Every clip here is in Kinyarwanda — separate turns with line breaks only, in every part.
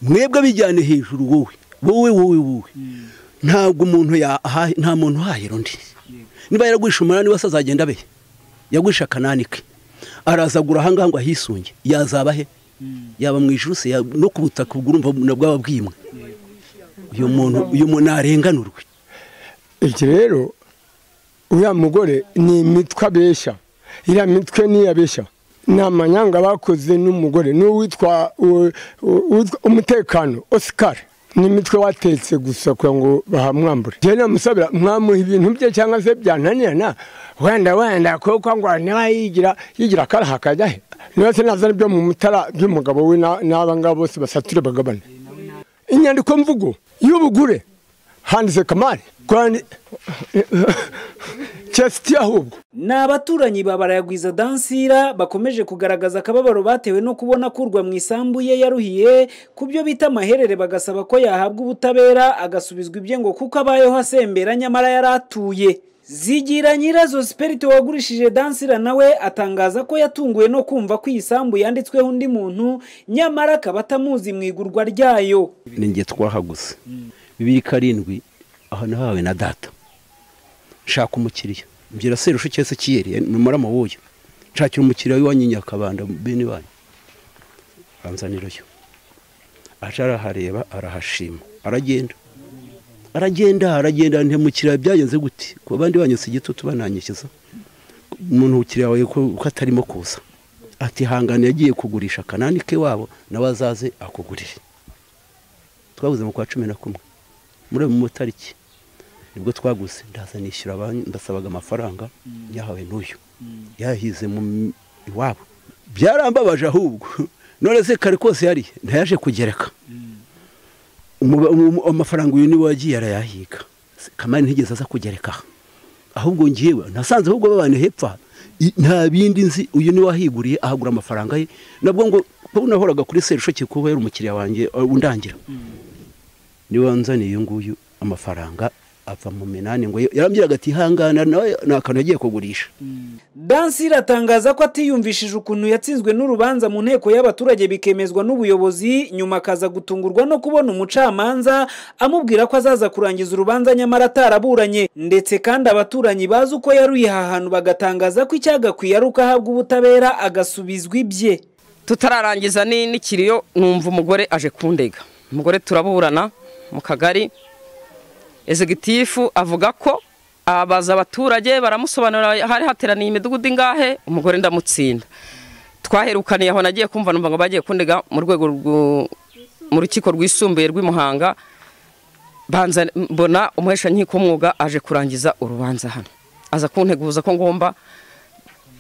mwebwe abijyane hejuru wowe wowe wowe wowe ntabwo umuntu nta muntu uhahira undi niba yaragwisha umunani wese azagenda abe yagwisha akanani ke arazagura ahangaha ngo ahisunge yazaba he yaba mu ijuru se no ku butaka bw'urumva bwaba bwimwe uyu muntu uyu muntu ntarenganurwe
iki rero uriya mugore ni imitwe abeshya iriya mitwe niyo abeshya ni amanyanga bakoze n'umugore n'uwitwa umutekano osikari ni imitwe watetse gusa kugira ngo bahamwambure njyewe namusabira mwamuha ibintu bye cyangwa se byananirana wenda wenda kuko ngo niba yigira yigira akaraha akajya he niba se nazana ibyo mu mutara by'umugabo we n'aba ngaba bose basature bagabane inyandiko mvugo y'ubugure handitse kamari cyasiti ahubwo
ni abaturanyi ba barayagwiza dansira bakomeje kugaragaza akababaro batewe no kubona kurwa mu isambu ye yaruhiye ku byo bita amaherere bagasaba ko yahabwa ubutabera agasubizwa ibye ngo kuko abayeho asembera nyamara yari atuye zigira nyirazo siperite wagurishije dansira nawe atangaza ko yatunguwe no kumva ko iyi sambu yanditsweho undi muntu nyamara akaba atamuzi mu igurwa ryayo
ni njye twahaguse bibiri karindwi aha nahawe na data nshaka umukiriya mbwira serushe cyese kiyeri numara amabuye nshakira umukiriya w'iwanyu nyakabanda bene banyu banzanireyo aje arahareba arahashima aragenda aragenda aragenda ntemukiriya byagenze gute ku bandi banyu si igitutu bananyishyiza umuntu ukiriya wawe ko atarimo kuza ati hangane yagiye kugurisha akanani ke wabo nawe azaze akugurire twabuze mu kwa cumi na kumwe muri mu matariki nibwo twaguze ndaza nishyura banki ndasabaga amafaranga yahawe n'uyu yahize mu iwabo byarambabaje ahubwo none se kare kose yari ntayaje kugereka amafaranga uyu niwe wagiye arayahiga kamari ntigeze aza kugereka ahubwo ngewe nasanze ahubwo babana hepfa nta bindi nzi uyu niwe wahiguriye ahagura amafaranga ye nabwo ngo kuba nahoraga kuri serushoke kuba yari umukiriya wanjye undangira niba wanzaniye uyu nguyu amafaranga ava mu minani ngo yarambwiraga ati ihangana nawe ni akantu yagiye kugurisha
dansi iratangaza ko atiyumvishije ukuntu yatsinzwe n'urubanza mu nteko y'abaturage bikemezwa n'ubuyobozi nyuma akaza gutungurwa no kubona umucamanza amubwira ko azaza kurangiza urubanza nyamara ataraburanye ndetse kandi abaturanyi bazi uko yaruye aha hantu bagatangaza ko icyagakwiye ari uko ahabwa ubutabera agasubizwa ibye
tutararangiza n'ikiriyo numva umugore aje kundega umugore turaburana mu kagari ezegitifu avuga ko abaza abaturage baramusobanurira hari hateraniye imidugudu ingahe umugore ndamutsinda twaherukaniye aho nagiye kumva numva ngo bagiye kundega mu rwego mu rukiko rwisumbuye rw'imuhanga banza mbona umuhesha nkiko umwuga aje kurangiza urubanza hano aza kunteguza ko ngomba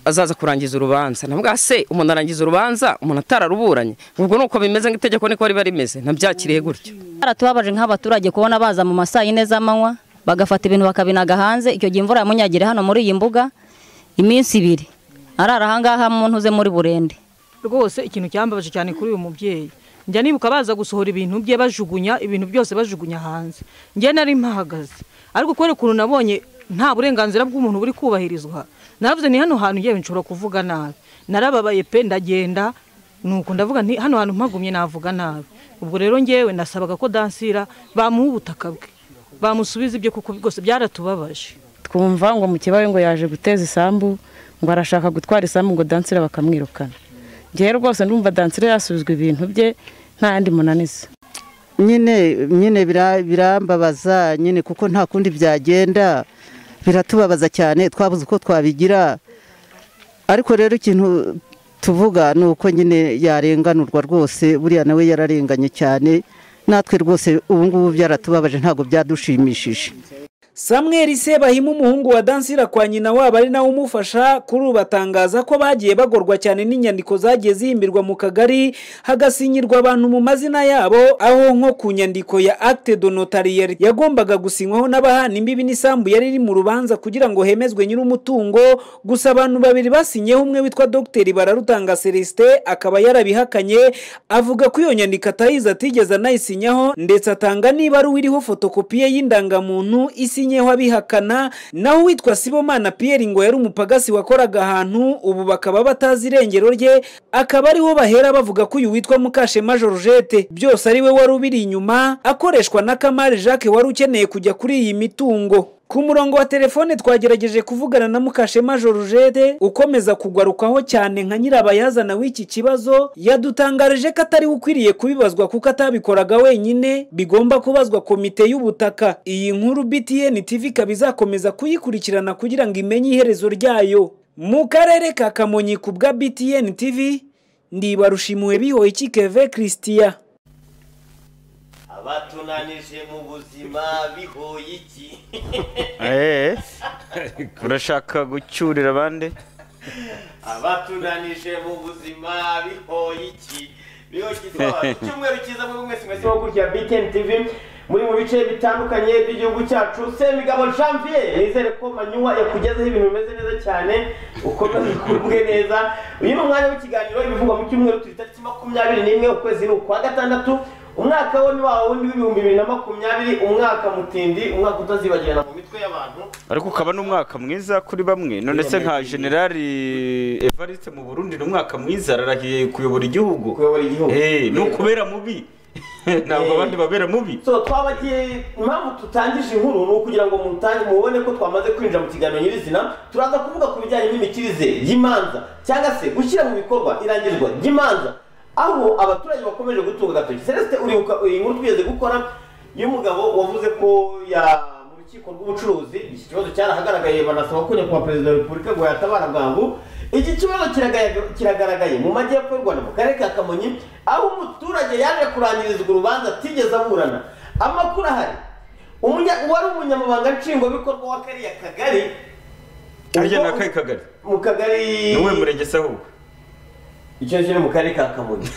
azaza kurangiza urubanza nabwo se umuntu arangiza urubanza umuntu atararuburanye ubwo ni uko bimeze nk'itegeko niko riba rimeze nabyakiriye gutyo
baratubabaje nk'abaturage kubona baza mu masaa yine z'amanywa bagafata ibintu bakabinaga hanze icyo gihe imvura yamunyagira hano muri iyi mbuga iminsi ibiri arara ahangaha muntu uze muri burende
rwose ikintu cyambabaje cyane kuri uyu mubyeyi njya nibuka baza gusohora ibintu bye bajugunya ibintu byose bajugunya hanze njye nari mpahagaze ariko kubera ukuntu nabonye nta burenganzira bw'umuntu buri kubahirizwa navuze ni hano hantu yewe nshobora kuvuga nabi narababaye pe ndagenda nuko ndavuga nti hano hantu mpagumye navuga nabi ubwo rero ngewe nasabaga ko dansira bamuha ubutaka bwe bamusubiza ibyo kuko rwose byaratubabaje
twumva ngo mu kibaye ngo yaje guteza isambu ngo arashaka gutwara isambu ngo dansira bakamwirukana ngewe rwose ndumva dansira yasubizwa ibintu bye nta yandi munaniza
nyine nyine birambabaza nyine kuko nta kundi byagenda biratubabaza cyane twabuze uko twabigira ariko rero ikintu tuvuga ni uko nyine yarenganurwa rwose buriya nawe yararenganye cyane natwe rwose ubu ngubu byaratubabaje ntabwo byadushimishije
samweri sebahima umuhungu wa dansira kwa nyina wabo ari nawe umufasha kuri ubu batangaza ko bagiye bagorwa cyane n'inyandiko zagiye zihimbirwa mu kagari hagasinyirwa abantu mu mazina yabo aho nko ku nyandiko ya acte de notariyeri yagombaga gusinywaho n'abahana imbibi n'isambu yari iri mu rubanza kugira ngo hemezwe nyir'umutungo gusa abantu babiri basinyeho umwe witwa dogiteri bararutanga celestin akaba yarabihakanye avuga ko iyo nyandiko atayizi atigeze anayisinyaho ndetse atanga niba ari uwiriho fotokopiye y'indangamuntu isi Musinyeho abihakana naho uwitwa Sibomana Pierre ngo yari umupagasi wakoraga ahantu ubu bakaba batazi irengero rye akaba ariho bahera bavuga ko uyu witwa Mukashema Georgette byose ari we wari ubiri inyuma akoreshwa na Kamari Jacques wari ukeneye kujya kuri iyi mitungo ku murongo wa telefone twagerageje kuvugana na Mukashema Georgette ukomeza kugarukaho cyane nka nyirabayazana w'iki kibazo yadutangarije ko atari we ukwiriye kubibazwa kuko atabikoraga wenyine bigomba kubazwa komite y'ubutaka iyi nkuru BTN TV ikaba izakomeza kuyikurikirana kugira ngo imenye iherezo ryayo mu karere ka Kamonyi ku bwa BTN TV ndibarushimuwe bihoye ikikeve Christian
abatunanije mu buzima bihoye iki
urashaka gucyurira abandi
abatunanije mu buzima bihoye iki bihoye iki icyumweru cyiza muri mwese mwese wo kurya btn tv muri mu bice bitandukanye by'igihugu cyacu semigabo janvier nizere ko manywa yakugezeho ibintu bimeze neza cyane ukomeze ukumwe neza uyu ni umwanya w'ikiganiro ibivugwa mu cyumweru turi tariki makumyabiri n'imwe ukwezi ni ukwa gatandatu umwaka wo ni wawe wundi w'ibihumbi bibiri na makumyabiri umwaka mutindi umwaka utazibagirana mu mitwe y'abantu
ariko ukaba n'umwaka mwiza kuri bamwe none se nka generali evariste mu burundi ni umwaka mwiza ararahiye kuyobora igihugu
kuyobora igihugu
Eh, ni ukubera mubi ntabwo abandi babera mubi
so twabagiye impamvu tutangije inkuru ni ukugira ngo mutange mubone ko twamaze kwinjira mu kiganiro nyirizina turaza kuvuga ku bijyanye n'imikirize y'imanza cyangwa se gushyira mu bikorwa irangizwa ry'imanza aho abaturage bakomeje gutunga agatoki celestin uribuka iyi nkuru twigeze gukora y'umugabo wavuze ko ya mu rukiko rw'ubucuruzi iki kibazo cyarahagaragaye banasaba ko nyakubahwa perezida wa repubulika ngo yatabara bwangu iki kibazo kiragaye- kiragaragaye mu majyepfo y'u rwanda mu karere ka kamonyi aho umuturage yaje kurangirizwa urubanza atigeze aburana amakuru ahari umunya- uwari umunyamabanga nshingwabikorwa w'akariya kagari
harya ni
ubwo-
akahe kagari
mu kagari
ni uwe murenge se ahubwo
icyo kiri mu karere ka kamonyi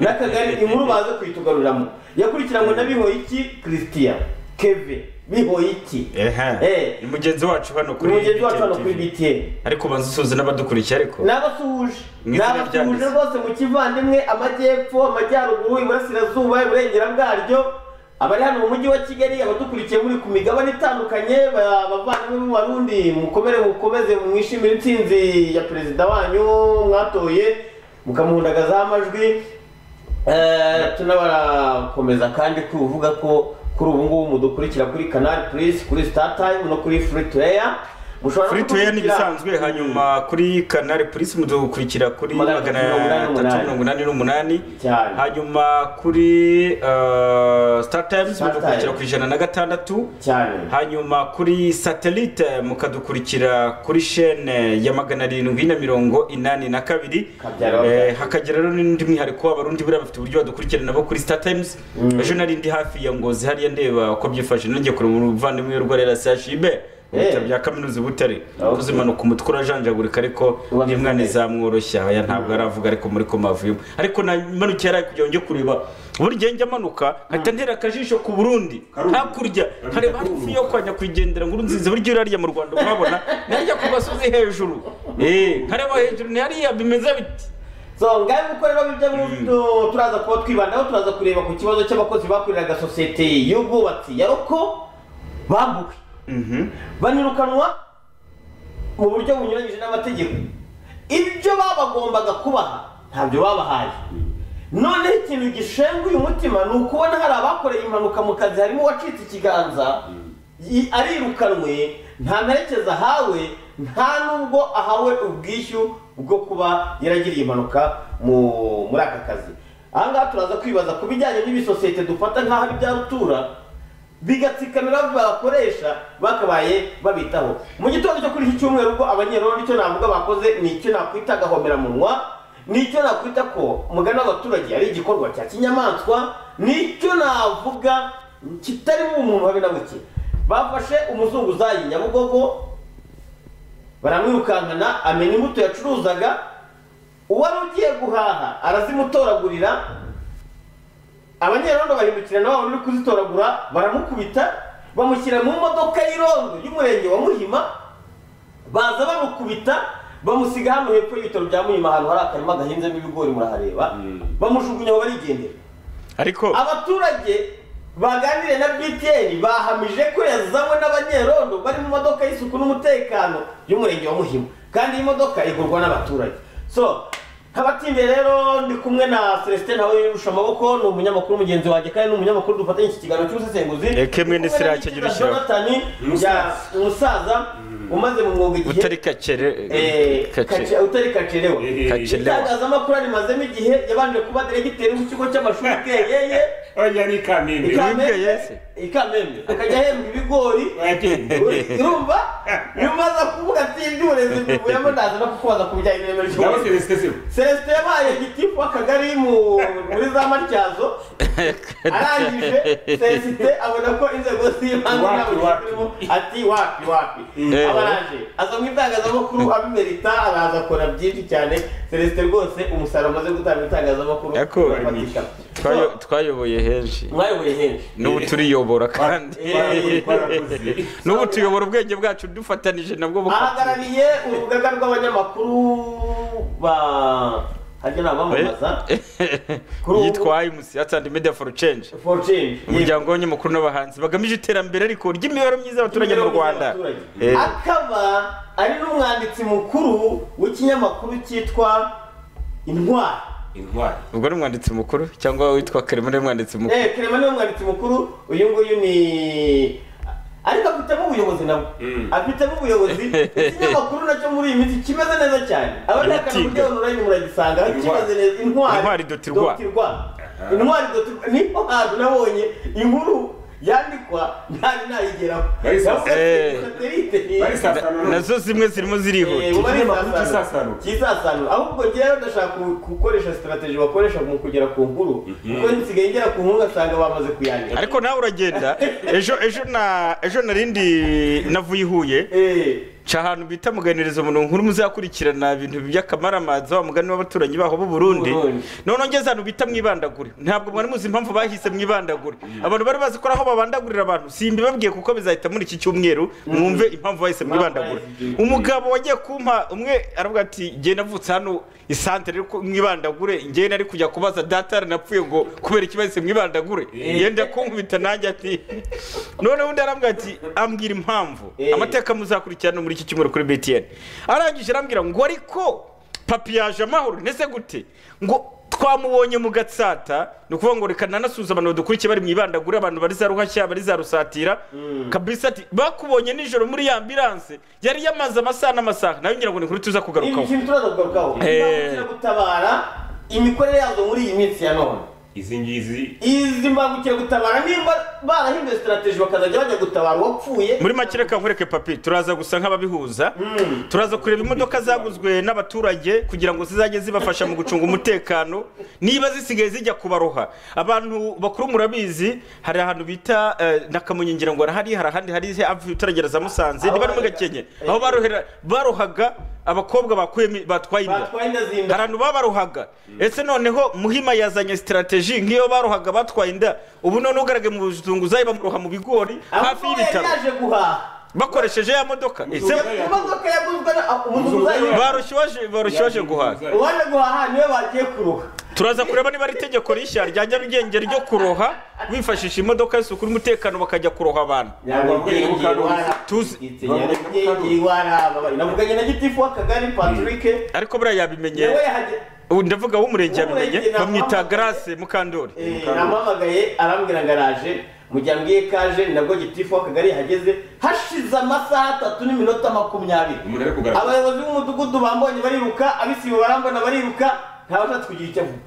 n'akagari inkuru baze kuyitugaruriramo yakurikiranywe na bihoyiki christian keve bihoyiki
Ehe, ni mugenzi wacu hano
ni
kuri
mugenzi wacu hano
BTN
kuri
TV.
btn
ariko banza usuhuze n'abadukurikiye ariko
n'abasuhuje
Mu izina
n'abasuhuje
ryanditse.
rwose mu kivandimwe amajyepfo amajyaruguru iburasirazuba iburengera bwaryo abari hano mu mujyi wa kigali abadukurikiye muri ku migabane itandukanye ba- abavandimwe b'abarundi mukomere mukomeze mwishimire intsinzi ya perezida wanyu mwatoye mukamuhundagazaho amajwi Eh, tunabarakomeza kandi kuvuga ko kuri ubu ngubu mudukurikira kuri canal plus kuri star time no kuri free to air Mushobora no
kuri tuya ni
kudukurikira-
ibisanzwe hanyuma kuri kanari polisi mudukurikira kuri
Magana
magana
atatu mirongo inani
atatu mirongo inani n'umunani
Cyane.
hanyuma kuri eh, star times
Star
mudukurikira
Times.
ku ijana na gatandatu
cyane
hanyuma kuri satellite mukadukurikira kuri shene ya magana arindwi na mirongo inani na kabiri
Kabyara
Eh, hakagira rero n'undi mwihariko w'abarundi buriya bafite uburyo badukurikira nabo kuri star times ejo nari ndi hafi ya ngozi hariya ndeba uko byifashe nongeye kureba umuvandimwe w'urwa rera sashibe mu bitaro bya kaminuza i butare
Okay.
kuzimanuka umutwe urajanjagurika ariko
Uba
n'imwana
bikomeye.
izamworoshya aya ntabwo aravuga ariko muri ko mavuyemo ariko namanukiye hariya kugira ngo njye kureba buri gihe njya amanuka nkahita ntera akajisho ku burundi hakurya nkareba hafi yo kwa nyakwigendera nkuru nziza buryo irariya mu rwanda uhabona nariya ku gasozi hejuru Eh, nkareba hejuru ni hariya bimeze biti
so ngahe kuko rero ibyo mu- turaza kuba twibandaho turaza kureba ku kibazo cy'abakozi bakoreraga sosiyete y'ubwubatsi ya roko bambuwe banirukanwa mu buryo bunyuranyije n'amategeko ibyo babagombaga kubaha ntabyo babahaye noneho ikintu gishenguye umutima ni ukubona hari abakoreye impanuka mu kazi harimo uwacitse ikiganza i- arirukanwe nta mperekeza ahawe nta n'ubwo ahawe ubwishyu bwo kuba yaragiriye impanuka mu- muri aka kazi aha ngaha turaza kwibaza ku bijyanye n'ibisosiyete dufata nk'aho ari ibya rutura bigatsikamira bakoresha bakabaye babitaho mu gitondo cyo kuri iki cyumweru ubwo abanyerondo icyo navuga bakoze ni icyo nakwita agahomeranwa ni icyo nakwita ko umugani w'abaturage ari igikorwa cya kinyamaswa ni icyo navuga kitarimo umuntu habe na buke bafashe umuzunguzayi nyabugogo baramwirukankana amenya imbuto yacuruzaga uwari ugiye guhaha arazimutoragurira abanyerondo bahindukira na wa uri kuzitoragura baramukubita bamushyira mu modoka y'irondo y'umurenge wa muhima baza bamukubita bamusiga hano hepfo y'ibitaro bya muhima ahantu hari akarima gahinzemo ibigori murahareba bamushugunyaho barigendera
ariko
abaturage baganire na btr bahamije ko yazanywe n'abanyerondo bari mu modoka y'isuku n'umutekano y'umurenge wa muhima kandi iyi modoka igurwa n'abaturage so nk'abatimbye rero ndi kumwe na celestin nawe yirusha amaboko ni umunyamakuru mugenzi wanjye kandi ni umunyamakuru dufatanya iki kiganiro cy'ubusesenguzi
Eke mwene
Ndi kumwe na
Sirake
Nikita
Girushyira.
Jonathan, ya- umusaza umaze mu mwuga igihe
utari kakere
Eh, kace- utari kacerewa
kakelewa
itangazamakuru arimazemo igihe yabanje kuba diregiteri w'ikigo cy'amashuri bweyeye
oya ni kamembe
ikamembe ikamembe akajya ahembwa ibigori urumva nyuma aza kuvuga ati "Ndi uburezi mbivuyemo ndaza no kukubaza ku bijyanye n'ireme
ndabo
ry'uburezi
celestin sibo
celestin yabaye gitifu w'akagari mu- muri za matyazo arangije celestin abona ko inzego z'ibanze nta
Wapi,
bushobozi
wapi.
burimo ati wapi wapi
Eh.
aba araje aza mu itangazamakuru abimerita araza akora byinshi cyane celestin rwose umusaruro umaze gutanga mu itangazamakuru
Yako,
urafatika
Twayo- twayoboye henshi
mwayoboye henshi
n'ubu turiyobora kandi
Eh.
n'ubu tuyobora ubwenge bwacu dufatanije nabwo buka
ahagarariye urugaga rw'abanyamakuru ba hajya ni abamamaza Kuri ubu-
yitwa imusi atandi media for change
for change
umuryango w'abanyamakuru n'abahanzi bagamije iterambere ariko ry'imibereho myiza y'abaturage mu
Imibereho myiza
rwanda
y'abaturage.
Eh,
akaba ari n'umwanditsi mukuru w'ikinyamakuru cyitwa intwari
intwari
ubwo ni umwanditsi mukuru cyangwa witwa karemano ni umwanditsi mukuru
Eh, Clement niwe mwanditsi mukuru uyu nguyu ni ariko afitemo ubuyobozi nawe
Mm.
afitemo ubuyobozi ikinyamakuru nacyo muri iyi minsi kimeze neza cyane abashakana
Imitinga.
kuri onorayini muragisanga aho kimeze neza intwari
Intwari dot rwa.
dot rwa intwari dot rwa niho hantu nabonye inkuru yandikwa ntari nayigeraho
Bari sa-
Navuga
Eh.
ati, satelite ni-
bari sasana
nazo zimwe zirimo
Eh,
zirihuta
ubu ari
ikinyamakuru
sasano.
cy'isasano.
cy'isasano ahubwo njyewe ndashaka ku- gukoresha sitarategi bakoresha mu kugera ku nkuru kuko nsigaye ngera ku nkuru ugasanga bamaze kuyandika
ariko nawe uragenda ejo ejo na ejo narindi navuye i huye
Eh,
ca ahantu bita muganirizo mu nkuru muzakurikirana ibintu by'akamaramaza wa mugani w'abaturanyi baho b'uburundi
Burundi.
none ngeze ahantu bita mwibandagure ntabwo mwari muzi impamvu bahise mwibandagure abantu bari bazi ko ari aho babandagurira abantu simbibabwiye kuko bizahita muri iki cyumweru mwumve impamvu bahise mwibandagure
bahise.
umugabo wagiye kumpa umwe aravuga ati ngewe navutse hano isantere ko mwibandagure ngewe nari kujya kubaza data yaranapfuye ngo kubera iki bahise mwibandagure yenda kunkubita nanjye ati none undi aravuga ati ambwira impamvu
Eh.
amateka muzakurikirana muri iki cyumweru kuri btn arangije arambwira ngo ariko papi yaje amahoro ndetse gute ngo twamubonye mu gatsata ni ukuvuga ngo reka nanasuhuza abantu badukurikiye bari mu ibandagura abantu bari za ruhashya bari za rusatira kabisa ati bakubonye nijoro muri ya ambiranse yari yamaze amasaha n'amasaha nawe ngira ngo ni kuri tuza
ibi
kugarukaho
kintu turaza kugarukaho
Eh.
imbangukiragutabara imikorere yazo muri iyi minsi ya none
izi ngizi
izi mbangukiragutabara nimba barahinduye sitarategi bakazajya bajya gutabara uwapfuye
muri make reka nkwereke papi turaza gusa nk'ababihuza turaza kureba imodoka zaguzwe n'abaturage kugira ngo zizajye zibafasha mu gucunga umutekano niba zisigaye zijya kubaroha abantu bakuru murabizi hari ahantu bita eh, Nakamonyi ngira ngo harahari hari ahandi hari abaturagera za musanze niba ari muri gakenke aho barohera barohaga abakobwa bakuyemo batwaye inda
batwaye inda
hari
z'inda
abantu babarohaga ese noneho muhima yazanye sitarategi nk'iyo barohaga batwaye inda ubu noneho ugaragaye mu buzunguzayi bamuroha mu bigori hafi
ahubwo yari
y'ibitaro
yaje guhaha
bakoresheje ya modoka Ese
imodoka yaguzwe na umuzunguzayi
barushye waje- barushye waje guhaha
uwaje guhaha niwe bagiye kuruha
turaza kureba niba ari itegeko rishya rya nyarugenge ryo kuroha bifashisha imodoka y'isuku n'umutekano bakajya kuroha abantu Tuzi.
navuganye na gitifu w'akagari patrick
ariko buriya yabimenye
nawe yahageze
ubu ndavuga w'umurenge yabimenye
W'umurenge
bamwita
namuhamagaye.
garase mukandori
Eh, namuhamagaye arambwira ngo araje mu gihe ambwiye ko aje ni nabwo gitifu w'akagari yahageze hashize amasaha atatu n'iminota makumyabiri
umuntu ari kugaragara
abayobozi b'umudugudu bambonye bariruka abisibo barambona bariruka ntawashatse kugira icyo avuga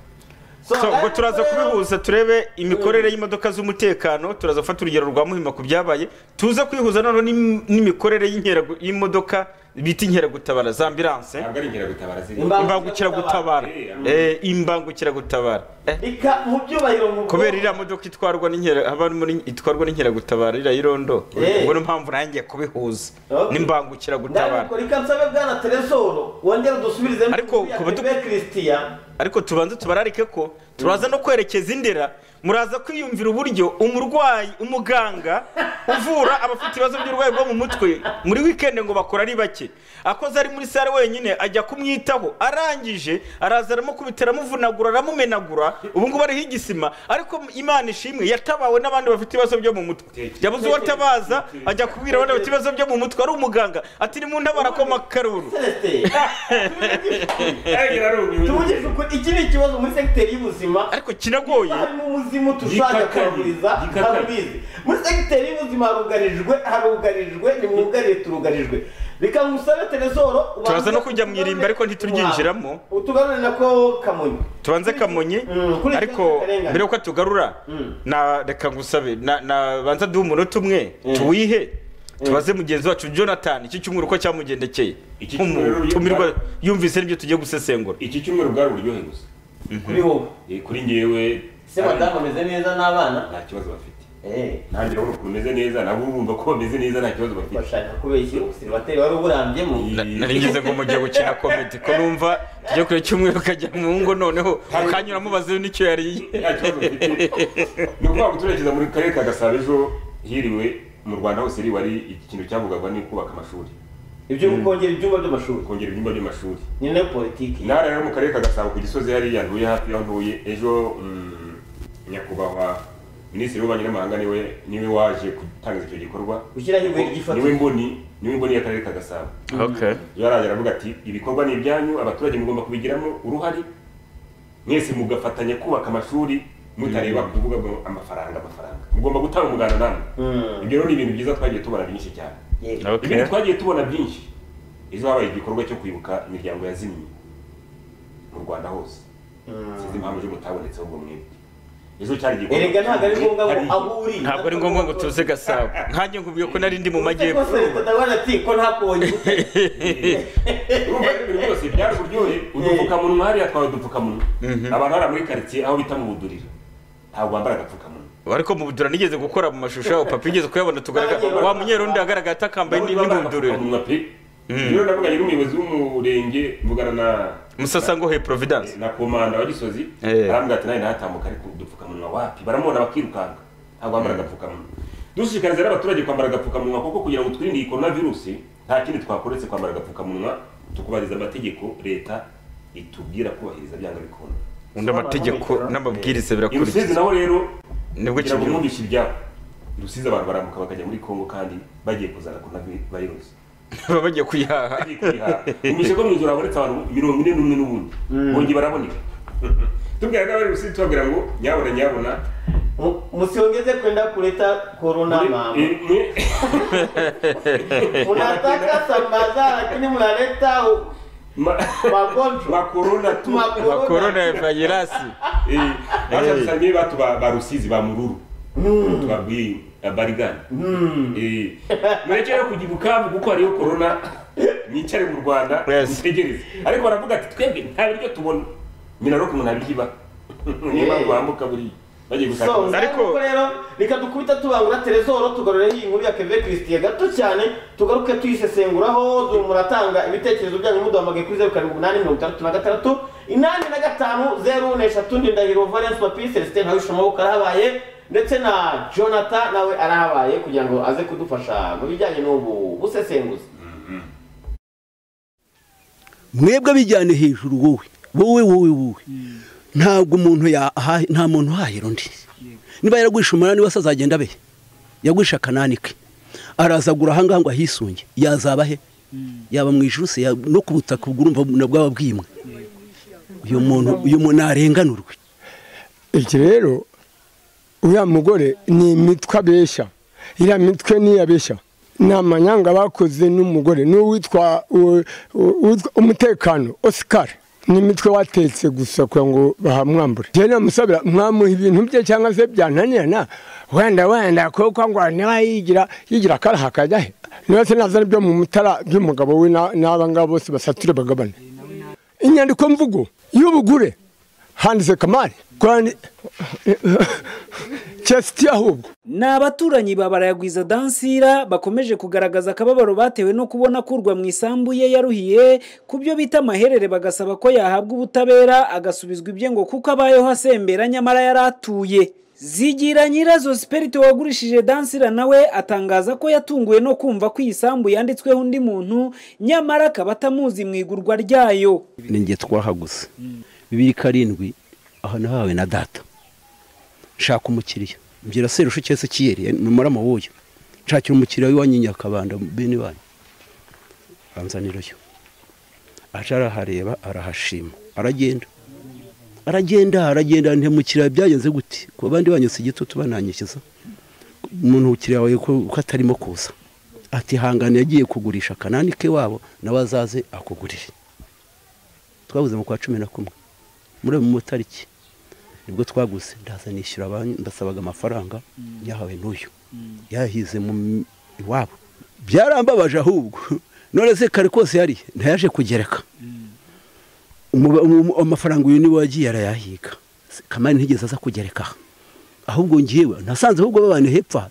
So,
So, ubwo
ariko
turaza
rero-
kubihuza turebe imikorere y'imodoka z'umutekano turaza gufata urugero rwa muhima ku byabaye tuze kwihuza noneho n'im- n'imikorere y'inkeragu- y'imodoka bita inkeragutabara za ambiranse
ntabwo ari inkeragutabara ziri
imbangukiragutabara Eh, imbangukiragutabara Eh.
reka mu byubahiro ngo ubwo-
kubera iriya modoka itwarwa n'inkera haba muri itwarwa n'inkeragutabara iriya y'irondo
Eh.
ubwo niyo mpamvu nanjye kubihuza
Okay.
n'imbangukiragutabara
ndaruko reka nsabe bwana teresoro wongere udusubirize
Ariko ku badu-
christian
ariko tubanze tubararike ko turaza no kwerekeza indera muraza kwiyumvira uburyo umurwayi umuganga uvura abafite ibibazo by'uburwayi bwo mu mutwe muri wikendi ngo bakora ari bake akoze ari muri sare wenyine ajya kumwitaho arangije araza aramukubita aramuvunagura aramumenagura ubu ngubu ariho igisima ariko imana ishimwe yatabawe n'abandi bafite ibibazo byo mu mutwe yabuze uwo atabaza ajya kubwira abandi bafite ibibazo byo mu mutwe ari umuganga ati ni mu ntabara ko makaruru
tuvugisha ukuri iki ni ikibazo muri segiteri y'ubuzima
ariko kiragoye
harimo umuzimu tushaka kuravuriza ntarubizi muri segiteri y'ubuzima harugarijwe harugarijwe nimwugarire turugarijwe reka ngusabe telesoro
turaza no kujya mu irimbi ariko ntituryinjiramo
utugarure nako kamonyi
tubanze kamonyi
kuri-
ariko
karengane.
mbere yuko tugarura na reka ngusabe na- na- banza duhe umunota umwe tuwihe tubaze mugenzi wacu jonathan iki cyumweru uko cyamugendekeye
cyumweru
nk'umutumirwa yumvise n'ibyo tugiye gusesengura
iki cyumweru ubwari uburyohe gusa
kuri wowe
Eh, kuri ngewe
ese madamu ameze neza n'abana
nta kibazo bafite
Eh,
nanjye urabona ukuntu umeze neza nabo urumva ko bameze neza nta kibazo bafite
bashaka kubeshya ubusiribateri wari uburambyemo
nari ngize ngo mugiye gukina komedi ko numva tujya kure cyumweru ukajya mu ngo noneho ukanyura mubaze n'icyo yariye
ni ukuvuga ngo turerekeza muri karere ka gasabo ejo hiriwe mu rwanda hose hiriwe ari ikintu cyavugagwa ni kubaka amashuri
ibyo kongera ibyumba by'amashuri
kongera ibyumba by'amashuri
ni nayo politiki
nawe rero mu karere ka gasabo ku gisozi hariya ntuye hafi y'aho ntuye ejo mm, nyakubahwa minisitiri w'ububanyi n'amahanga niwe niwe waje gutangiza icyo gikorwa
Gushyiraho ibuye ry'ifatiro.
niwe mboni niwe mboni y'akarere ka gasabo rero arajya aravuga ati ibikorwa ni ibyanyu abaturage mugomba kubigiramo uruhare mwese mugafatanya kubaka amashuri mutareba kuvuga ngo amafaranga amafaranga mugomba gutanga umuganda namwe ibyo rero ni ibintu byiza twagiye tubona byinshi cyane
Yego.
Okay.
ibindi twagiye tubona byinshi ejo habaye igikorwa cyo kwibuka imiryango yazimye mu rwanda hose sinzi impamvu ejo mutabonetse ahubwo mwebwe ejo cyari igikorwa
erega ntabwo ari ngombwa ngo
Hari-
aho uri
ntabwo ari ngombwa ngo tuze gasabo nkanjye nkubwiye ko nari ndi mu
Ariko se
majyepfo
ndabona ati ko ntakonye
urumva rero ibintu byose byari uburyohe udupfukamunwa hariya twawe udupfukamunwa abantu hariya muri karitsiye aho bita mu buduriro ntabwo bambara agapfukamunwa
ariko mu budura nigeze gukora mu mashusho yabo papa igeze kuyabona tugaragara wa munyerundi agaragara atakambaye
Bamwe bambara
n'ingunduriro
agapfukamunwa pe rero navuganye n'umuyobozi w'umurenge mvugana na
musasangohe providence
na komanda wa gisozi
Eh.
arambwira ati nawe ntatambuka ariko udupfukamunwa wapi baramubona bakirukanka ntabwo bambara agapfukamunwa dushishikariza rero abaturage kwambara agapfukamunwa kuko kugira ngo twirinde iyi korona virusi nta kindi twakoretse kwambara agapfukamunwa tukubahiriza amategeko leta itubwira kubahiriza byanga bikunda
undi amategeko n'amabwiriza
I Rusizi
birakurikiza
naho rero
Nibwo
kugira ngo
kibyumva.
mwumvishe ibyabo I Rusizi abantu barambuka bakajya muri Kongo kandi bagiye kuzana korona virusi
baba bagiye kuyihaha
umishe ko mu ijoro habonetse abantu mirongo ine n'umwe n'ubundi bongeye baraboneka tubwira n'abari i Rusizi tubabwira ngo nyabona nyabona
musiongeze kwenda kuleta korona mama
Eh, mwe
munataka sambaza lakini mnaleta u-
ma-
magonjwa
ba korona tu
Makorona.
corona virasi
Eh, baje dusamiye batu ba ba Rusizi ba Mururu tubabwiye abarigana Eh, mureke rero kujya i Bukavu kuko hariyo korona mwicare mu Rwanda
Yes.
mutegereze ariko baravuga ati twebwe nta biryo tubona nyina rero umuntu abyiba niyo mpamvu wambuka buriya bagiye gushaka
so
amafaranga.
ngaho
Ariko-
nuko rero reka dukubita tubangura telezoro tugarure iyi nkuru ya keve christian gato cyane tugaruke tuyisesenguraho du- muratanga ibitekerezo byanyu muduhamagaye kuri zeru karindwi umunani mirongo itandatu na gatandatu inani na gatanu zeru na eshatu ndindahiro valence papi celestin ntawishe amaboko arahabaye ndetse na jonathan nawe arahabaye kugira ngo aze kudufasha mu bijyanye n'ubu busesenguzi
mwebwe bijyane hejuru wowe wowe wowe wowe ntabwo umuntu yaha nta muntu uhahira undi niba yaragwishe umunani wese azagenda abehe yagwishe akanani ke araza agura ahangaha ngo ahisunge yazaba he yaba mu ijuru se yaba- no ku butaka ubwo urumva na bwaba bwimwe uyu muntu uyu muntu ntarenganurwe
iki rero uriya mugore ni imitwe abeshya iriya mitwe niyo abeshya ni amanyanga bakoze n'umugore n'uwitwa u- u- uwitwa umutekano Oscar ni imitwe watetse gusa kugira ngo bahamwambure njyewe namusabira mwamuha ibintu bye cyangwa se byananirana wenda wenda kuko ngo niba yigira yigira akaraha akajya he niba se nazana ibyo mu mutara by'umugabo we na- n'aba ngaba bose basature bagabane inyandiko mvugo y'ubugure handitse kamari kwandi
kesiti ahubwo
ni abaturanyi ba barayagwiza dansira bakomeje kugaragaza akababaro batewe no kubona kurwa mu isambu ye yaruhiye ku byo bita amaherere bagasaba ko yahabwa ubutabera agasubizwa ibye ngo kuko abayeho asembera nyamara yari atuye zigira nyirazo siperite wagurishije dansira nawe atangaza ko yatunguwe no kumva ko iyi sambu yanditsweho undi muntu nyamara akaba atamuzi mu igurwa ryayo
ni njye twahaguze bibiri karindwi aha nahawe na data nshaka umukiriya mbwira serushe cyese kiyeri numara wuyu nshakira umukiriya w'iwanyu i nyakabanda bene wanyu banzanirayo aje arahareba arahashima aragenda aragenda aragenda ntemukiriya byagenze gute ku bandi banyu si gito tubananyishyiza umuntu ukiriya wawe ko atarimo kuza ati hangane yagiye kugurisha akanani ke wabo nawe azaze akugurire twabuze mu kwa cumi na kumwe muri ayo matariki nibwo twaguze ndaza nishyura banki ndasabaga amafaranga yahawe n'uyu yahize mu iwabo byarambabaje ahubwo none se kare kose yari ntayaje kugereka amafaranga uyu niwe wagiye arayahiga kamari ntigeze aza kugereka ahubwo ngewe nasanze ahubwo babana hepfa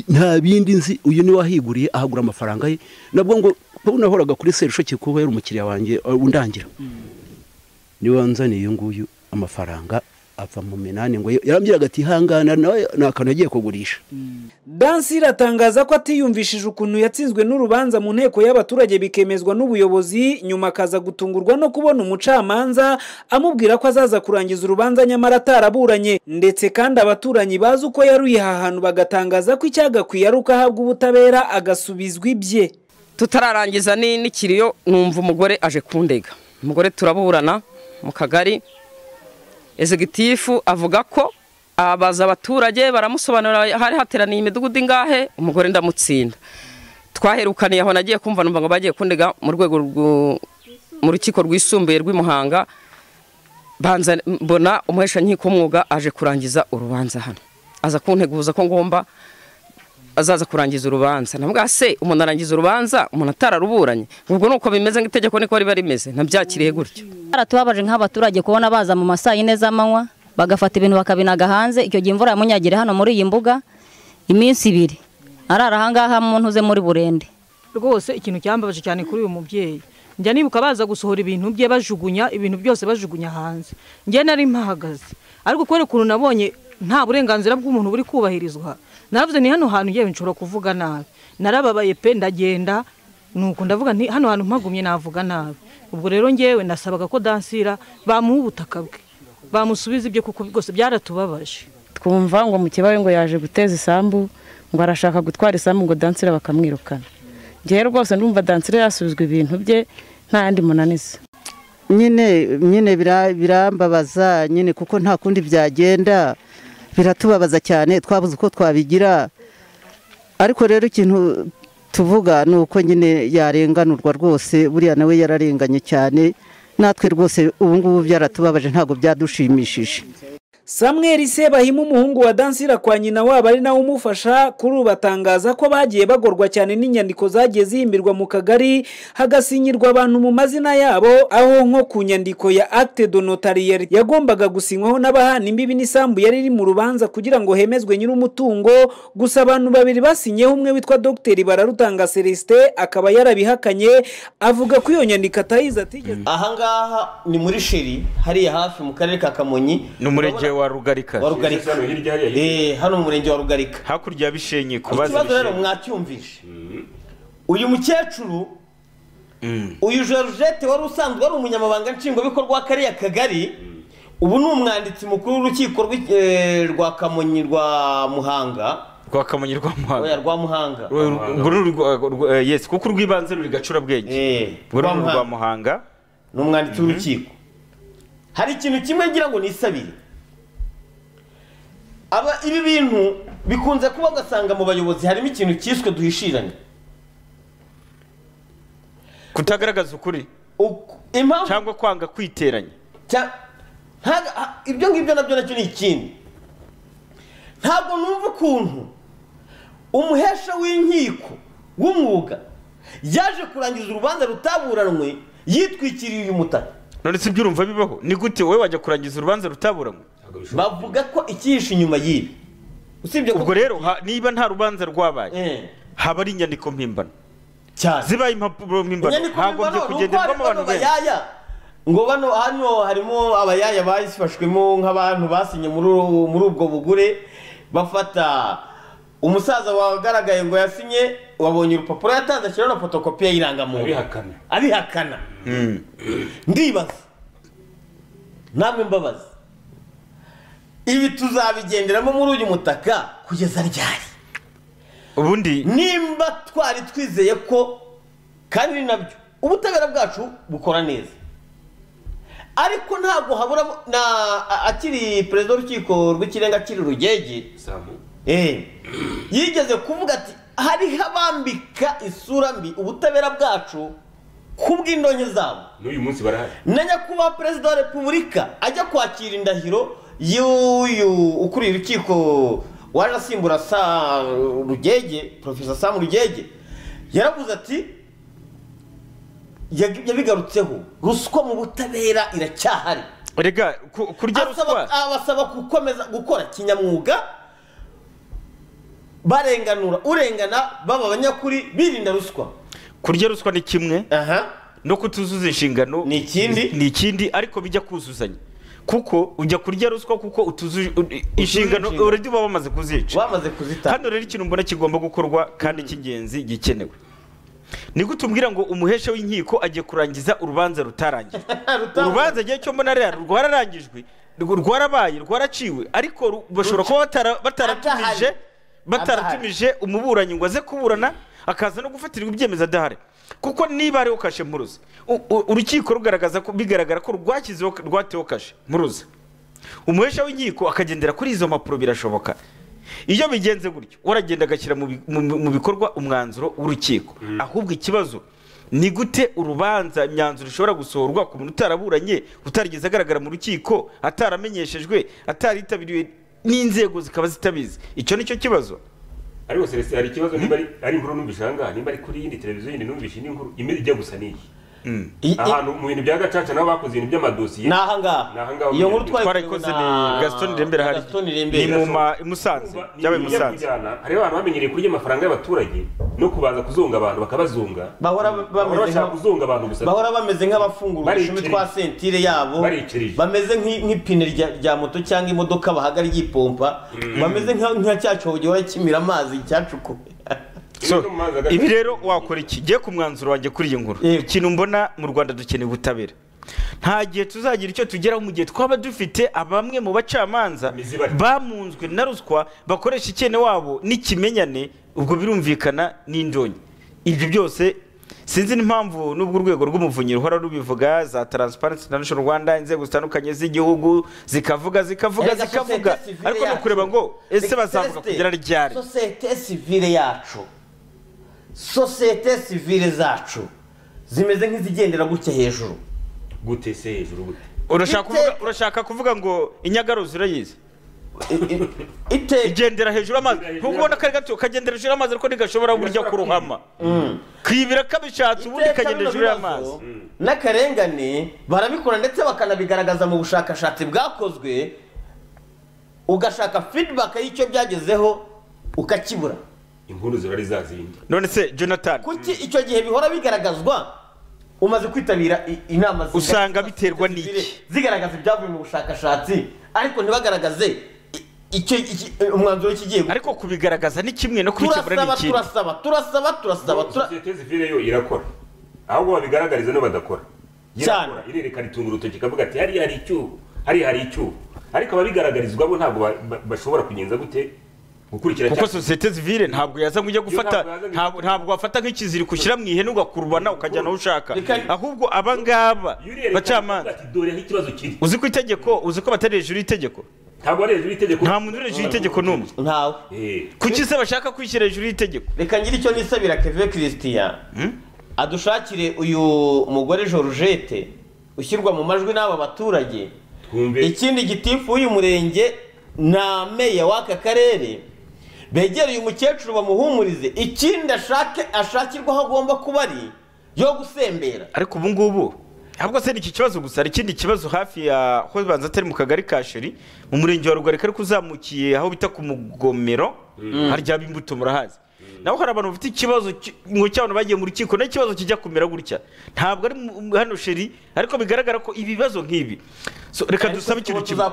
nta bindi nzi uyu niwe wahiguriye ahagura amafaranga ye nabwo ngo kuba unahoraga kuri serushoki kuba yari umukiriya wanjye undangira niwe wanzaniye uyu nguyu amafaranga apfa mu minani ngo yarambwiraga ati ihangana nawe ni akantu yagiye kugurisha
dansi iratangaza ko atiyumvishije ukuntu yatsinzwe n'urubanza mu nteko y'abaturage bikemezwa n'ubuyobozi nyuma akaza gutungurwa no kubona umucamanza amubwira ko azaza kurangiza urubanza nyamara ataraburanye ndetse kandi abaturanyi bazi uko yaruye aha hantu bagatangaza ko icyagakwiye ari uko ahabwa ubutabera agasubizwa ibye
tutararangiza ni- n'ikiriyo numva umugore aje kundega umugore turaburana mu kagari ezegitifu avuga ko abaza abaturage baramusobanurira hari hateraniye imidugudu ingahe umugore ndamutsinda twaherukaniye aho nagiye kumva numva ngo bagiye kundega mu rwego rw- mu rukiko rwisumbuye rw'imuhanga banza mbona umuhesha nkiko w'umwuga aje kurangiza urubanza hano aza kunteguza ko ngomba azaza kurangiza urubanza nabwa se umuntu arangiza urubanza umuntu atararuburanye ubwo ni uko bimeze nk'itegeko niko riba rimeze ntabyakiriye gutyo
Baratubabaje nk'abaturage kubona baza mu masaa yine z'amanywa bagafata ibintu bakabinaga hanze icyo gihe imvura yamunyagira hano muri iyi mbuga iminsi ibiri arara ahangaha mu ntuze muri burende
rwose ikintu cyambabaje cyane kuri uyu mubyeyi njya nibuka baza gusohora ibintu bye bajugunya ibintu byose bajugunya hanze njye nari mpahagaze ariko kubera ukuntu nabonye nta burenganzira bw'umuntu buri kubahirizwa naravuze ni hano hantu yewe nshobora kuvuga nabi narababaye pe ndagenda nuko ndavuga nti hano hantu mpagumye navuga nabi ubwo rero ngewe nasabaga ko dansira bamuha ubutaka bwe bamusubiza ibyo kuko rwose byaratubabaje
twumva ngo mukibaye ngo yaje guteza isambu ngo arashaka gutwara isambu ngo dansira bakamwirukana njyewe rwose ndumva dansira yasubizwa ibintu bye nta yandi munaniza
nyine nyine bira- birambabaza nyine kuko nta kundi byagenda biratubabaza cyane twabuze uko twabigira ariko rero ikintu tuvuga ni uko nyine yarenganurwa rwose buriya nawe yararenganye cyane natwe rwose ubu ngubu byaratubabaje ntabwo byadushimishije
samweri sebahimu umuhungu wa dansira kwa nyina wabo ari nawe umufasha kuri ubu batangaza ko bagiye bagorwa cyane n'inyandiko zagiye zihimbirwa mu kagari hagasinyirwa abantu mu mazina yabo aho nko ku nyandiko ya acte de notariyeri yagombaga gusinywaho n'abahana imbibi n'isambu yari iri mu rubanza kugira ngo hemezwe nyir'umutungo gusa abantu babiri basinyeho umwe witwa dogiteri bararutanga celestin akaba yarabihakanye avuga ko iyo nyandiko atayizi atigeze
ahangaha ni muri sheri hariya hafi mu karere ka kamonyi
ni umurenge wa rugarika
wa rugarika Eh, hano mu murenge wa rugarika
hakurya ya bishenyi kubaza
ikibazo rero
bishenyi
mwacyumvishe uyu mukecuru uyu georgette wari usanzwe ari umunyamabanga nshingwabikorwa w'akariya kagari ubu ni umwanditsi mukuru w'urukiko rw'i- eh, rwa kamonyi rwa muhanga
rwa kamonyi rwa
oya
muhanga
rwa muhanga
Urwo ni urwa- urwa- eh, yes kuko urw'ibanze ruri gacurabwenge urwo
rwa
ni
Muhanga.
urwa muhanga
ni umwanditsi w'urukiko hari ikintu kimwe ngira ngo nisabire aba ibi bintu bikunze kuba ugasanga mu bayobozi harimo ikintu cyiswe duhishiranye
kutagaragaza ukuri cyangwa kwanga kwiteranya
Cya- ntaga- ha- ibyo ngibyo nabyo nacyo ni ikindi ntabwo numva ukuntu umuhesha w'inkiko w'umwuga yaje kurangiza urubanza rutaburanwe yitwikiriye uyu mutaka
none si ibyo urumva bibaho ni gute wowe wajya kurangiza urubanza rutaburanywe
bavuga ko icyihishe inyuma y'ibi usibye ko
ubwo rero ha- niba nta rubanza rwabaye haba ari inyandiko mpimbano zibaye impapuro mpimbano
Inyandiko
hagombye
mpimbano ni uko
kugenderwamo
harimo
abantu
bano bayaya. ngo bano hano harimo abayaya bafashwemo nk'abantu basinye muri uru- muri ubwo bugure bafata umusaza wagaragaye ngo yasinye wabonye urupapuro yatanze ashyiraho na fotokopi y'irangamuntu
Abihakana.
abihakana ndibaza namwe mbabaza ibi tuzabigenderamo muri uyu mutaka kugeza ryari
ubundi
nimba twari twizeye ko kandi ni nabyo ubutabera bwacu bukora neza ariko ntabwo habura na a- akiri perezida w'urukiko rw'ikirenga akiri rugege eh, yigeze kuvuga ati hariho abambika isura mbi ubutabera bwacu ku bw'indonke zabo
n'uyu munsi barahari
na nyakubahwa perezida wa repubulika ajya kwakira indahiro y'uyu ukuriye urukiko waje asimbura sa rugege porofesa samu rugege yaravuze ati yag- yabigarutseho ruswa mu butabera iracyahari
rega ku- kurya
Asaba-
ruswa
abasaba gukomeza gukora kinyamwuga barenganura urengana baba abanyakuri birinda ruswa
kurya ruswa ni kimwe
no
kutuzuza inshingano
ni ikindi
ni ikindi ariko bijya kuzuzanya kuko ujya kurya ruswa kuko utuzu inshingano
inshingano.
uredi uba wamaze kuzica
wamaze kuzitanga
hano rero ikintu mbona kigomba gukorwa kandi cy'ingenzi gikenewe ni gute umbwira ngo umuhesha w'inkiko agiye kurangiza urubanza rutarangiye urubanza igihe cyo mbona rero rwararangijwe rwo- rwarabaye rwaraciwe ariko ru- bashobora kuba batara- bataratumije bataratumije umuburanyi ngo aze kuburana akaza no gufatirwa ibyemezo adahari kuko niba hariho kashe mpuruza u- u- urukiko rugaragaza ko bigaragara ko rwashyizeho rwateho kashe mpuruza umuhesha w'inkiko akagendera kuri izo mpapuro birashoboka iyo bigenze gutyo uragenda agashyira mu bi- mu- mu bikorwa umwanzuro w'urukiko ahubwo ikibazo ni gute urubanza imyanzuro ishobora gusohorwa ku muntu utaraburanye utarigeze agaragara mu rukiko ataramenyeshejwe ataritabiriwe n'inzego zikaba zitabizi icyo ni cyo kibazo
ariko celestin hari ikibazo niba ari- ari inkuru numvise ahangaha nimba ari kuri yindi televiziyo yindi numvise indi nkuru imeze ijya gusa n'iyi ahantu mu bintu bya gacaca nabo bakoze ibintu by'amadosiye
ni ahangaha iyo nkuru
twarayikoze ni gaston rembera hari ni mu ma- i musanze byabaye i musanze
hari abantu bamenyereye kurya amafaranga y'abaturage no kubaza kuzunga abantu bakabazunga
bahora bameze
bashaka
nka-
kuzunga abantu gusa
bahora bameze nk'abafungura udushumi twa sentire yabo bameze nk'i- nk'ipine rya- rya moto cyangwa imodoka bahaga ryipompa bameze nka nka cya cyobo gihora kimira amazi cyacukuwe
So, ibi rero wakora iki giye ku mwanzuro wanjye kuri iyi nkuru ikintu mbona mu rwanda dukeneye ubutabera nta gihe tuzagira icyo tugeraho mu gihe twaba dufite abamwe mu bacamanza bamunzwe na ruswa bakoresha icyene wabo n'ikimenyane ubwo birumvikana n'indonyi ibyo byose sinzi n'impamvu n'ubwo urwego rw'umuvunyi ruhora rubivuga za transparency international rwanda inzego zitandukanye z'igihugu zikavuga zikavuga
Erega
zikavuga
sosiyete sivile
ariko ni
yacu.
ukureba ngo ese bazavuga
Celestin,
kugera ryari
sosiyete sivile yacu sosiyete sivile zacu zimeze nk'izigendera gutya hejuru
gute se hejuru gute
urashaka kuvuga urashaka kuvuga ngo inyagaruzi urayizi igendera hejuru y'amazi nubwo ubona kari gato kagendera hejuru y'amazi ariko ntigashobora burya kurohama kwibira kabishatse ubundi
Iteka
kagenda
bino
hejuru y'amazi
bibazo n'akarengane barabikora ndetse bakanabigaragaza mu bushakashatsi bwakozwe ugashaka feedback y'icyo byagezeho ukakibura
inkuru ziba ari za zindi
none se jonathan
kuki icyo gihe bihora bigaragazwa umaze kwitabira i- inama zi-
usanga biterwa n'iki
zigaragaza ibyavuye mu bushakashatsi ariko ntibagaragaze i- icyo iki- umwanzuro w'ikigiye
ariko kubigaragaza ni kimwe no kubikemura ni
turasaba
ikindi
turasaba turasaba turasaba turasaba
sosiyete sivile yo irakora ahubwo babigaragariza no badakora irakora irerekana itunga urutoki ikavuga ati hariya hari icyuho hariya hari icyuho ariko ababigaragarizwa bo ntabwo ba- ba- bashobora kugenza gute gukurikira
kuko
cyane.
sosiyete zivire ntabwo yaza ngo ujye gufata ntabwo ntabwo wafata nk'ikiziriko ushyira mu ihene ugakurubana ukajyana aho ushaka ahubwo aba ngaba bacamanza
dore aho ikibazo kiri
uzi ko itegeko uzi ko batari hejuru y'itegeko
ntabwo ari hejuru y'itegeko
nta muntu uri hejuru y'itegeko n'umwe
ntawe
kuki se bashaka kwishyira hejuru y'itegeko
reka ngire icyo nisabira keve christian adushakire uyu mugore georgette ushyirwa mu majwi n'aba baturage ikindi gitifu w'uyu murenge na meya w'aka karere begereye umukecuru bamuhumurize ikindi ashake ashakirwa aho agomba kuba ari yo gusembera
ariko ubu ngubu ahubwo se ni iki kibazo gusa hari ikindi kibazo hafi ya ho banza atari mu kagari ka sheri mu murenge wa rugarika ariko uzamukiye aho bita ku mugomero
Mm.
haryaba imbuto murahazi naho hari abantu bafite ikibazo ki- ngo cy'abantu bagiye mu rukiko n'ikibazo kijya kumera gutya ntabwo ari mu- mu- hano sheri ariko bigaragara ko ibibazo nk'ibi So, reka dusabe ikintu kimwe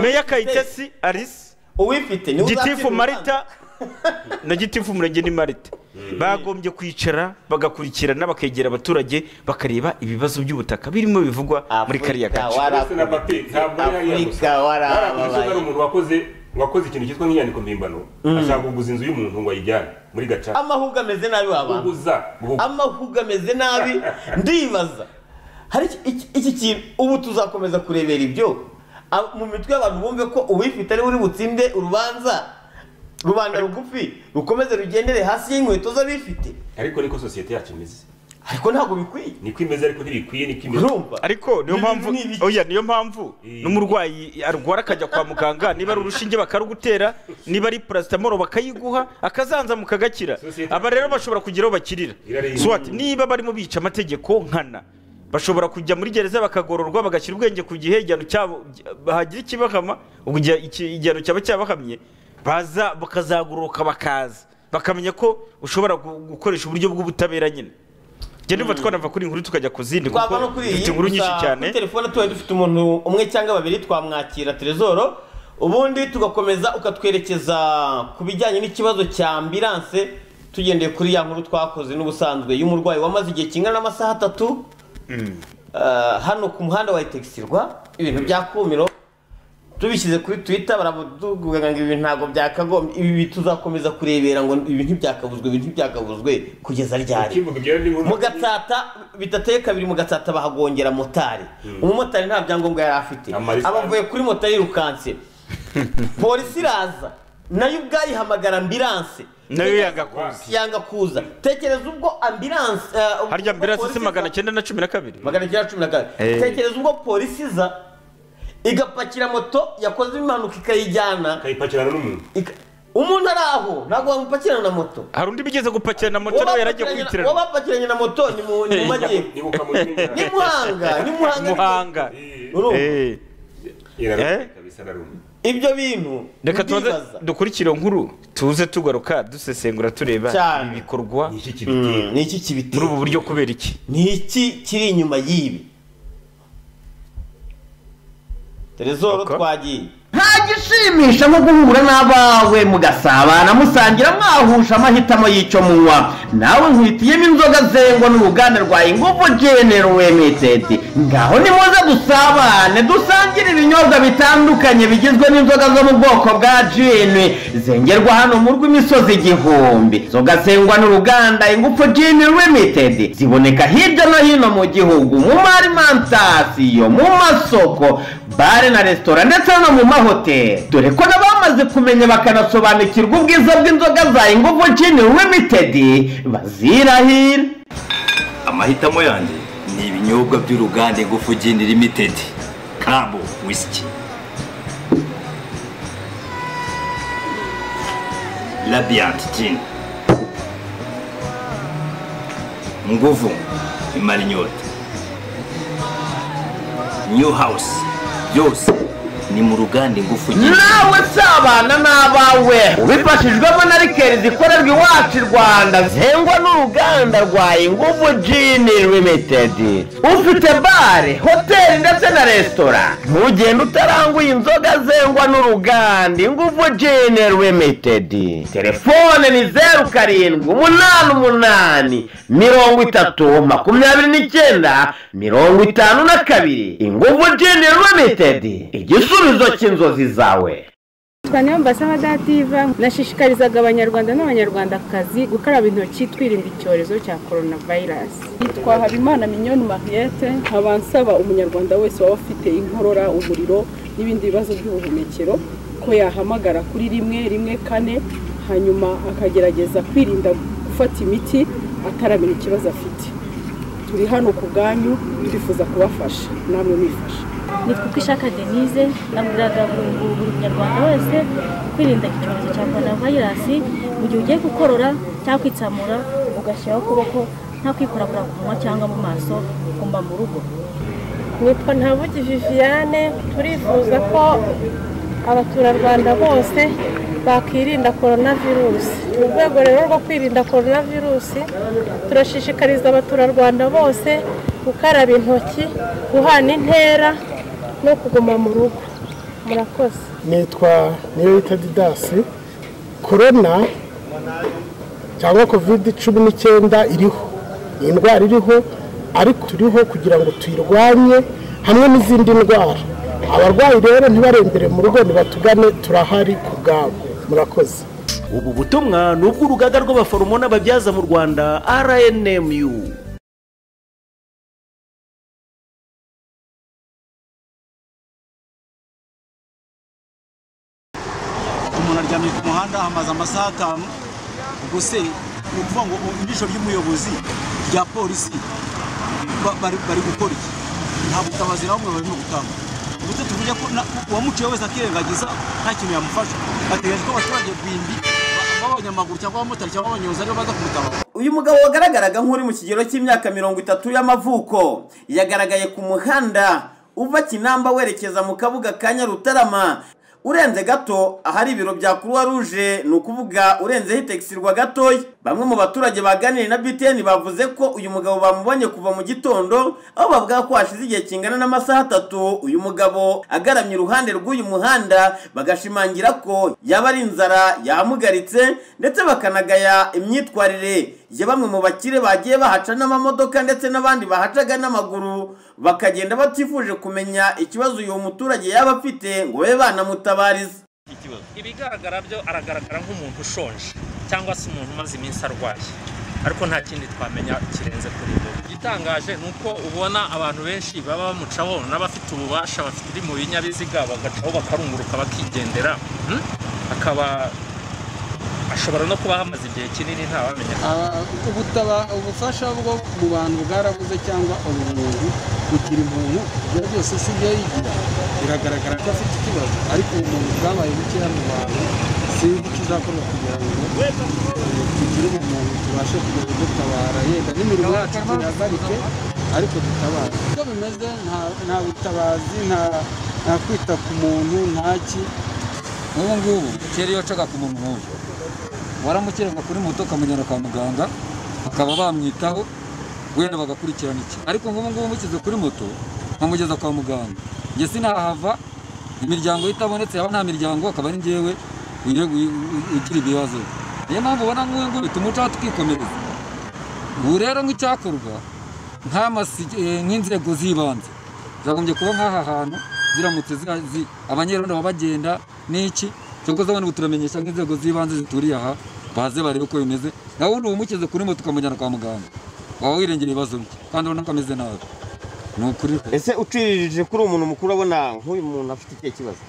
meya kayitesi alice
uwifite niwe
gitifu
uzakira
marita na gitifu umurenge ni marita bagombye kwicara bagakurikirana bakegera abaturage bakareba ibibazo by'ubutaka birimo bivugwa muri kariya
Ndetse na
gace
papi, ntabwo ari hariya gusa. Harakuze ko hari umuntu wakoze- wakoze ikintu cyitwa nk'inyandiko mpimbano ashaka kuguza inzu y'umuntu ngo ayijyane muri gacaca
amahugu ameze nabi wabanza amahugu ameze nabi ndibaza hari iki- iki- iki kintu ubu tuzakomeza kurebera ibyo Ab- mu mitwe y'abantu bumve ko uwifite ariwe uri butsinde urubanza rubanda rugufi rukomeze rugendere hasi y'inkweto z'abifite
ariko niko sosiyete yacu imeze
ariko ntabwo bikwiye
niko imeze ariko ntibikwiye niko imeze
urumva
ariko niyo mpamvu oya niyo mpamvu n'umurwayi arwara akajya kwa muganga niba ari urushinge bakarugutera niba ari paracetamol bakayiguha akazanzamuka agakira aba rero bashobora kugira aho bakirira swat niba barimo bica amategeko nkana bashobora kujya muri gereza bakagororwa bagashyira ubwenge ku gihe igihano cyabo hagira ikibahama ubwo igihe- iki- igihano cyaba cyabahamye baza bakazagororoka bakaza bakamenya ko ushobora gu- gukoresha uburyo bw'ubutabera nyine njye ndumva twanava kuri iyi nkuru tukajya ku zindi kuko
twava no kuri
dufite
iyi
inkuru nyinshi
gusa
cyane
kuri telefone tuba dufite umuntu umwe cyangwa babiri twamwakira terezoro ubundi tugakomeza ukatwerekeza ku bijyanye n'ikibazo cya ambilanse tugendeye kuri ya nkuru twakoze n'ubusanzwe y'umurwayi wamaze igihe kingana n'amasaha atatu Ah, hano ku muhanda wa itegisirwa ibintu bya kumiro tubishyize kuri twitter baravuga ngo ibi ntabwo byakagombye ibi tuzakomeza kurebera ngo ibi ntibyakabuzwe ibi ntibyakabuzwe kugeza ryari mu gatsata bitateye kabiri mu gatsata bahagongera motari umumotari nta byangombwa yari afite abavuye kuri moto yirukanse polisi iraza nayo ubwayo ihamagara ambilanse
nayo yanga kuza
yanga kuza tekereza ubwo ambilanse harya
ambilanse si magana cyenda na cumi na kabiri
magana cyenda na cumi na kabiri
Eh.
tekereza ubwo polisi iza igapakira moto yakoze impanuka ikayijyana
ikayipakirana n'umuntu
umuntu ari aho ntabwo wamupakirana na moto
hari undi bigeze gupakirana moto nawe yaragiye kwitirana
wabapakiranye na moto ni mu ni mu majyepfo ni muhanga ni muhanga
muhanga
Urumva?
Eh. Eh?
ibyo bintu
reka tubanze
ndibaza.
dukurikire iyo nkuru tuze tugaruka dusesengura tureba
Cyane.
ibi bikorwa
Mm, ni iki kibitera
muri ubu buryo kubera iki
ni iki kiri inyuma y'ibi terezoro twagiye nta gishimisha nko guhura n'abawe mugasabana musangira mwahusha amahitamo y'icyo munywa nawe nkwitiyemo inzoga zengwa n'uruganda rwa ingufu genero wemitedi ngaho nimuze dusabane dusangire ibinyobwa bitandukanye bigizwe n'inzoga zo mu bwoko bwa jini zengerwa hano mu rw'imisozi igihumbi inzoga zengwa n'uruganda ingufu jini limitedi ziboneka hirya no hino mu gihugu mu marimantasiyo mu masoko bare na resitora ndetse no mu mahoteli dore ko n'abamaze kumenya bakanasobanukirwa ubwiza bw'inzoga za ingufu jini limitedi bazirahira
amahitamo yanjye ni ibinyobwa by'uruganda ingufu gini limitedi kabo wisiki radiyanti gini nguvu imara inyota new house byose ni mu ruganda ingufu gini
nawe sabana n'abawe ubifashijwemo na rikeri zikorerwa iwacu i rwanda zengwa n'uruganda rwa ingufu jini limitedi ufite bare hoteli ndetse na resitora ntugende utaranguye inzoga zengwa n'uruganda ingufu jini limitedi telefone ni zeru karindwi umunani umunani mirongo itatu makumyabiri n'icyenda mirongo itanu na kabiri ingufu jini limitedi igisubizo cy'inzozi zawe
twanyaye mbasaba dativa nashishikarizaga abanyarwanda n'abanyarwandakazi gukaraba intoki twirinda icyorezo cya korona vayirasi yitwa habimana minyoni mariyete nkaba nsaba umunyarwanda wese waba ufite inkorora umuriro n'ibindi bibazo by'ubuhumekero ko yahamagara kuri rimwe rimwe kane hanyuma akagerageza kwirinda gufata imiti ataramenya ikibazo afite turi hano ku bwanyu twifuza kubafasha namwe mwifasha
nitwa uko ishaka denise nabwiraga buri buri munyarwanda wese kwirinda icyorezo cya korona vayirasi mu gihe ugiye gukorora cyangwa kwitsamura ugashyiraho ukuboko
nta kwikoragura ku munwa cyangwa mu maso ugomba mu rugo
nitwa ntabugi viviane turifuza ko abaturarwanda bose bakirinda korona virusi mu rwego rero rwo kwirinda korona virusi turashishikariza abaturarwanda bose gukaraba intoki guhana intera no kuguma mu rugo murakoze
nitwa niyo wita didasi korona cyangwa kovide cumi n'icyenda iriho ni indwara iriho ariko turiho kugira ngo tuyirwanye hamwe n'izindi ndwara abarwayi rero ntibarembere mu rugo nibatugane turahari ku bwabo murakoze
ubu butumwa ni ubw'urugaga rw'abaforomo n'ababyaza mu rwanda rnmu
umuntu aryamye ku muhanda amaze amasaha atanu ubuse ni ukuvuga ngo ijisho ry'umuyobozi rya polisi ba- bari bari gukora iki nta butabazi na bumwe barimo gutanga ubute tuvuge ko na- uwamuciye wese akirengagiza nta kintu yamufasha bategereje ko abaturage bindi ba- b'abanyamaguru cyangwa abamotari cyangwa abanyonzi aribo baza kumutabara
uyu mugabo wagaragaraga nk'uri mu kigero cy'imyaka mirongo itatu y'amavuko yagaragaye ku muhanda uva kinamba werekeza mu kabuga ka nyarutarama urenze gato ahari ibiro bya kuruwa ruje ni ukuvuga urenzeho itegisirwa gatoya bamwe mu baturage baganiriye na btn bavuze ko uyu mugabo bamubonye kuva mu gitondo aho bavuga ko hashize igihe kingana n'amasaha atatu uyu mugabo agaramye iruhande rw'uyu muhanda bagashimangira ko yaba ari inzara yamugaritse ndetse bakanagaya imyitwarire ya bamwe mu bakire bagiye bahaca n'amamodoka ndetse n'abandi bahacaga n'amaguru bakagenda batifuje kumenya ikibazo uyu muturage yaba afite ngo babe banamutabariza
ikibazo ibigaragara byo aragaragara nk'umuntu ushonje cyangwa se umuntu umaze iminsi arwaye ariko nta kindi twamenya kirenze kuri ibyo igitangaje ni uko ubona abantu benshi baba bamucaho n'abafite ububasha bafite mu binyabiziga bagacaho bakarunguruka bakigendera hmm? akaba ashobora no kuba ahamaze igihe kinini ntabamenya
ubutaba ubufasha bwo mu bantu bwarabuze cyangwa ubumuntu kugira umuntu ibyo byose si ibyo yigira biragaragara ko afite ikibazo ariko ubumuntu bwabaye bukeya mu bantu sinzi icyo uzakorwa kugira ngo eh, tugire ubumuntu tubashe kujya kudutabara yenda n'imirimo yacu tuyagarike ariko dutabara uko bimeze nta- nta butabazi nta- nta kwita ku muntu ntaki
ubu ngubu kera iyo wacaga ku muntu nk'uyu waramukiranga kuri moto ukamujyana kwa muganga bakaba bamwitaho wenda bagakurikirana iki ariko nk'ubu ngubu mukize kuri moto nkamugeza kwa muganga njye sinahava imiryango ye itabonetse yaba nta miryango akaba ari njyewe wire- wi- wi- ugira ibibazo niyo mpamvu ubona nk'uyu nguyu tumucaho tukikomereza ubu rero nk'icyakorwa nk'amasi eh, nk'inzego z'ibanze zagombye kuba nk'aha hantu ziramutse zi- zi- abanyerondo baba bagenda n'iki cyangwa se abantu turamenyesha nk'inzego z'ibanze zituriye aha baze barebe uko bimeze nawe ubu umukize kuri moto ukamujyana kwa muganga waba wirengera ibibazo bye kandi urabona ko ameze nabi ni ukuri
ese uciririje kuri umuntu mukuru abona nk'uyu muntu afite ikihe kibazo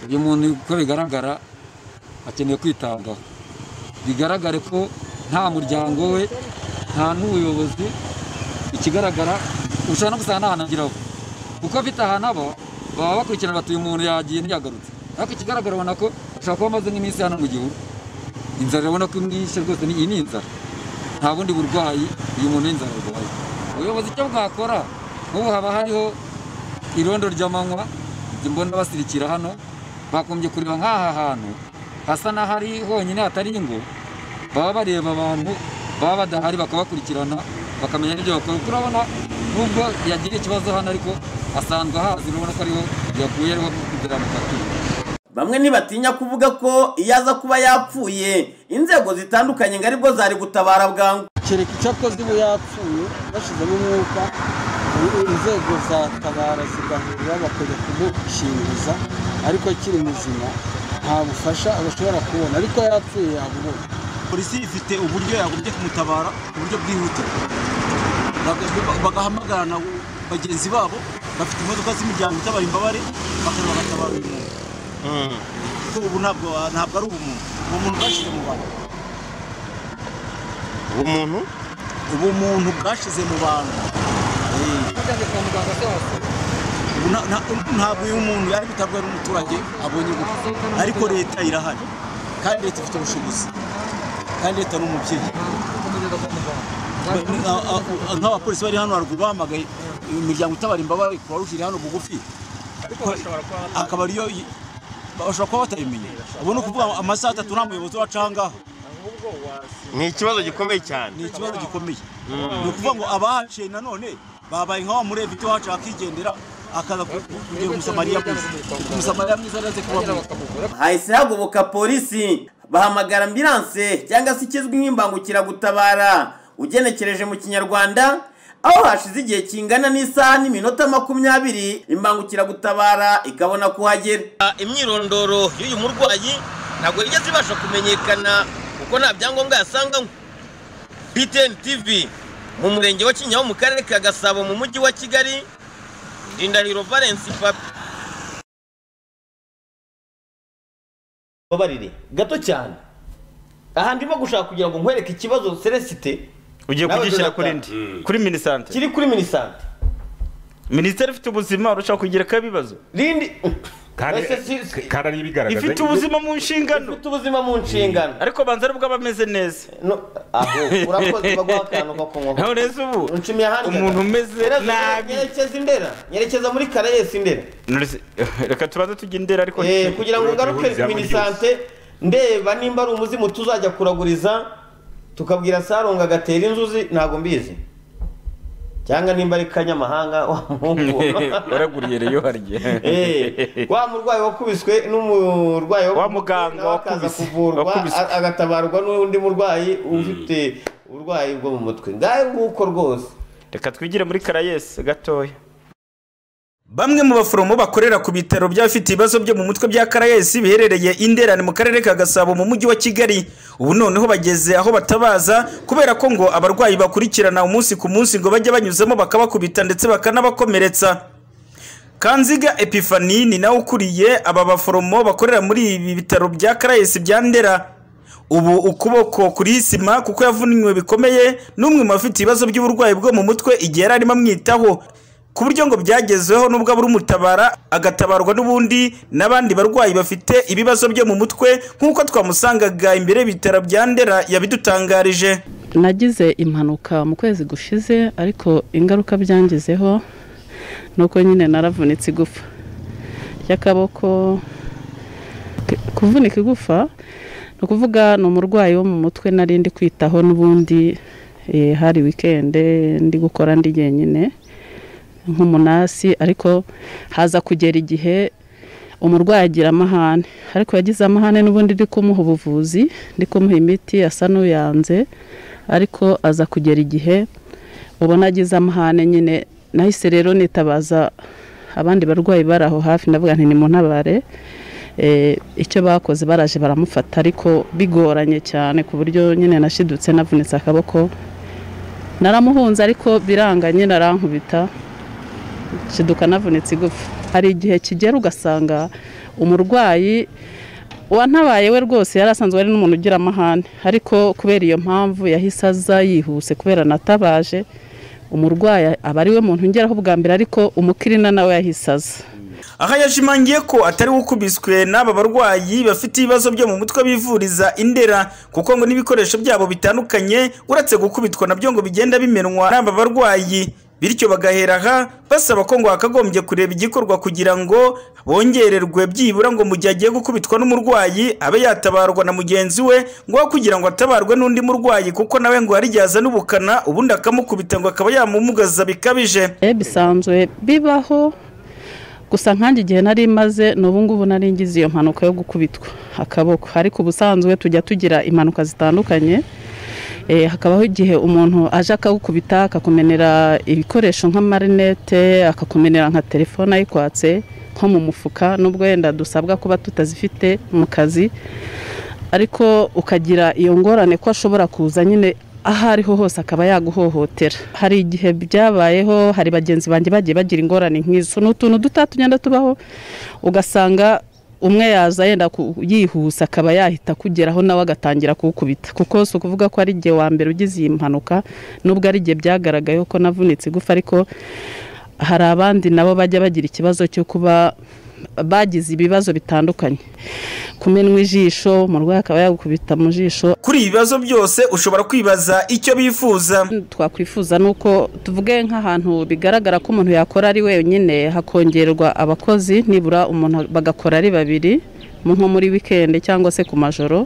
uyu muntu uko bigaragara akeneye kwitabwaho bigaragare ko nta muryango we nta n'ubuyobozi ikigaragara ushobora no gusanga nta hantu agiraho kuko afite ahantu aba baba bakurikirana bati uyu muntu yagiye ntiyagarutse ariko ikigaragara ubona ko ashobora kuba amaze nk'iminsi hano mu gihugu inzara urabona ko imwishe rwose ni iyi ni inzara nta bundi burwayi uyu muntu n'inzara arwaye ubuyobozi icyo bwakora nk'ubu haba hariho irondo ry'amanywa njye mbona basirikira hano bagombye kureba nk'aha hantu hasa n'ahari honyine hatari ingo baba bareba abantu baba badahari bakabakurikirana bakamenya n'ibyo bakora kuko urabona nubwo yagira ikibazo hano ariko asanzwe ahazi urabona ko ariho yaguye ariho kugera mu kazi
bamwe ntibatinya kuvuga ko iyo aza kuba yapfuye inzego zitandukanye ngo aribwo zari gutabara bwangu
kereka icyo akoze ubu yapfuye bashyizemo umwuka i- inzego zatabara zigahura bakajya kumushingiza ariko akiri muzima nta bufasha bashobora kubona ariko yapfuye yabubona
polisi ifite uburyo yagombye kumutabara uburyo bwihutirwa Baga- bagahamagarana bagenzi babo bafite imodoka z'imiryango itabara imbabare bakaza bagatabara uyu muntu kuko ubu ntabwo ntabwo ari ubumuntu ubumuntu bwashyize mu bantu ubumuntu ubumuntu bwashize mu bantu Eh. Ubu nta- nta- ntabwo uyu muntu yari gutabwaho n'umuturage abonye gupfa ariko leta irahari kandi leta ifite ubushobozi kandi leta ni umubyeyi nk'abapolisi bari hano haruguru bahamagaye imiryango itabara imbabare kuba rushyira hano bugufi akaba ariyo bashobora kuba batabimenye ubu ni ukuvuga amasaha atatu nta muyobozi wacu aha ngaha
ni ikibazo gikomeye cyane
ni ikibazo gikomeye ni ukuvuga ngo abahaciye nanone babaye nk'awa murevi ibyo wacu akigendera akaza kugira umusamariya mwiza umusamariya mwiza araze kuba mwiza
hahise hagoboka polisi bahamagara ambilanse cyangwa se ikizwi nk'imbangukiragutabara ugenekereje mu kinyarwanda aho hashize igihe kingana n'isaha n'iminota makumyabiri imbangukiragutabara ikabona kuhagera imyirondoro y'uyu murwayi ntabwo yigeze ibasha kumenyekana kuko nta byangombwa yasanganywe btn tv mu murenge wa kinyaho mu karere ka gasabo mu mujyi wa kigali rindahiro valence papi babarire gato cyane aha ndimo gushaka kugira ngo nkwereke ikibazo celesite
ugiye
nawe
kugishyira
Jonathan.
kuri ndi kuri minisante
kiri kuri minisante
minisiteri ifite ubuzima urashaka kugerekaho ibibazo
rindi
Kandi-
kandi ariyo ibigaragaza
ifite ubuzima mu nshingano
ifite ubuzima mu nshingano
ariko banza aribwo aba ameze neza
aho urakoze baguha akantu ko kunywa
neza ubu
unshimye ahandi
umuntu umeze nabi
nyerekeza indera nyerekeza muri karayesi indera
Nurse, reka tubanze tujya indera ariko
Eh, kugira ngo ngaruke ku minisante ndeba nimba ari umuzimu tuzajya kuraguriza tukabwira sarunga agatera inzuzi ntabwo mbizi cyangwa nimba ari kanyamahanga wa muhungu
waraguriye reyo harye
Eh, wa murwayi wakubiswe n'umurwayi wa muganga wakaza kuvurwa a- agatabarwa n'undi murwayi ufite uburwayi bwo mu mutwe ngahe nguko rwose
reka twigire muri karayesi gatoya
Bamwe mu baforomo bakorera ku bitaro by'abafite ibibazo byo mu mutwe bya Karayesi biherereye Inderane mu karere ka Gasabo mu mujyi wa Kigali ubu noneho bageze aho batabaza kubera ko ngo abarwayi bakurikirana umunsi ku munsi ngo bajye banyuzamo bakabakubita ndetse bakanabakomeretsa Kanziga Epifani ni nawe ukuriye aba baforomo bakorera muri ibi bitaro bya Karayesi bya Ndera ubu ukuboko kuri sima kuko yavunwe bikomeye n'umwe mu bafite ibibazo by'uburwayi bwo mu mutwe igihe yari arimo amwitaho ku buryo ngo byagezweho nubwo abura umutabara agatabarwa n'ubundi n'abandi barwayi bafite ibibazo byo mu mutwe nk'uko twamusangaga imbere y'ibitaro bya ndera yabidutangarije
nagize impanuka mu kwezi gushize ariko ingaruka byangizeho ni uko nyine naravunitse igufa ry'akaboko K- kuvunika igufa ni ukuvuga ni umurwayi wo mu mutwe nari ndi kwitaho n'ubundi eh, hari wikende ndi gukora ndi jyenyine nk'umunasi ariko haza kugera igihe umurwayi agira amahane ariko yagize amahane n'ubundi ndi kumuha ubuvuzi ndi kumuha imiti asa n'uyanze ariko aza kugera igihe ubona agize amahane nyine nahise rero nitabaza abandi barwayi bari aho hafi ndavuga nti nimuntabare Eh, icyo bakoze baraje baramufata ariko bigoranye cyane ku buryo nyine nashidutse navunitse akaboko naramuhunze ariko biranga nyine arankubita shiduka navunitse igufa hari igihe kigera ugasanga umurwayi wantabaye we rwose yari asanzwe ari n'umuntu ugira amahane ariko kubera iyo mpamvu yahise aza yihuse kubera natabaje umurwayi aba ari we muntu ngeraho bwa mbere ariko umukirina nawe yahise aza
aha yashimangiye ko atari we ukubiswe n'aba barwayi bafite ibibazo byo mu mutwe bivuriza indera kuko ngo n'ibikoresho byabo bitandukanye uretse gukubitwa nabyo ngo bigenda bimenwa n'aba barwayi bityo bagahera aha basaba ko ngo hakagombye kureba igikorwa kugira ngo bongererwe byibura ngo mu gihe agiye gukubitwa n'umurwayi abe yatabarwa na mugenzi we ngo we kugira ngo atabarwe n'undi murwayi kuko nawe ngo hari igihe azana ubukana ubundi akamukubita ngo akaba yamumugaza bikabije
Eh, bisanzwe bibaho gusa nkanjye igihe nari maze ni ubu ngubu nari ngize iyo mpanuka yo gukubitwa akaboko ariko ubusanzwe tujya tugira impanuka zitandukanye Eh, hakabaho igihe umuntu aje akagukubita akakumenera ibikoresho nk'amarinete akakumenera nka telefone ayikwatse nko mu mufuka n'ubwo wenda dusabwa kuba tutazifite mu kazi ariko ukagira iyo ngorane ko ashobora kuza nyine aho ariho hose akaba yaguhohotera hari igihe byabayeho hari bagenzi banjye bagiye bagira ingorane nk'izo ni utuntu duta tugenda tubaho ugasanga umwe yaza yenda ku- yihuse akaba yahita kugeraho nawe agatangira kuwukubita kuko si ukuvuga ko ari igihe wa mbere ugize iyi mpanuka nubwo ari igihe byagaragaye ko navunitse igufa ariko hari abandi nabo bajya bagira ikibazo cyo kuba bagize ibibazo bitandukanye kumenwa ijisho umurwayi akaba yagukubita mu jisho
kuri ibi bibazo byose ushobora kwibaza icyo bifuza
twakwifuza ni uko tuvuge nk'ahantu bigaragara ko umuntu yakora ari wenyine hakongerwa abakozi nibura umuntu bagakora ari babiri mu nko muri wikendi cyangwa se ku majoro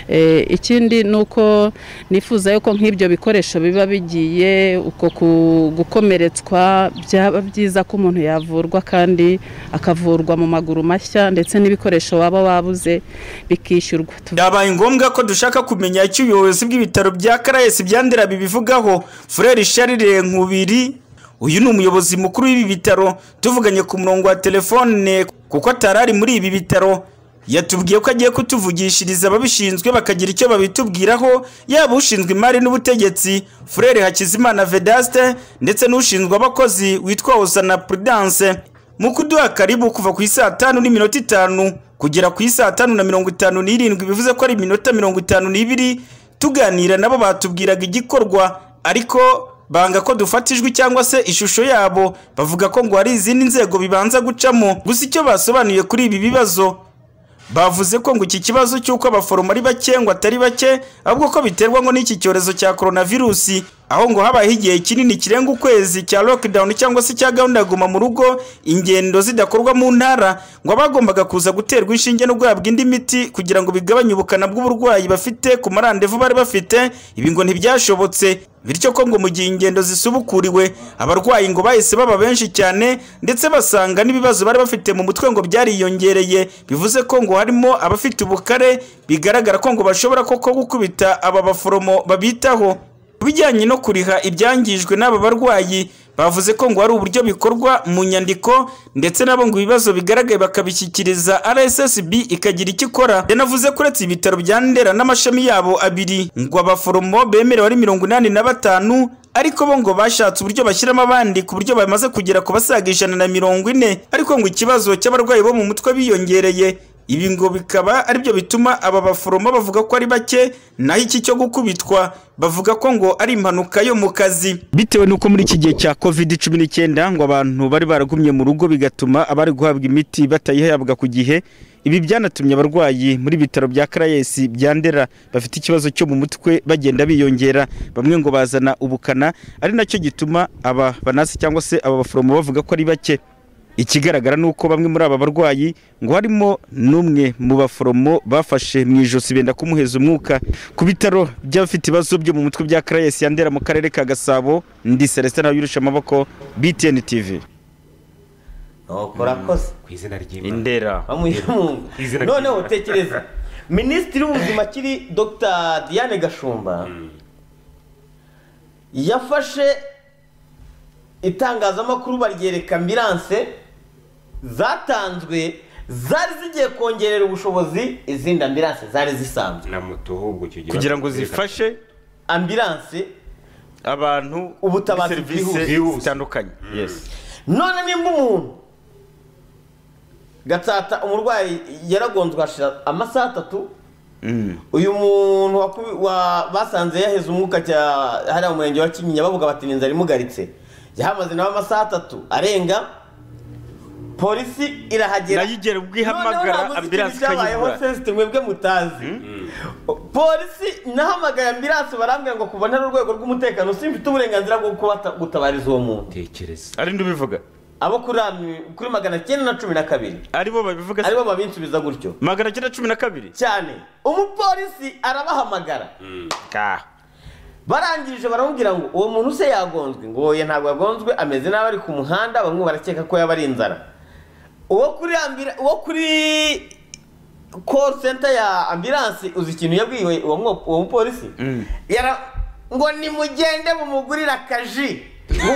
Eh, ikindi ni uko nifuza yuko nk'ibyo bikoresho biba bigiye uko ku- gukomeretswa byaba byiza ko umuntu yavurwa kandi akavurwa mu maguru mashya ndetse n'ibikoresho waba wabuze bikishyurwa
byabaye ngombwa ko dushaka kumenya icyo ubuyobozi bw'ibitaro bya karayesi byandera bibivugaho furere sharire nkubiri uyu ni umuyobozi mukuru w'ibi bitaro tuvuganye ku murongo wa telefone kuko atarari muri ibi bitaro yatubwiye ko agiye kutuvugishiriza ababishinzwe bakagira icyo babitubwiraho yaba ushinzwe imari n'ubutegetsi furere hakizimana vedaste ndetse n'ushinzwe abakozi witwa hosana prudence mu kuduha karibu kuva ku isaa tanu n'iminota itanu kugera ku isaa tanu na mirongo itanu n'irindwi bivuze ko ari iminota mirongo itanu n'ibiri tuganira nabo batubwiraga igikorwa ariko banga ko dufata ijwi cyangwa se ishusho yabo bavuga ko ngo hari izindi nzego bibanza gucamo gusa icyo basobanuye kuri ibi bibazo bavuze ko ngo iki kibazo cy'uko abaforomo ari bake ngo atari bake ahubwo ko biterwa ngo n'iki cyorezo cya coronavirusi aho ngo habayeho igihe kinini kirenga ukwezi cya lockdown cyangwa se cya gahunda ya guma mu rugo ingendo zidakorwa mu ntara ngo abagombaga kuza guterwa inshinge no guhabwa indi miti kugira ngo bigabanye ubukana bw'uburwayi bafite ku marandevu bari bafite ibi ngo ntibyashobotse bityo ko ngo mu gihe ingendo zisubukuriwe abarwayi ngo bahise baba benshi cyane ndetse basanga n'ibibazo bari bafite mu mutwe ngo byariyongereye bivuze ko ngo harimo abafite ubukare bigaragara ko ngo bashobora koko gukubita aba baforomo babitaho ku bijyanye no kuriha ibyangijwe n'aba barwayi bavuze ko ngo hari uburyo bikorwa mu nyandiko ndetse nabo ngo ibibazo bigaragaye bakabishyikiriza rssb ikagira icyo ikora yanavuze ko uretse ibitaro bya ndera n'amashami yabo abiri ngo abaforomo bemerewe ari mirongo inani na batanu ariko bo ngo bashatse uburyo bashyiramo abandi ku buryo bamaze kugera ku basaga ijana na mirongo ine ariko ngo ikibazo cy'abarwayi bo mu mutwe biyongereye ibi ngo bikaba aribyo bituma aba baforomo bavuga ko ari bake naho iki cyo gukubitwa bavuga ko ngo ari impanuka yo mu kazi bitewe n'uko muri iki gihe cya covid cumi n'icyenda ngo abantu bari baragumye mu rugo bigatuma abari guhabwa imiti batayihabwa ku gihe ibi byanatumye abarwayi muri bitaro bya karayesi bya ndera bafite ikibazo cyo mu mutwe bagenda biyongera bamwe ngo bazana ubukana ari nacyo gituma aba banasi cyangwa se aba baforomo bavuga ko ari bake ikigaragara ni uko bamwe muri aba barwayi ngo harimo n'umwe mu baforomo bafashe mu ijosi benda kumuheza umwuka ku bitaro by'abafite ibibazo byo mu mutwe bya karayesi yandera mu karere ka gasabo ndi celestin yurusha amaboko btn tv
urakoze
ku izina ry'imana
indera
bamuhungu
Izina
noneho
ry'Imana.
utekereza minisitiri w'ubuzima akiri dr diane gashumba yafashe itangazamakuru baryereka ambiranse zatanzwe zari zigiye kongerera ubushobozi izindi ambiranse zari zisanzwe
na moto ahubwo icyo gihe
Kugira ngo
zifashe
ambiranse
abantu
ubutabazi
serivisi
bwihuse.
zitandukanye
none nimba umuntu gatsata umurwayi yaragonzwe hashira amasaha atatu uyu muntu wakubi- wa- basanze yaheze umwuka cya- hariya mu murenge wa kinyinya bavuga bati ni inzara imugaritse yahamaze nawe amasaha atatu arenga polisi irahagera
nayo igera ubwo
ihamagara
ambilanse
byabayeho
ikayibura.
se site mwebwe mutazi polisi nahamagaye ambilanse barambwira ngo kubona ari urwego rw'umutekano simfite uburenganzira bwo kubata- gutabariza uwo muntu
tekereza
ari ndubivuga
abo kuri am- kuri magana cyenda na cumi na kabiri
aribo babivuga
aribo babinsubiza gutyo
magana cyenda cumi na kabiri
cyane umupolisi arabahamagara barangije baramubwira ngo uwo muntu se yagonzwe ngo oya ntabwo yagonzwe ameze nabi ari ku muhanda bamwe barakeka ko yaba ari inzara uwo kuri ambira- uwo kuri call center ya ambilanse uzi ikintu yabwiwe uwo mwo- uwo mupolisi yara ngo nimugende mumugurire akaji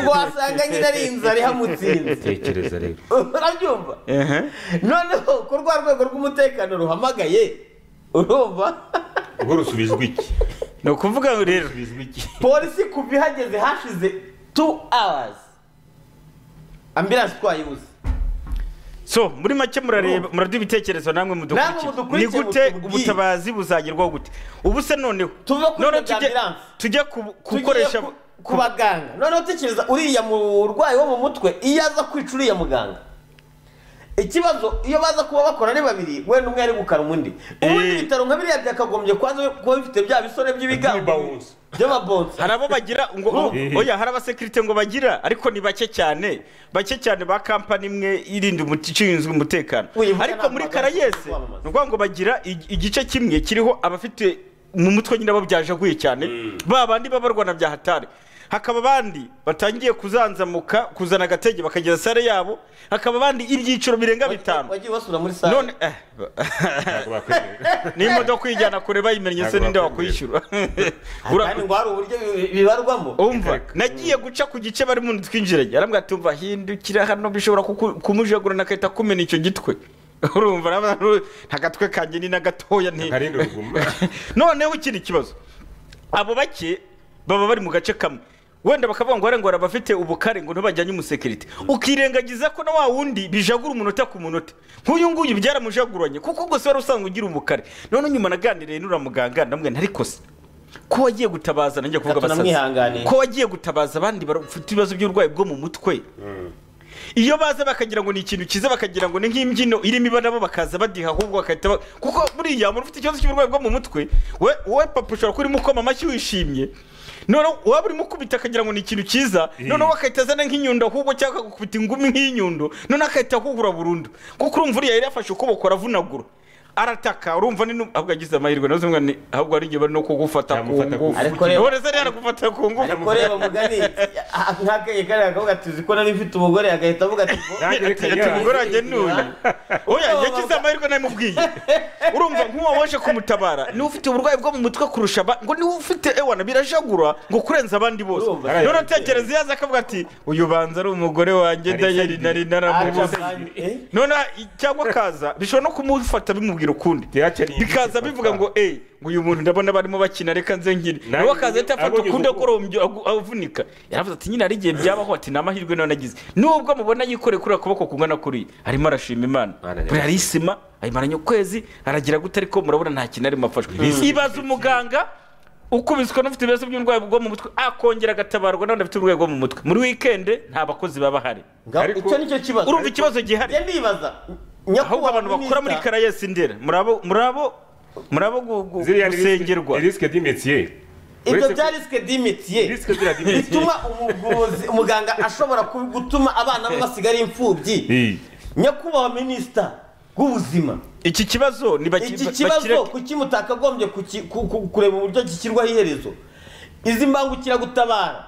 ngo wasanga nyine ari inzara ihamutsinze
tekereza rero
urabyumva noneho ko rwa rwego rw'umutekano ruhamagaye urumva
ubwo rusubizwa iki
ni ukuvuga ngo rero
polisi kuva ihageze hashize tu awazi ambilanse twayibuze
so muri make murareba muraduha ibitekerezo namwe
Namwe
mudukurikira ni
mudukurikire
gute
mutubwire.
ubutabazi buzagerwaho gute ubu se noneho
tuve kuri
None
ibyo bya
tujye-
ambulance.
tujye ku- gukoresha
Tugiye ku- ku baganga noneho tekereza uriya murwayi wo mu mutwe iyo aza kwica uriya muganga ikibazo iyo baza kuba bakora ari babiri wenda umwe ari gukara undi ubundi ibitaro nka biriya byakagombye kuba kuba bifite bya bisore by'ibigango by'amabonsa
hari abo bagira ngo oya hari abasekirite ngo bagira ariko ni bake cyane bake cyane ba kampani imwe irinda umuti- ishinzwe umutekano ariko muri karayesi ni ukuvuga ngo bagira ig- igice kimwe kiriho abafite mu mutwe nyine babyajaguye cyane ba bandi b'abarwana bya hatari hakaba abandi batangiye kuzanzamuka kuzana agatege bakagira sare yabo hakaba abandi ibyiciro birenga bitanu
wagiye basura muri sare
none eh, n'imodoka uyijyana kure bayimenye se ninde wakwishyura
kandi ngo hari uburyo bi- bibarwamo
umva nagiye guca ku gice bari mu twinjiranye arambwira ati umva hindukira hano bishobora kuku- kumujagurana agahita kumena icyo gitwe urumva raba- ntagatwe kanjye ni na gatoya nti noneho ikindi kibazo abo bake baba bari mu gace kamwe wenda bakavuga ngo ngo hari abafite ubukare ngo ntibajyanye umusekirite ukirengagiza ko na wa wundi bijagura umunota ku munota nk'uyu nguyu byaramujaguranye kuko gusa wari usanzwe ugira ubukare none nyuma naganiriye n'uriya muganga ndamubwira nti ariko se ko wagiye gutabaza nanjye kuvuga
Gato
abasazi
namwihanganiye.
ko wagiye gutabaza abandi bafite ibibazo by'uburwayi bwo mu mutwe iyo baza bakagira ngo ni ikintu cyiza bakagira ngo ni nk'imbyino irimo iba nabo bakaza badiha ahubwo bagahita ba- kuko buriya umuntu ufite ikibazo cy'uburwayi bwo mu mutwe we wowe papa ushobora kuba urimo ukoma amashyi wishimye noneho waba urimo ukubita akagira ngo ni ikintu cyiza noneho agahita azana nk'inyundo ahubwo cyangwa akagukubita ingumi nk'inyundo noneho agahita akuhura burundu kuko urumva uriya yari yafashe ukuboko aravunagura arataka urumva ni nu- ahubwo agize amahirwe nazo umwana ahubwo ari igihe bari no kugufata ku ngufu
Ariko reba-
None se rero gufata ku ngufu
ariko reba mugani nk'akeye kariya kavuga ati uzi ko nari mfite umugore agahita avuga ati
Ati- ati umugore wanjye ni uyu oya yagize amahirwe nabimubwiye urumva nk'uwo waje kumutabara niwe ufite uburwayi bwo mu mutwe kurusha aba- ngo niwe ufite ewana birajagura ngo kurenza abandi bose none utekereza iyo aza akavuga ati uyu banza ari umugore wanjye dayeri nari naramubuze none cyangwa akaza bishobora no kumufata bimubwira ukundi bikaza bivuga ngo eee ngo uyu muntu ndabona barimo bakina reka nze ngire nawe akaza ahita afata
abonye
ukundi
uko-
akorombye agu- avunika yaravuze ati nyine hari igihe byabaho ati ni amahirwe nawe nagize nubwo mubona yikoreye kuriya kuboko kungana kuriya arimo arashima imana buriya ari isima ayimaranye ukwezi aragira gute ariko murabona nta kintu arimo afashwe ibaza umuganga ukubiswe n'ufite ibibazo by'uburwayi bwo mu mutwe akongera agatabarwa n'abandi bafite uburwayi bwo mu mutwe muri wikende nta bakozi baba bahari
icyo nicyo kibazo
urumva ikibazo gihari
ndibaza
ahubwo abantu bakora muri karayesi ndera murabo murabo murabo gu- gu- gusengerwa
risque d'imetier
ibyo bya risike dimitiye bituma umuvuzi umuganga ashobora ku- gutuma abana be basigara impfubyi nyakubahwa minisita w'ubuzima
iki kibazo ni baki-
iki
ba-
kibazo
bakireke.
kuki mutakagombye kuki- ku- ku- kureba uburyo gishyirwaho iherezo izi mbangukiragutabara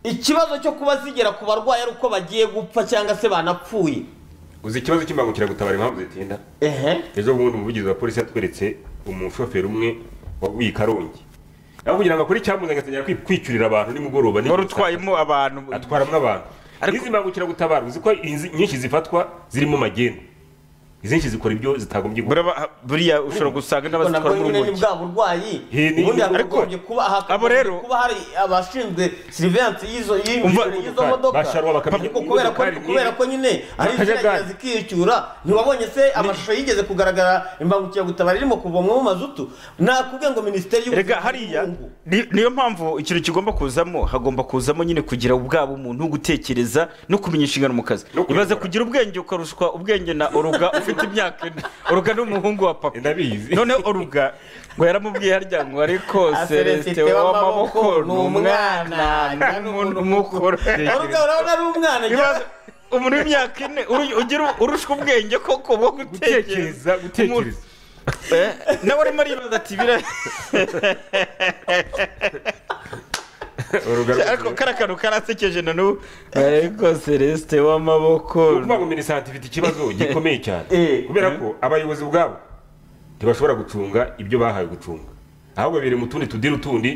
ikibazo cyo kuba zigera ku barwayi ari uko bagiye gupfa cyangwa se banapfuye
uzi ikibazo cy'imbangukiragutabara impamvu zitinda ejo bundi umuvugizi wa polisi yatweretse umushoferi umwe waguye i karongi nawe kugira ngo akore icyamuzanye atangira kwi- kwicurira abantu nimugoroba
wari utwayemo abantu
atwaramo abantu n'izi mbangukiragutabara uzi ko izi- nyinshi zifatwa zirimo magendu izi nyinshi zikora ibyo zitagombye gukora
buriya ushobora gusanga
Ariko nabwo nyine ni bwa burwayi
He, ni-
ubundi
ariko-
hakagombye kuba hakagombye kuba hari abashinzwe sirivansi y'izo y'izo- y'izo modoka
basharwa bakamenya
ariko kubera ko kubera ko nyine ari iziragera
Akajagari.
zikicyura ntiwabonye se amashusho yigeze kugaragara imbangukiragutabara irimo kuvomwa mu mazutu nakubwiye ngo minisiteri y'ubuzima
rega hariya ni- niyo mpamvu ikintu kigomba kuzamo hagomba kuzamo nyine kugira ubwabo umuntu no gutekereza no kumenya inshingano mu kazi ibaze kugira ubwenge ukarushwa ubwenge na oruga ufite imyaka ine oruga ni umuhungu wa papa
ndabizi
noneho oruga ngo yaramubwiye harya ngo ariko
Aselesite
selesite w'amaboko ni umwana
nta
n'umuntu umukora
Oruga urabona ari umwana
Ibaze, umuntu w'imyaka ine uru- ugira urushwa ubwenge koko bwo gutekereza
gutekereza
nawe arimo aribaza ati bira ariko kari akantu karasekeje na n'ubu ariko celesite w'amaboko
ukuvuga ngo minisante ifite ikibazo gikomeye cyane kubera ko abayobozi ubwabo ntibashobora gucunga ibyo bahawe gucunga ahubwo biri mu tundi tudiri tundi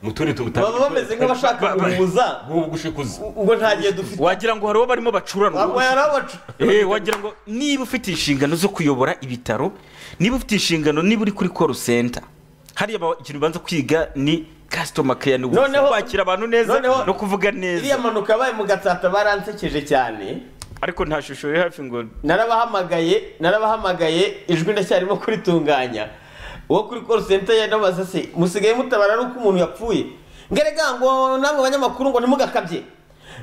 mu tundi tuntu
baba bameze nk'abashaka guhuza
gushikuza
ubwo nta gihe dufite
wagira ngo hari uwo barimo bacuranwa
Abo yari abacu-
Eh, wagira ngo niba ufite inshingano zo kuyobora ibitaro niba ufite inshingano niba uri kuri call center hariya ba- ikintu banza kwiga ni customer care ni ubusa.
Noneho-
kwakira abantu neza
noneho-
no kuvuga neza
iriya mpanuka yabaye mu gatsata baransekeje cyane
ariko nta shusho iri hafi ngo
narabahamagaye narabahamagaye ijwi ndacyarimo kuritunganya uwo kuri call center yanabaza se musigaye mutabara ari uko umuntu yapfuye ngerega ngo namwe banyamakuru ngo ntimugakabye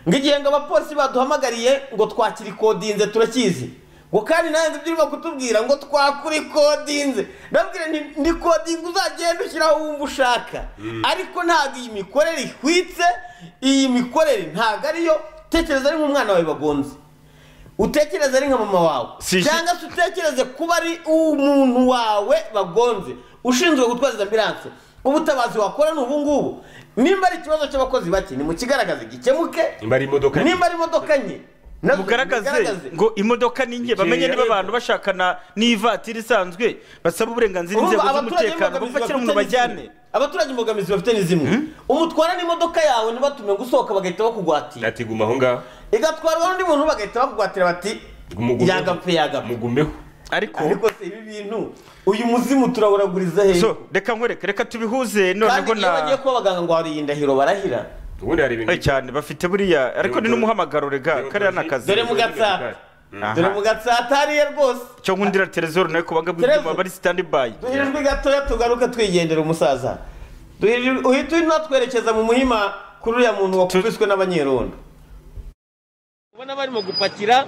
ngo igihe ngo abapolisi baduhamagariye ngo twakira ikodinze turakizi ngo kandi nanze ibyo urimo kutubwira ngo twakura ikodinze ndabwira nti ni kodinga uzagenda ushyiraho wumva ushaka ariko ntabwo iyi mikorere ihwitse iyi mikorere ntabwo ariyo tekereza ari nk'umwana wawe bagonze utekereze ari nka mama wawe cyangwa se utekereze kuba ari umuntu wawe bagonze ushinzwe gutwaza ambiranse ubutabazi wakora ni ubungubu nimba ari ikibazo cy'abakozi bake ni mu kigaragaze gikemuke
nimba ari imodoka
nimba ari imodoka nke nazo
mugaragaze ngo imodoka ni nke bamenye niba abantu bashakana n'ivatiri isanzwe basaba uburenganzira
Urumva
inzego
abaturage
z'umutekano
imbogamizi bafite
bafashe mu
ni
bajyane
zimwe. abaturage imbogamizi bafite ni zimwe umutwara n'imodoka yawe ntibatume ngo usohoka bagahita bakugwatira
atiguma aho ngaho
igatwarwa n'undi muntu bagahita bakugwatira bati
Mugumeho.
yagapfe yagapfe
mugumeho
ariko
se ibi bintu uyu muzimu turawuraguriza hehe
So, reka nkwereke reka tubihuze
kandi
noneho
iyo bagiye
na
kuba abaganga ngo hari iyi ndahiro barahira
ubundi hari ibintu
cyane bafite buriya ariko ni n'umuhamagaro rega kariya ni akazi
dore mu gatsata dore mu gatsata hariya rwose
cyo nkundira televiziyo nayo kubaga bw'ibyuma bari sitandi bayi
duhirijwe gatoya tugaruke twigendera umusaza Duhirije- uhita unatwerekeza mu muhima kuri uriya muntu wakubiswe n'abanyerondo ubona barimo gupakira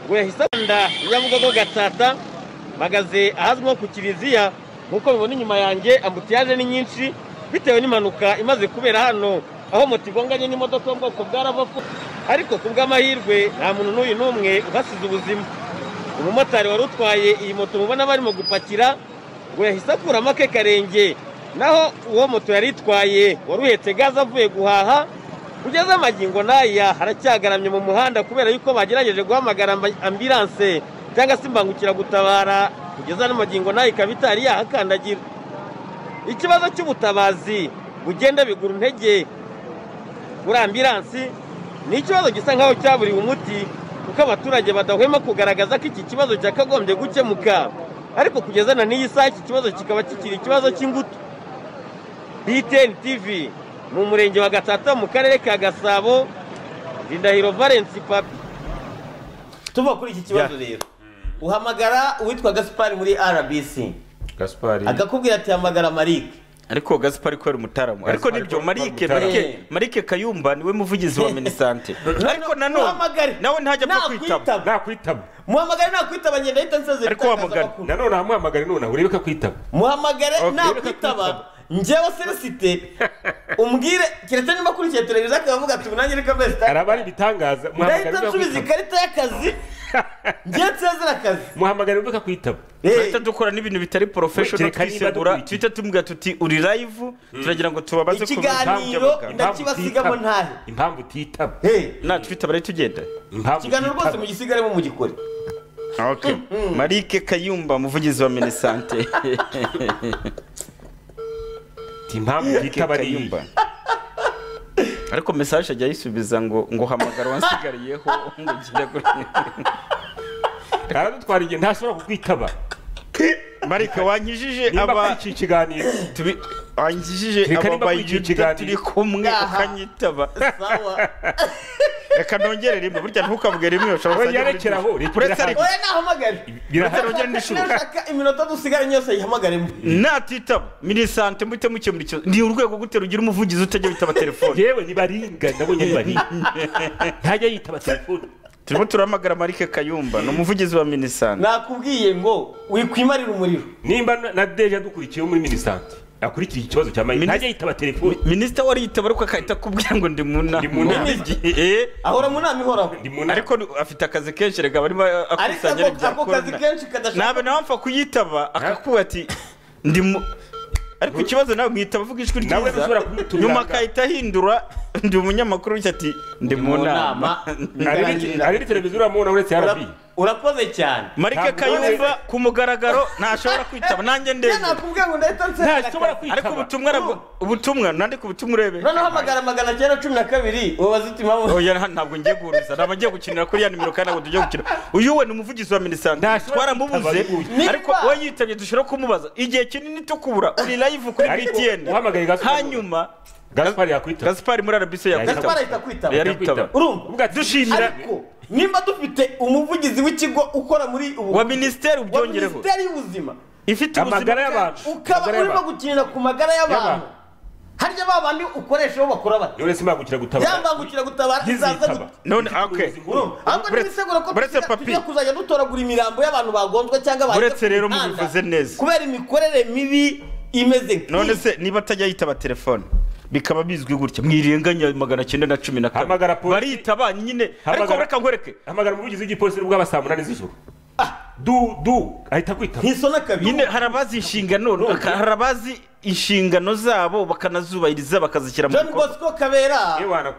ngo yahise anda nyabugogo gatsata mpagaze ahazwi nko ku kiliziya nk'uko mubona inyuma yanjye ambutiyaje ni nyinshi bitewe n'impanuka imaze kubera hano aho moto igonganye n'imodoka yo mu bwoko bwa ravafu ariko ku bw'amahirwe nta muntu n'uyu n'umwe uhasize ubuzima umumotari wari utwaye iyi moto mubona barimo gupakira ngo yahise akuramo ake karenge naho uwo moto yari itwaye wari uhetse gaze avuye guhaha kugeza amagingo n'aya haracyagaramye mu muhanda kubera yuko bagerageje guhamagara amba- ambilanse cyangwa se imbangukiragutabara kugeza n'amagingo n'aya ikaba itari yahakandagira ikibazo cy'ubutabazi bugenda bigura intege kuri ambilansi ni ikibazo gisa nkaho cyaburiwe umuti kuko abaturage badahwema kugaragaza ko iki kibazo cyakagombye gukemuka ariko kugeza na n'iyi saha iki kibazo kikaba kikiri ikibazo cy'ingutu btn tv mu murenge wa gatata mu karere ka gasabo rindahiro valensi papi tuva kuri iki kibazo rero uhamagara uwitwa gaspari muri rbc
gaspari
akakubwira ati hamagara marike
ariko gaspari kubera umutaramu ariko
Gaspari
nibyo
kubera
marike
umutaramu.
marike marike kayumba niwe muvugizi wa minisante ariko nanone nawe ntajya apfa kwitaba
nakwitaba
muhamagare nakwitaba ngenda ahita nsezera
ariko wahamagare nanone ahamwamagare nonaha urebe ko akwitaba
muhamagare
Okay.
nakwitaba njyewe seresite umbwire keretse niba akurikiye televiziyo akaba avuga ati nanjye reka mbese
hari abandi bitangaza muhamagare
ndahita nsubiza ikarita y'akazi njyewe nsezera akazi
muhamagare urebe ko akwitaba
turahita dukora n'ibintu bitari porofeshono
Kereka niba
twisegura tuhita tumubwira tuti uri live turagira ngo tubabaze ku
ikiganiro ndakibasigamo ntahe
impamvu utitaba
natwitaba rero tugenda
ikiganiro rwose mugisigaremo mugikore
Okay. marike kayumba muvugizi wa minisante
impamvu utitaba ari iyi
ariko mesaje ajya ayisubiza ngo ngo hamagara wansigariyeho ngo ugire
aradutwara igihe ntashobora kukwitaba
marike wankijije
Nimba
aba
kuri iki kiganiro
tubi wankijije
Reka
aba
nimba kuri iki
bayita
kiganiro.
turi kumwe ukanyitaba reka nongere rimwe burya ntukavuge rimwe ushobora
Oya, rekera aho, rekera
uretse ariko
oya nahamagare
Birahari. Uretse rero n'ishuri.
nashaka iminota dusigaranye yose ayihamagaremo
natitaba minisante muhite mukemura ikibazo ni urwego gute rugira umuvugizi utajya witaba telefone
yewe ni baringa ndabonye ni baringa ntajya yitaba telefone
turimo turahamagara marike kayumba ni umuvugizi wa minisante
nakubwiye ngo wikwimarira umuriro
nimba na- na deja dukurikiyeho muri minisante akurikiye ikibazo cya mayike ntajya yitaba telefone
minisita wari yitaba ariko akahita akubwira ngo ndi mu nama
mu nama.
Eh.
ahora mu nama ihoraho
ariko ni- afite akazi kenshi reka barimo
Ariko
akusanya
ako- ako kazi kenshi kadashaka-
nawe nawe apfa kuyitaba akakuba ati ndi mu ariko ikibazo nawe mwitaba avuga ijwi
Nawe
ryiza
ushobora kumutumira.
nyuma akahita ahindura ndi umunyamakuru bityo ati ndi mu nama
hari n'iteleviziyo uramubona uretse rb
urakoze cyane
marike
Ntabwo nawe-
kayumba ku mugaragaro ntashobora kwitaba nanjye ndebye
nakubwiye ngo ndahita nsezera akazi
ariko ubutumwa nabwo ubutumwa nandika ubutumwa urebe
noneho hamagara magana cyenda cumi na kabiri ubabaze uti mpamvu
oya nta- ntabwo ngiye guhuruza ntabwo ngiye gukinira kuri ya nimero kandi ntabwo tujya gukina uyu we ni umuvugizi wa minisante twaramubuze ariko uwo yitabye dushobora kumubaza igihe kinini tukubura uri live kuri
Ariko
btn
uhamagaye Gaspard.
hanyuma
gaspari yakwitaba
gaspari muri rbc
gaspari ahita akwitaba
yakwitaba
urumva
dushimira
ariko nimba dufite umuvugizi w'ikigo ukora muri ubu
wa minisiteri
ubyongereho minisiteri y'ubuzima
ifite
ubuzima
amagara y'abantu
ukaba
Amagara
urimo
y'abantu.
gukinira ku magara y'abantu harya ba bandi ukoresha bo bakora bati
none simbangukira gutabara
yambangukira gutabara izaza
ntizitaba
gutanga
none okay
ahubwo nimiseguro ko
buretse
tugiye-
papi.
tugiye kuzajya dutoragura imirambo y'abantu bagonzwe cyangwa bahiye
uretse
ku
rero
mihanda.
mubivuze neza
kubera imikorere mibi imeze nk'iyi
none se niba atajya yitaba telefone bikaba bizwi gutya mwirenganya magana cyenda na cumi na kane baritaba nyine ariko
Hamagara-
reka nkwereke hamagara umuvugizi w'igipolisi bwaba saa munani z'ijoro
du du
ahita akwitaba
ntisona kabiri
nyine hari abazi inshingano aka- hari abazi inshingano zabo bakanazubahiriza bakazishyira mu
John
bikorwa
Bosco Kabera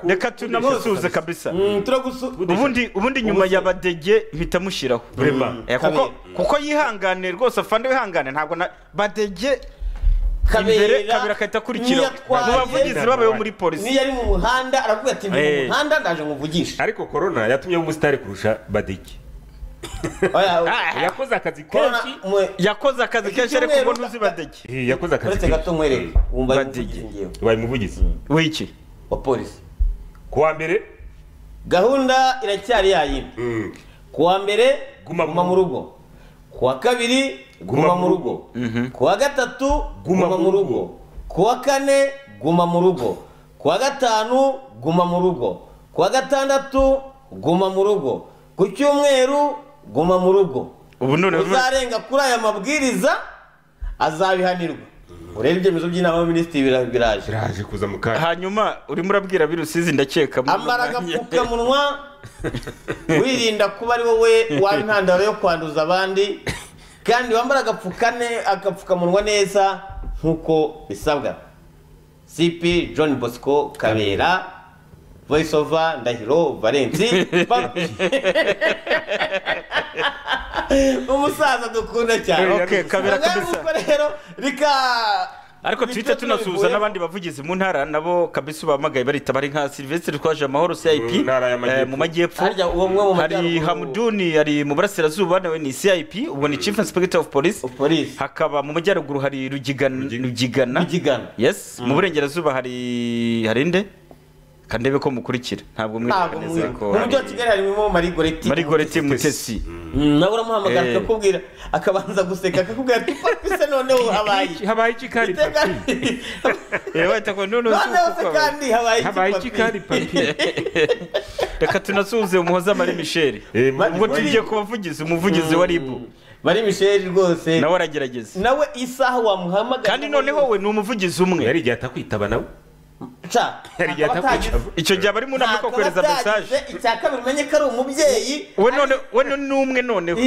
reka tunamusuhuze kabisa
turagusu
ubundi ubundi nyuma ya badege mpita mushyiraho
Vraiment.
Eh, kuko-
Kabera.
kuko yihangane rwose afande wihangane ntabwo na badege
Kabera
imbere kabera agahita akurikiraho
niyatwaye.
mu bavugizi babayeho muri polisi
niyo ari mu muhanda aravuga ati ndi mu
Eh.
muhanda ndaje muvugishe
ariko korona yatumye umusitari kurusha badege yakoze akazi
Corona,
kenshi
mwe-
yakoze akazi kenshi ariko
Icyumweru-
ubu ntuzi badege
Eh,
yakoze akazi
uretse gato nkwereke wumva ari umuvugizi ngewe
ubaye umuvugizi w'iki
wa polisi
kuwa mbere
gahunda iracyari yayindi kuwa mbere guma mu rugo kuwa kabiri guma mu rugo kuwa gatatu guma mu rugo kuwa kane guma mu rugo kuwa gatanu guma mu rugo kuwa gatandatu guma mu rugo ku cyumweru guma mu rugo
ubu none
uzarenga kuri aya mabwiriza azabihanirwa urebe ibyemezo by'inama y'abaminisitiri bira- biraje
biraje kuza mu kanya hanyuma urimo urabwira virusi izi ndakeka
ambara agapfukamunwa wirinda kuba ari wowe waba intandaro yo kwanduza abandi kandi wambara agapfukane agapfukamunwa neza nk'uko bisabwa cp john bosco kabera voice over ndahiro valensi Papi. umusaza dukunda cyane
Okay, Kabera kabisa.
Ubwo rero rika
ariko twite tunasuhuza n'abandi bavugizi mu ntara nabo kabisa ubahamagaye barita bari nka silvestre twaje amahoro cip eh, mu majyepfo hari hamuduni ari mu burasirazuba nawe ni cip ubwo ni chief inspector of police hakaba mu majyaruguru hari Rugigan- rugigana yes mu burengerazuba hari hari nde kandebe ko mukurikira ntabwo
ntabwo
mwibuka neza
mubizi.
ko
mu mujyi wa kigali harimo marigoreti
marigoreti mutesi
nawe uramuhamagara
Eh.
akakubwira akabanza guseka akakubwira ati papi se noneho habaye iki
habaye iki kandi
noneho se kandi habaye iki papi
reka tunasuhuze umuhoza mari michel ubwo tugiye ku bavugizi umuvugizi wa ribu
mari michel rwose
nawe aragerageza
nawe isaha wamuhamagara
kandi noneho we ni umuvugizi umwe yari igihe atakwitaba nawe
ca
yari igihe atakwitaba icyo gihe abari mu nama ko kohereza mesaje
icya kabiri umenye ko ari umubyeyi
we none we none ni umwe noneho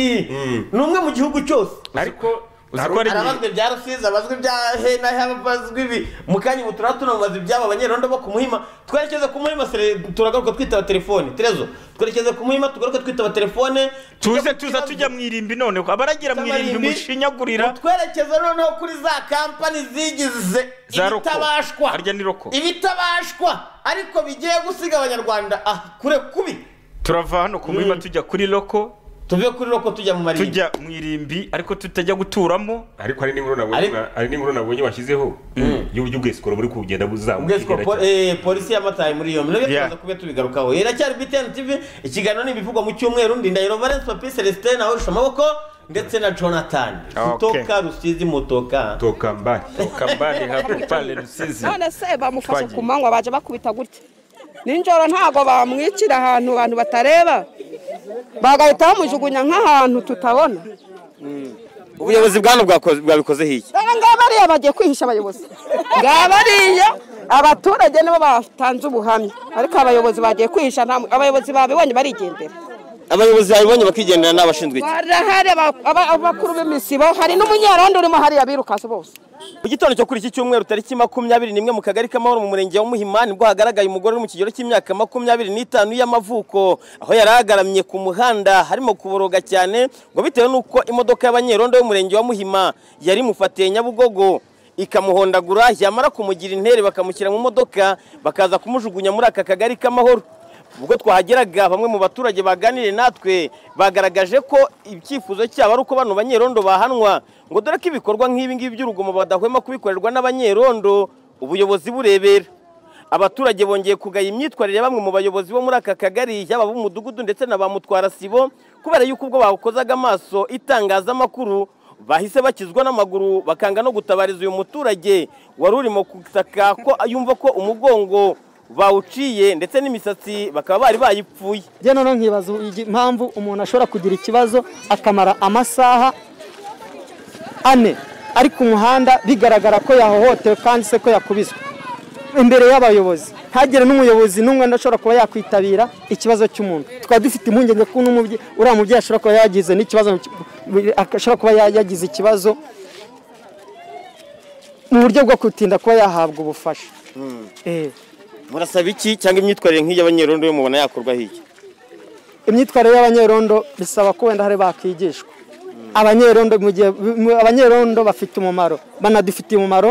ni umwe mu gihugu cyose
ariko uzi ko ari
arabazwe bya rusizi abazwe bya hena abazwe ibi mu kanya ubu turaba tunamubaza ibyabo abanyerondo bo ku muhima twerekeze ku muhima sere- turagaruka twitaba telefone terezo twerekeze ku muhima tugaruke twitaba telefone
tuze tuza tujya mu irimbi noneho abaragira mu irimbi mushinyagurira
twerekeze noneho kuri za kampani zigize
Za roko.
ibitabashwa
harya ni roko
ibitabashwa ariko bigiye gusiga abanyarwanda ah kure kubi
turava hano ku muhima tujya kuri roko
tuve kuri roko tujya mu marimbi
tujya mu irimbi ariko tutajya guturamo ariko hari n'inkuru
Ariko-
nabonye hari n'inkuru nabonye washyizeho y'uburyo ubwesikoro buri kugenda buzamuka
ubwesiko po- eh, polisi yamataye muri iyo mirimo turaza kuba tubigarukaho iracyari btn tv ikiganiro ni ibivugwa mu cyumweru ndindahiro valence papi celestin ahorosha amaboko ndetse na jonathan mutoka rusizi mutoka
toka mbari toka mbari hapo pale rusizi
none se bamufashe
Twagiye.
ku manywa baje bakubita gutya ninjoro ntabwo bamwicira ahantu abantu batareba bagahita bamujugunya nk'ahantu tutabona
ubuyobozi bwa hano bwakoze- bwabikozeho iki
dore ngaba ariya bagiye kwihisha abayobozi ngaba ariya abaturage nibo batanze ubuhamya ariko abayobozi bagiye kwihisha nta mu- abayobozi babibonye barigendera
abayobozi babibonye bakigendera n'abashinzwe iki
barahari aba- aba- abakuru b'imisibo hari n'umunyarondo urimo hariya birukanse bose
mu gitondo cyo kuri iki cyumweru tariki makumyabiri nimwe mu kagari k'amahoro mu murenge wa muhima nibwo hagaragaye umugore uri mu kigero cy'imyaka makumyabiri n'itanu y'amavuko aho yari agaramye ku muhanda harimo kuboroga cyane ngo bitewe n'uko imodoka y'abanyerondo y'umurenge wa muhima yari imufatiye nyabugogo ikamuhondagura yamara kumugira intere bakamushyira mu modoka bakaza kumujugunya muri aka kagari k'amahoro ubwo twahageraga bamwe mu baturage baganiriye natwe bagaragaje ko icyifuzo cyabo ari uko bano banyerondo bahanwa ngo dore ko ibikorwa nk'ibi ngibi by'urugomo badahwema kubikorerwa n'abanyerondo ubuyobozi burebera abaturage bongeye kugaya imyitwarire ya bamwe mu bayobozi bo muri aka kagari yaba b'umudugudu ndetse na ba mutwarasibo kubera yuko ubwo bawukozaga amaso itangazamakuru bahise bakizwa n'amaguru bakanga no gutabariza uyu muturage wari urimo gusaka ko yumva ko umugongo bawuciye ndetse n'imisatsi bakaba bari bayipfuye
njye noneho nkibaza impamvu umuntu ashobora kugira ikibazo akamara amasaha ane ari ku muhanda bigaragara ko yahohotewe kandi se ko yakubiswe imbere y'abayobozi ntagire n'umuyobozi n'umwe udashobora kuba yakwitabira ikibazo cy'umuntu tukaba dufite impungenge ko n'umubyeyi uriya mubyeyi ashobora kuba yagize n'ikibazo ashobora kuba yagize ikibazo mu buryo bwo gutinda kuba yahabwa ubufasha Eh.
murasaba iki cyangwa imyitwarire nk'iyi abanyerondo yo mubona yakorwa hirya
imyitwarire y'abanyerondo bisaba ko wenda hari bakigishwa abanyerondo mu gihe mu- abanyerondo bafite umumaro banadufitiye umumaro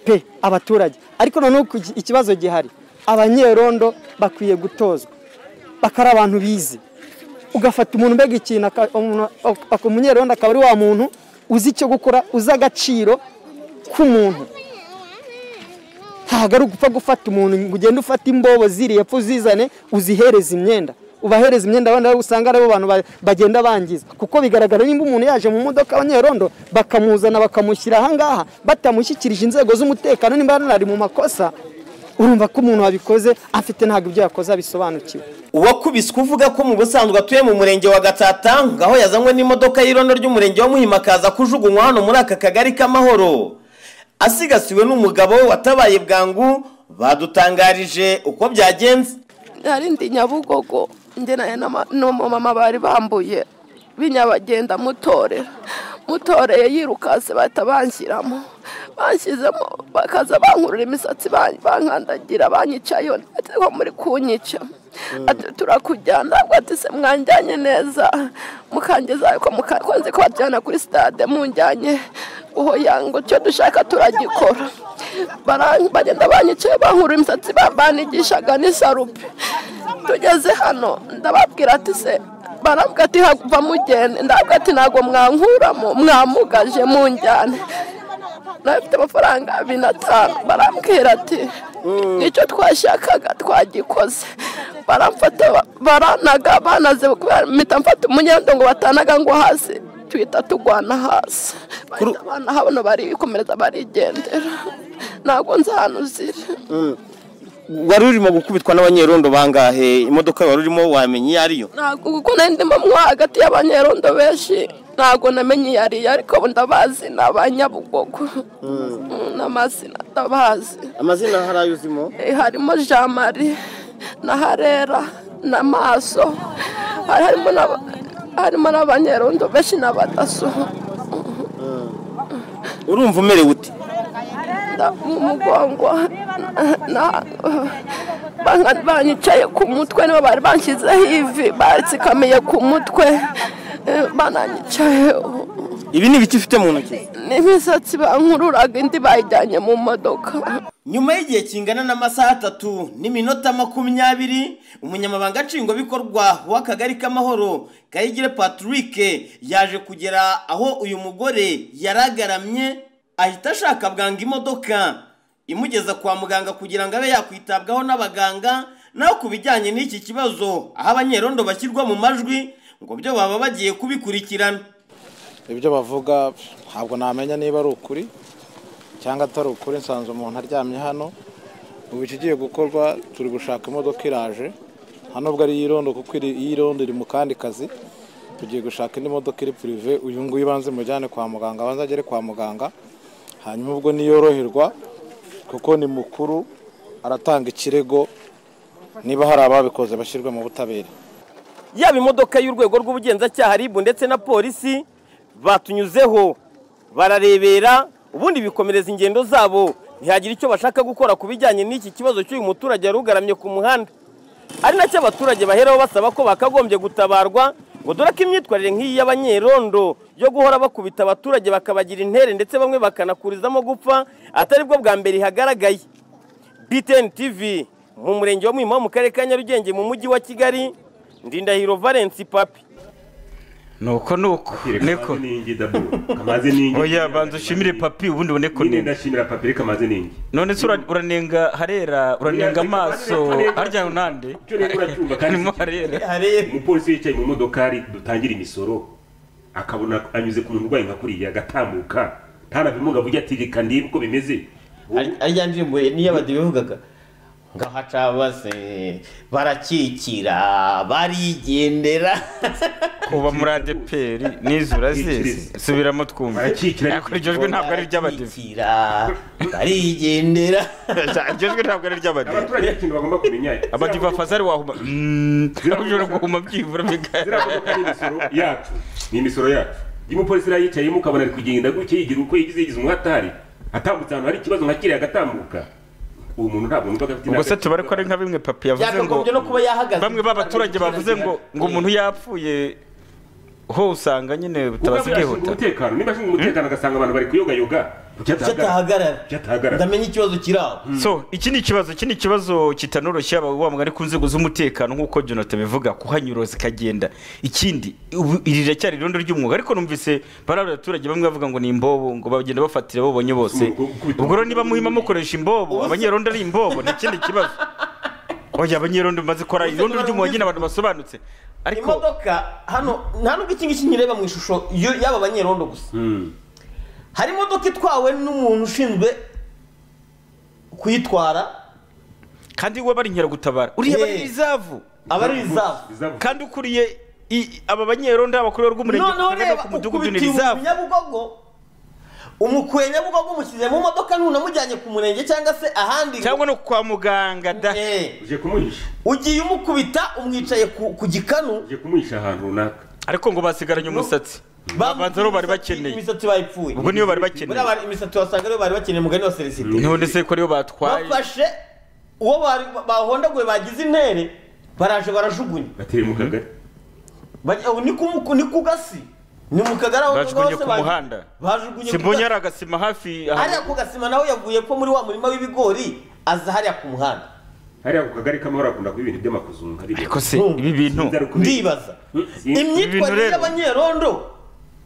pe abaturage ariko noneho ku gi- ikibazo gihari abanyerondo bakwiye gutozwa bakari abantu bize ugafata umuntu mbega ikintu aka- umuntu- ak- umunyerondo akaba ari wa muntu uzi icyo gukora uzi agaciro k'umuntu ntabwo ari ugupfa gufata umuntu ngo ugende ufate imbobo ziri epfo uzizane uzihereze imyenda ubahereza imyenda abandi nabo usanga aribo bantu ba- bagenda bangiza kuko bigaragara nimba umuntu yaje mu modoka abanyerondo bakamuzana bakamushyira ahangaha batamushyikirije inzego z'umutekano nimba ari mu makosa urumva ko umuntu wabikoze afite ntabwo ibyo yakoze abisobanukiwe
uwakubiswe uvuga ko mu busanzwe atuye mu murenge wa gatsata ngaho yazanywe n'imodoka y'irondo ry'umurenge wa muhima akaza kujugunywa hano muri aka kagari k'amahoro asigasiwe n'umugabo we watabaye bwangu badutangarije uko byagenze
hari ndi nyabugogo njye n'umumama bari bambuye binyabagenda mutorera mutoreye yirukase bahita banshyiramo banshyizemo bakaza bankurura imisatsi ban- bankandagira banyicayeho ati ko muri kunyica ati turakujyana ntabwo ati se mwanjyanye neza mukangeza ko mukakonze ko bajyana kuri stade munjyanye uho yango cyo dushaka turagikora Bara- bagenda banyicaye bankura imisatsi ba- banigishaga n'isarupe tugeze hano ndababwira ati se barabwira ati hava mugende ndabwira ati ntabwo mwankuramo mwamugaje munjyane nabifite amafaranga abiri n'atanu barambwira ati nicyo twashakaga twagikoze baramfata baranaga banaze kubera mpita mfata umunyendo ngo batanaga ngo hasi tuhita tugwana hasi Bahita banaha bano barikomereza barigendera ntabwo nzi ahantu ziri
wari urimo gukubitwa n'abanyerondo bangahe imodoka wari urimo wamenye iyo ariyo
ntabwo kuko nari ndimo mo hagati y'abanyerondo benshi ntabwo namenye iyo ari iyo ariko ndabazi ni abanyabugogo Mm, n'amazina ndabazi
amazina hari ayo uzimo
Eh, harimo jean marie na harera na maso hari harimo n'aba- harimo n'abanyerondo benshi n'abadaso
urumva umerewe uti
nda- mu mugongo na- banga- banyicaye ku mutwe nibo bari banshyizeho ivi batsikamiye ku mutwe eh, bananyicayeho
ibi ni ibiki ufite mu ntoki
n'imisatsi bankururaga indi bayijyanye mu modoka
nyuma y'igihe kingana n'amasaha atatu n'iminota makumyabiri umunyamabanga nshingwabikorwa w'akagari k'amahoro kayigire patrick yaje kugera aho uyu mugore yaragaramye ahita ashaka bwangu imodoka imugeza kwa muganga kugira ngo abe yakwitabwaho n'abaganga naho ku bijyanye n'iki kibazo aho abanyerondo bashyirwa mu majwi ngo byo baba bagiye kubikurikirana
ibyo bavuga ntabwo namenya niba ari ukuri cyangwa atari ukuri nsanzwe umuntu aryamye hano ubu ikigiye gukorwa turi gushaka imodoka iraje hano ubwo ari iyirondo kuko iri- iyirondo iri mu kandi kazi tugiye gushaka indi modoka iri purive uyu nguyu ibanze mujyane kwa muganga abanza agere kwa muganga hanyuma ubwo niyoroherwa kuko ni mukuru aratanga ikirego niba hari ababikoze bashyirwe mu butabera
yaba imodoka y'urwego rw'ubugenzacyaha RIB ndetse na polisi batunyuzeho bararebera ubundi bikomereza ingendo zabo ntihagira icyo bashaka gukora ku bijyanye n'iki kibazo cy'uyu muturage wari ugaramye ku muhanda ari nacyo abaturage baheraho basaba ko bakagombye gutabarwa ngo dore ko imyitwarire nk'iyi y'abanyerondo yo guhora bakubita abaturage bakabagira intere ndetse bamwe bakanakurizamo gupfa atari bwo bwa mbere ihagaragaye BTN TV mu murenge wa Muhima ho mu karere ka Nyarugenge mu mujyi wa Kigali Ndindahiro Valence Papi
nuko nuko neko
kamaze n'ingi
oya banza ushimire papi ubundi ubone ko
nyine ndashimira papi reka amaze n'ingi
none se ura- uranenga harera uranenga amaso harya unande
cyo rero uracyumva kandi
harimo harera
umupolisi yicaye mu modokari dutangira imisoro akabona anyuze ku muntu urwaye nka kuriya agatambuka ntanabimugabo ujya ati reka ndibe uko bimeze
ari rya ndirimbo niyo batabivugaga ngahaca base barakikira barigendera
kuba muri adeperi n'izura zese subiramo twumva ariko iryo jwi ntabwo ari iry'abadive
barigendera
iryo jwi ntabwo ari iry'abadive
abaturage ikintu bagomba kumenya
abadive afazari wahuma ushobora guhuma byibura bigari
yacu ni imisoro yacu iyo umupolisi yari yicayemo ukabona ari kugenda gutya yigira uko yigize yigize umuhatari atambutse ahantu hari ikibazo nka kiriya agatambuka uwo muntu ntabwo numva afite
ubwo se tubare ko ari nka bimwe papi yavuze ngo
Byakagombye no kuba yahagaze.
bamwe b'abaturage bavuze ngo ngo umuntu yapfuye ho usanga nyine butabazi
yashinga
bwihuta
umutekano niba ashinga umutekano agasanga abantu bari kuyogayoga kuki atahagarara kuki atahagarara
ndamenya ikibazo kiri aho
so iki ni ikibazo iki ni ikibazo kitanoroshye yaba wa mugani ku nzego z'umutekano nk'uko jonathan bivuga kuhanyura zikagenda ikindi ubu iri riracyari irondo ry'umwuga ariko numvise bari abaturage bamwe bavuga ngo ni imbobo ngo bagenda bafatira abo babonye bose ubwo rero niba muhima mukoresha imbobo abanyerondo ari imbobo ni ikindi kibazo oya abanyerondo bimaze kora irondo ry'umwuga nyine abantu basobanutse
imodoka hano nta nubwo iki ngiki nyireba mu ishusho yo- y'aba banyerondo gusa hari imodoka itwawe n'umuntu ushinzwe kuyitwara
kandi we aba ari inkeragutabara uriya aba ari rizavu
aba ari rizavu
kandi ukuriye i- aba banyerondo abakuriye rw'umurenge
noneho
Kagame
reba
ku mudugudu ni
ukubitiye
rizavu
umunyabugogo umukuye nyabugogo umushyize mu modoka ntunamujyanye ku murenge cyangwa se ahandi cyangwa
no kwa muganga da
uje kumwisha
ugiye umukubita umwicaye ku ku gikanu
uje kumwisha ahantu runaka
ariko ngo basigaranye umusatsi babanza bari bakeneye
imisatsi bayipfuye
ubwo niyo bari bakeneye
buriya imisatsi wasanga ariyo bari bakeneye mugani wa seresite
none se ko ariyo batwaye
bafashe uwo bari- bahondaguye bagize intere baraje barajugunya
bateye mu kagari
Bajya- ni ku muku- ni ku gasi ni mu kagari aho
bajugunye
hose
ku
baje-
muhanda
bajugunye ku
simbonye
gasi.
ari agasima hafi aha.
hariya ku gasima nawe yavuye ko muri wa murima w'ibigori aza hariya ku muhanda
hariya ku kagari k'amahoro hakunda kuba ibintu by'amakuzungu ariko
se ibi bintu
ndibaza imyitwarire
rero-
y'abanyerondo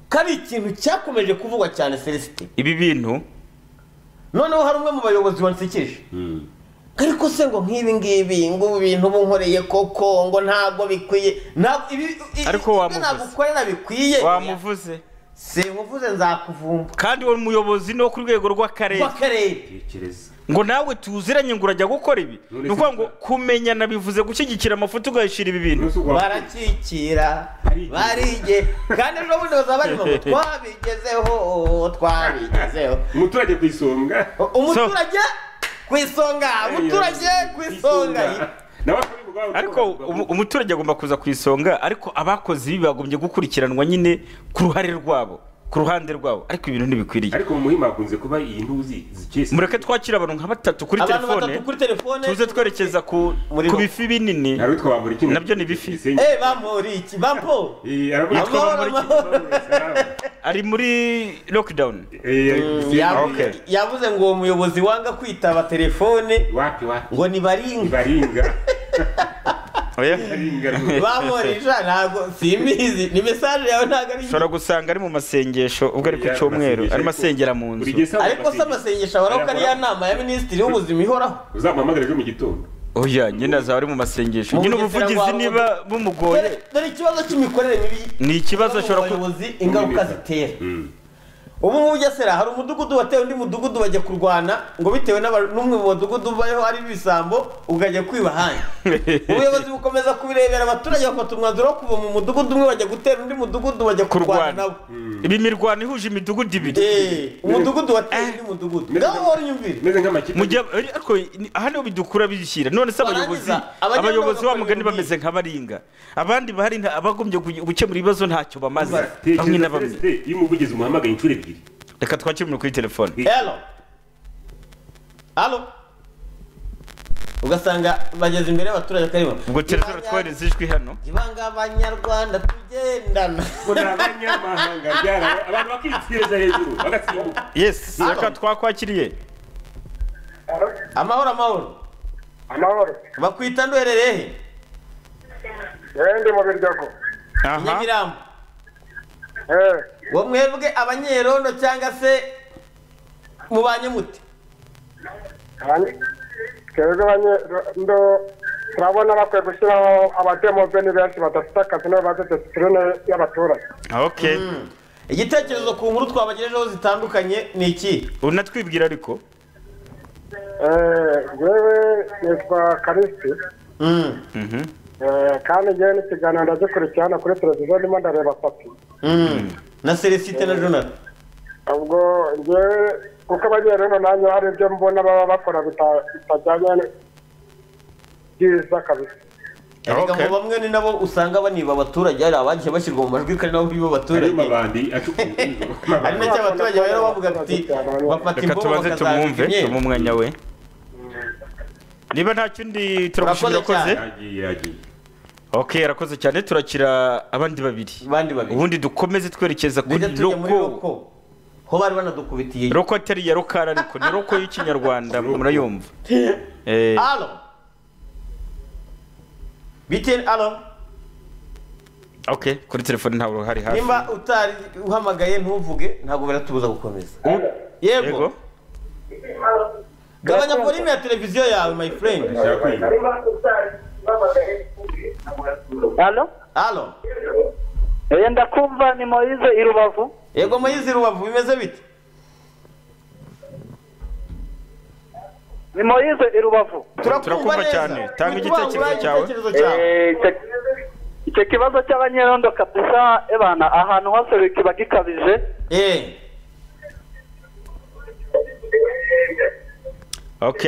ko ari ikintu cyakomeje kuvugwa cyane celestin
ibi bintu
noneho hari umwe mu bayobozi wansekeje ariko se ngo nk'ibi ngibi ngo ubu bintu bunkoreye koko ngo ntabwo bikwiye ntabwo ibi
Ariko wamuvuze.
wamuvuze bikwiye
wamuvuze
sinkuvuze nzakuvumba
kandi uwo muyobozi ni wo ku rwego rw'akarere
w'akarere
ngo nawe tuziranye ngo urajya gukora ibi ni ukuvuga ngo kumenyana bivuze gushyigikira amafuti ugahishira ibi bintu
barakikira barige kandi ejo bundi bazaba bari mu twabigezeho twabigezeho
umuturage ku isonga
umuturage ku isonga umuturage ku isonga
ariko umu- umuturage agomba kuza ku isonga ariko abakoze ibi bagombye gukurikiranwa nyine ku ruhare rwabo ku ruhande rwabo ariko ibintu ntibikwiriye
ariko mu muhima hakunze kuba iyi ntuzi zikese
mureke twakire abantu nka batatu kuri
Abantu
telefone
batatu
kuri telefone
tuze twerekeza ku ku bifi binini nabyo ni bifi
Eh bamuri iki bampo
yitwa
Amahoro, amahoro.
ari muri lockdown
Yabu-
Okay.
yavuze ngo uwo muyobozi wanga kwitaba telefone ngo
nibaringa
Oya.
bamurisha ntabwo simbizi ni mesaje yawe ntabwo ari
ushobora gusanga ari mu masengesho ubwo ari ku cyumweru ari masengera mu nzu
ariko se amasengesho ahoraho ko ari ya nama ya minisitiri w'ubuzima ihoraho
uzamuhamagara ejo mu gitondo
oya nyine azaba ari mu masengesho nyine ubuvugizi niba bumugoye
Dore- dore ikibazo cy'imikorere mibi
ni ikibazo ashobora
kuba ingaruka zitera ubu ngubu ujya sera hari umudugudu watewe undi mudugudu bajya kurwana ngo bitewe n'aba- n'umwe mu badugudu bayeho ari ibisambo ukajya kwiba ahandi ubuyobozi bukomeza kubirebera abaturage bafata umwanzuro wo kuva mu mudugudu umwe bajya gutera undi mudugudu bajya kurwana nabo
ibi mirwano ihuje imidugudu ibiri
umudugudu watewe undi mudugudu ngaho uhora unyumvira
meze nk'amakipe
mujya ariko ni- aha niho bidukura bidushyira none se abayobozi
abajya
abayobozi
n'abakora
wa mugani bameze nk'abaringa abandi bahari nta- abagombye kugi- gukemura ibibazo ntacyo bamaze bamwe na bamwe
iyo umuvugizi umuhamagaye inshuro ebyiri
reka twakire umuntu kuri telefone
Hello. Halo. Ugasanga bageze imbere y'abaturage akarimo.
ubwo telefone twohereza ijwi hano
Ibanga abanyarwanda tugendana.
abanyamahanga byara- abantu bakitwireza hejuru bagasimbuka
yes reka twakwakiriye
amahoro amahoro
amahoro
bakwita nduherereye he
yewe ndi mu biryogo
aha
nyamirambo uwo mwebwe abanyerondo cyangwa se mubanye mute
twebwe banyendo turabona bakwiye gushyiraho abademobe ni benshi badafite akazi nibo bazi disipurine y'abaturage
Okay.
Mm. igitekerezo ku nkuru twabagejejeho zitandukanye ni iki
unatwibwira ariko
yewe nitwa karisi Eh, kandi njyewe n'ikiganiro ndagikurikirana kuri televiziyo ndimo ndareba papi
na celesite na jonathan
ubwo njyewe kuko abanyerondo nanjye hari ibyo mbona baba bakora bita- bitajyanye n- byiza kabisa
erega ngo bamwe ni nabo usanga baniba abaturage hari abagiye bashyirwa mu majwi kandi nabo biba abaturage ari nacyo abaturage rero bavuga bati bafata
reka
imboga
tubanze tumwumve
bakazambika
tumuhe
imyenda
umwanya we niba nta kindi turagushimira
Urakoze
akoze
cyane.
ok arakoze cyane turakira abandi babiri ubundi dukomeze twerekeza kuri roko
ho bari banadukubitiye
roko atari iya rokara ariko ni roko y'ikinyarwanda murayumva Eh,
alo biteni alo
ok kuri telefone ntabwo uhari hafi
nimba utari uhamagaye ntuvuge ntabwo biratubuza gukomeza yego gabanya volume ya televiziyo yawe my friend
Alo?
Alo?
Oya ndakumva ni Moise i Rubavu.
yego mayizi rubavu bimeze bite
Ni Moise i Rubavu.
Turakumva cyane. Tanga igitekerezo cyawe.
Eh, icyo- Icyo kibazo cy'abanyerondo kabisa ebana ahantu hose kiba gikabije.
Eh.
ok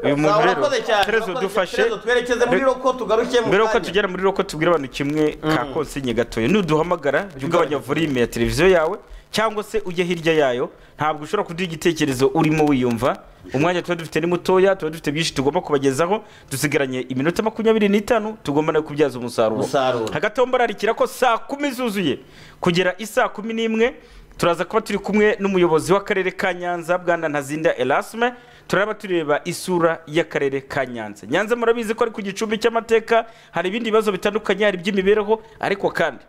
uyu muntu rero terezo dufashe
twerekeze muri roko tugaruke mu
mbere yuko
kanya
tugera muri roko tubwire abantu kimwe ka konsinye gatoya nuduhamagara jya ugabanya volume ya televiziyo yawe cyangwa se ujye hirya yayo ntabwo ushobora kuduha igitekerezo urimo wiyumva umwanya tuba dufite ni mutoya tuba dufite byinshi tugomba kubagezaho dusigaranye iminota makumyabiri n'itanu tugomba no kubyaza umusaruro hagati aho mbararikira ko saa kumi zuzuye kugera isaa kumi n'imwe turaza kuba turi kumwe n'umuyobozi w'akarere ka nyanza bwana ntazinda erasme turaba tureba isura y'akarere ka nyanza nyanza murabizi ko ari ku gicumbi cy'amateka hari ibindi bibazo bitandukanye hari iby'imibereho ariko kandi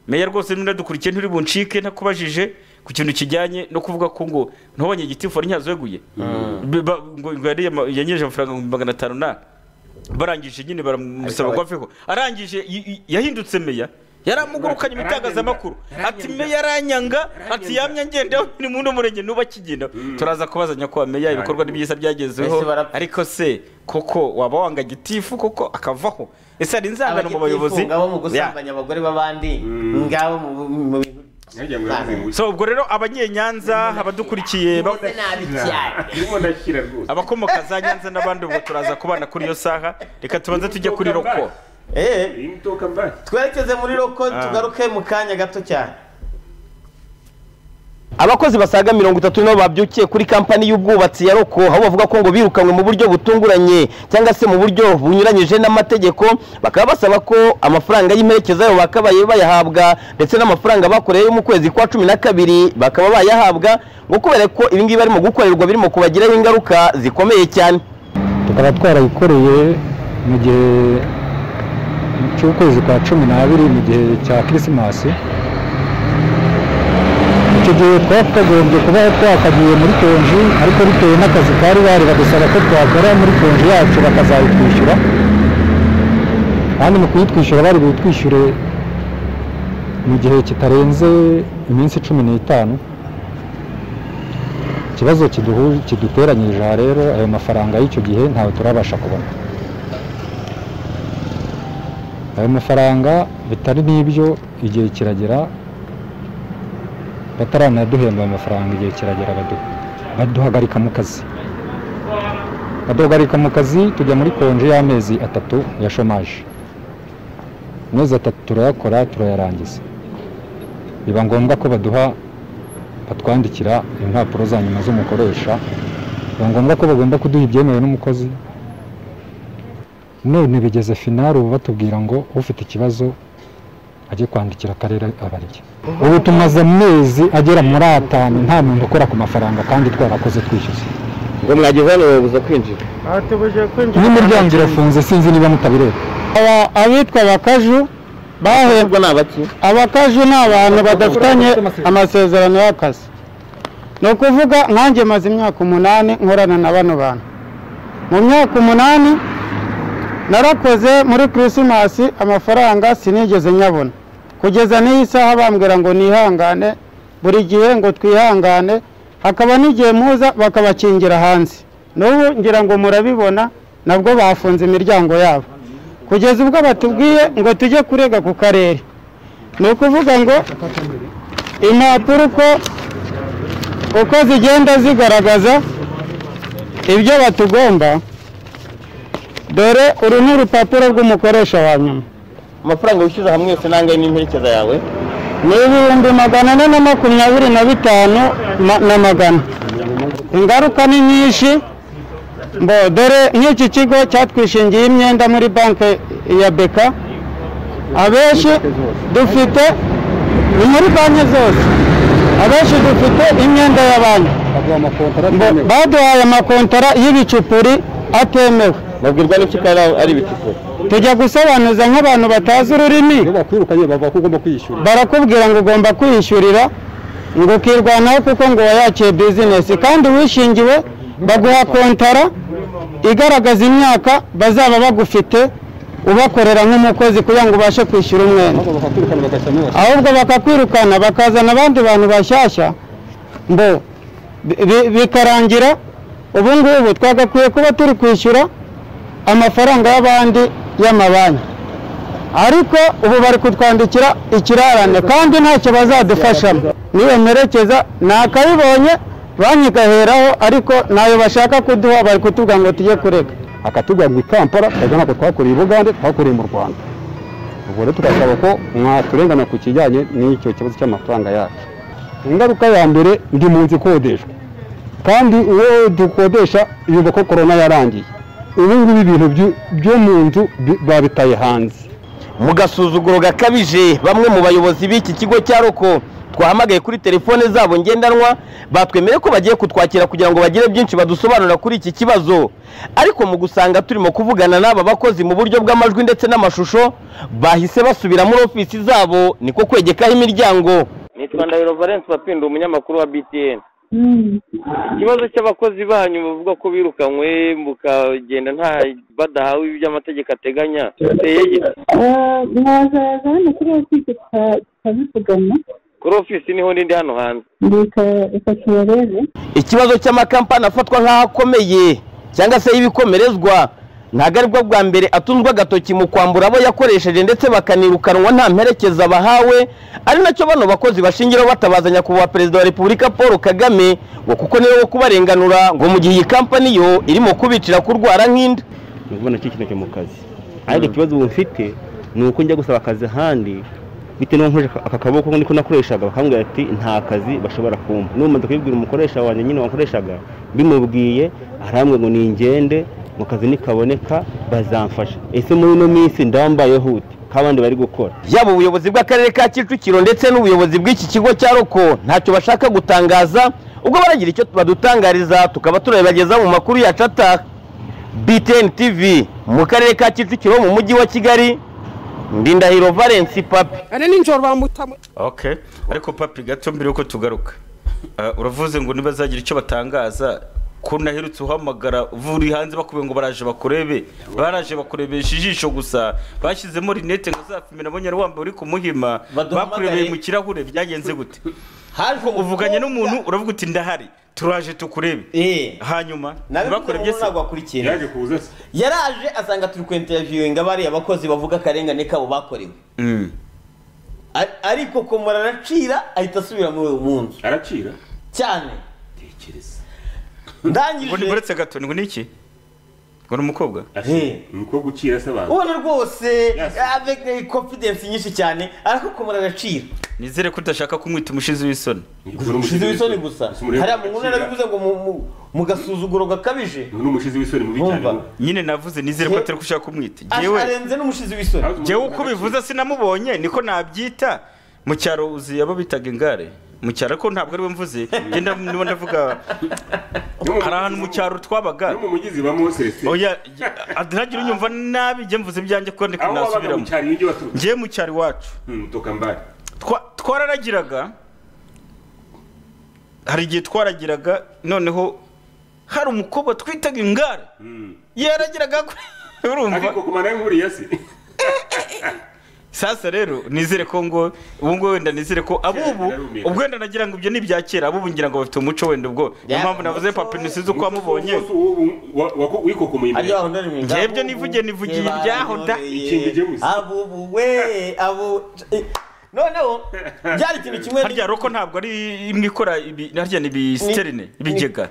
meya rwose niba dukurikiye nturi buncike ntakubajije ku kintu kijyanye no kuvuga ko ngo ntubonye igitifu wari nyazoguye ngo ngo yari yama- yanyereje amafaranga ibihumbi magana atanu na barangije nyine baramusaba
Ariko
ngo aveho arangije y- y- yahindutse meya yaramugurukanye mu itangazamakuru ati meya aranyanga ati yamye ngendaho ni mu uno murenge nuba akigenda turaza kubazanya ko meya ibikorwa ni byiza byagezeho
Ese barapfa.
ariko se koko waba wanga gitifu koko akavaho ese hari inzangano mu bayobozi
ngabo mu
Ya.
gusambanya abagore b'abandi ngabo mu- mu bintu
so ubwo rero abanyenyanza abadukurikiye ba- abakomoka za nyanza n'abandi ubwo turaza kubana kuri iyo saha reka tubanze tujye kuri roko
Eh, twerekeze muri roko
Ah.
tugaruke mu kanya gato cyane
abakozi basaga mirongo itatu nabo babyukiye kuri kampani y'ubwubatsi ya roko aho bavuga ko ngo birukanywe mu buryo butunguranye cyangwa se mu buryo bunyuranyije n'amategeko bakaba basaba ko amafaranga y'imperekeza yabo bakabaye bayahabwa ndetse n'amafaranga bakoreyeyo mu kwezi kwa cumi na kabiri bakaba bayahabwa ngo kubera ko ibingibi barimo gukorerwa birimo kubagiraho ingaruka zikomeye cyane
tukaba twarabikoreye mu gihe cy'ukwezi kwa cumi n'abiri mu gihe cya kirisimasi icyo gihe twari twagombye kuba twakagiye muri konji ariko bitewe n'akazi kari bari badusaba ko twakora muri konji yacu bakazayitwishyura kandi mu kuyitwishyura bari buyitwishyure mu gihe kitarenze iminsi cumi n'itanu ikibazo kiduhu- kiduteranyirije aha rero ayo mafaranga y'icyo gihe ntawe turabasha kubona ayo mafaranga bitari n'ibyo igihe kiragera bataranaduhemba ayo mafaranga igihe kiragera badu- baduhagarika mu kazi baduhagarika mu kazi tujya muri konji y'amezi atatu ya shomaje amezi atatu turayakora turayarangiza biba ngombwa ko baduha batwandikira impapuro za nyuma z'umukoresha biba ngombwa ko bagomba kuduha ibyemewe n'umukozi none bigeze finari ubu batubwira ngo ufite ikibazo ajye kwandikira akarere abarye ubu tumaze amezi agera muri atanu nta muntu ukora ku mafaranga kandi twarakoze twishyuza
ngo mwagize hano babuza kwinjira
n'imiryango irafunze sinzi niba mutabireba
abitwa abakaju bahembwa ni abaki abakaju ni abantu badafitanye amasezerano y'akazi ni ukuvuga nkanjye maze imyaka umunani nkorana na bano bantu mu myaka umunani narakoze muri kirisimasi amafaranga sinigeze nyabona kugeza n'iyi saha bambwira ngo nihangane buri gihe ngo twihangane hakaba n'igihe muza bakabakingira hanze n'ubu ngira ngo murabibona nabwo bafunze imiryango yabo kugeza ubwo batubwiye ngo tujye kurega ku karere ni ukuvuga ngo impapuro uko uko zigenda zigaragaza ibyo batugomba dore uru ni urupapuro rw'umukoresha wa nyuma
amafaranga wishyuza hamwe yose n'angahe n'imperekeza yawe
ni ibihumbi magana ane na makumyabiri na bitanu ma- na magana ingaruka ni nyinshi mbo dore nk'iki kigo cyatwishingiye imyenda muri banki ya beka abenshi dufite ni muri banki zose abenshi dufite imyenda ya banki Mbo baduhaye amakontara y'ibicupuri atemewe
babwirwa n'iki ko ari- ari ibicupuri
tujya gusobanuza nk'abantu batazi ururimi
bakwirukanye bavuga ko ugomba kwishyura
barakubwira ngo ugomba kwiyishyurira ngo ukirwanaho kuko ngo wayakiye bizinesi kandi wishingiwe baguha kontara igaragaza imyaka bazaba bagufite ubakorera nk'umukozi kugira ngo ubashe kwishyura umwenda ahubwo bakakwirukana bakazana abandi bantu bashyashya ngo bikarangira ubu ngubu twagakwiye kuba turi kwishyura amafaranga y'abandi y'amabanki ariko ubu bari kutwandikira ikirarane kandi ntacyo bazadufashamo niyo mperekeza nakabibonye banki igaheraho ariko ntayo bashaka kuduha bari kutubwira ngo tujye kurega
akatubwira ngo i kampala twajya nako twakoreye i bugande twakoreye mu rwanda ubwo rero tugasaba ko mwaturengana ku kijyanye n'icyo kibazo cy'amafaranga yacu ingaruka ya mbere ndi mu nzu ikodeshwa kandi uwo dukodesha yumva ko korona yarangiye ubu ngubu ibintu byu- byo mu nzu bi- babitaye hanze
mu gasuzuguro gakabije bamwe mu bayobozi b'iki kigo cya roko twahamagaye kuri telefone zabo ngendanwa batwemeye ko bagiye kutwakira kugira ngo bagire byinshi badusobanurira kuri iki kibazo ariko mu gusanga turimo kuvugana n'aba bakozi mu buryo bw'amajwi ndetse n'amashusho bahise basubira muri ofisi zabo niko kwegekaho imiryango
nitwa ndahiro valence mapinda umunyamakuru wa btn ikibazo cy'abakozi banyu bavuga ko birukanywe mukagenda nta badahawe ibyo amategeko ateganya biteye gite
mwazaza hano kuri ofisi tukabivugana
kuri ofisi niho n'indi hano hanze
reka reka tubarebe
ikibazo cy'amakampani afatwa nk'aho akomeye cyangwa se y'ibikomerezwa ntabwo ari bwo bwa mbere atunzwe agatoki mu kwambura abo yakoresheje ndetse bakanirukanwa nta mperekeza bahawe ari nacyo bano bakozi bashingiraho batabaza nyakubahwa perezida wa repubulika paul kagame ngo kuko niwe wo kubarenganura ngo mu gihe iyi kampani yo irimo kubicira kurwara nk'inda
ni ukubona kikineke mu kazi ariko ikibazo ubu mfite ni uko njya gusaba akazi ahandi bitewe n'uko nkoresha aka kaboko niko nakoreshaga bakambwira ati nta kazi bashobora kumpa n'umaze kubibwira umukoresha wanjye nyine wakoreshaga bimubwiye arambwe ngo ningende mu kazi nikaboneka bazamfasha ese muri ino minsi ndambayeho ute nk'abandi bari gukora
yaba ubuyobozi bw'akarere ka kicukiro ndetse n'ubuyobozi bw'iki kigo cya roko ntacyo bashaka gutangaza ubwo baragira icyo badutangariza tukaba turabibageza mu makuru yacu ataha btn tv mu karere ka kicukiro mu mujyi wa kigali ndindahiro valence papi
ari nijoro bamutamu
okay ariko papi gato mbere yuko tugaruka Ah, uravuze ngo ntibazagira icyo batangaza ko naherutse uhamagara uri hanze bakubwiye ngo baraje bakurebe baraje bakurebesha ijisho gusa bashyizemo rinete ngo azapimira abonye ari wambaye uri kumuhima bakurebeye mu kirahure byagenze gute uvuganye n'umuntu uravuga uti ndahari turaje tukurebe hanyuma ntibakurebye se
yaje kuza se yaraje asanga turi ku interinetiyinga bariya bakozi bavuga akarengane kabo bakorewe Ar- ariko komora aracira ahita asubira muri uwo nzu aracira cyane
ngo
ndangije
nimuretse gato ngo ni iki ngo ni umukobwa
umukobwa ukira se abantu ubona rwose avec confidence nyinshi cyane ariko komora aracira
nizere ko udashaka kumwita umushizi w'isoni
umushizi w'isoni gusa hariya mu nkuru narabivuze ngo mu- mu- mu gasuzuguro gakabije
n'umushizi w'isoni mubi cyane nyine navuze nizere ko atari gushaka kumwita
Ash-
Jyewe-
arenze n'umushizi w'isoni
jyewe uko bivuze sinamubonye niko nabyita mu cyaro uzi abo bitaga ingare mu cyaro ariko ntabwo ariwe mvuze genda niba ndavuga hari ahantu mu cyaro twabaga
mu mugezi ba Moses.
oya ntagire unyumva nabi jye mvuze ibyanjye kuko ndiko
Aho wabaga mu
nasubiramo
cyaro, iyo ujya waturutse.
jyewe mu cyaro iwacu Twa- twararagiraga hari igihe twaragiraga noneho hari umukobwa twitaga ingare yarageraga kuri urumva ariko
ku mana y'inkuriyasi
sasa rero nizere ko ngo ubu ngubu wenda nizere ko abubu ubwo wenda nagira ngo ibyo ni ibya kera abubu ngira ngo bafite umuco wenda ubwo niyo mpamvu navuze papa nisize uko wamubonye
wikokomoye imbere
njyebyo nivuge nivugiye ibyaho da
abubu we abu noneho byari ikintu kimwe
harya roko ntabwo ari imwe ikora ibi- harya ni ibisiterine ibigega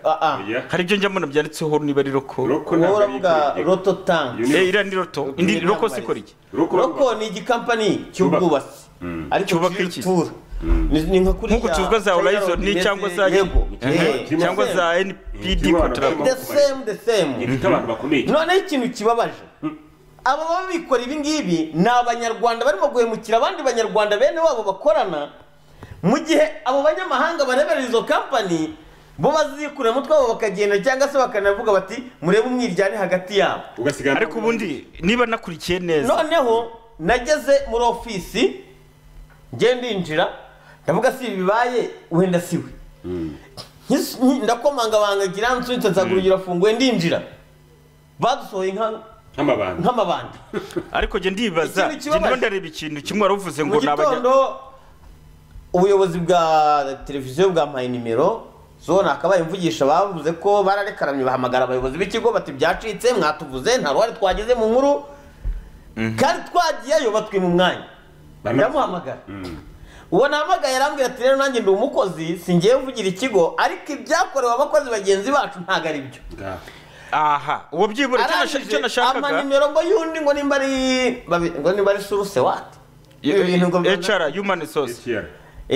hari ibyo njya mbona byanditseho niba ari roko
ntabwo ari Wowe uravuga ikora- roto tank.
Eh, iriya ni roto indi roko si ikora iki
roko ni igikampani cy'ubwubatsi ariko cyubaka iki ni nka kuriya
nk'uku tuvuga za horizon ni cyangwa za
yego
Eh,
Eh,
cyangwa za
the
npd contract
same the same
Gifite abantu bakomeye.
noneho ikintu kibabaje aba baba bikora ibi ngibi ni abanyarwanda barimo guhemukira abandi banyarwanda bene wabo bakorana mu gihe abo banyamahanga barebera izo kampani bo bazikurira umutwe wabo bakagenda cyangwa se bakanavuga bati murebe umwiryane hagati yabo
ariko ubundi niba nakurikiye neza
noneho nageze muri ofisi ngenda ndinjira ndavuga si ibi bibaye wenda si we Nkis- nki- ndakomangabanga ngira nsunitse nzagura urugero afunguye ndinjira badusohoye nka- nk'amabandi
ariko njye ndibaza
Ikintu kibabaje.
njye ndiba ndareba ikintu kimwe wari uvuze ngo
mu
ni abanya-
gitondo ubuyobozi bwa televiziyo bwampaye nimero zo nakabaye mvugisha bavuze ko bararekaramye bahamagara abayobozi b'ikigo bati byacitse mwatuvuze nta ruhare twagize mu nkuru kandi twagiyeyo batwima umwanya ndamuhamagara uwo nahamagaye arambwira ati rero nanjye ndi umukozi singiye mvugira ikigo ariko ibyakorewe abakozi bagenzi bacu ntabwo ari byo
aha uwo byibura icyo nasha- icyo nashakaga
amanimero ngo y'undi ngo nimba ari babi- ngo nimba ari suruse wati Ibi bintu ngo-
hr human resource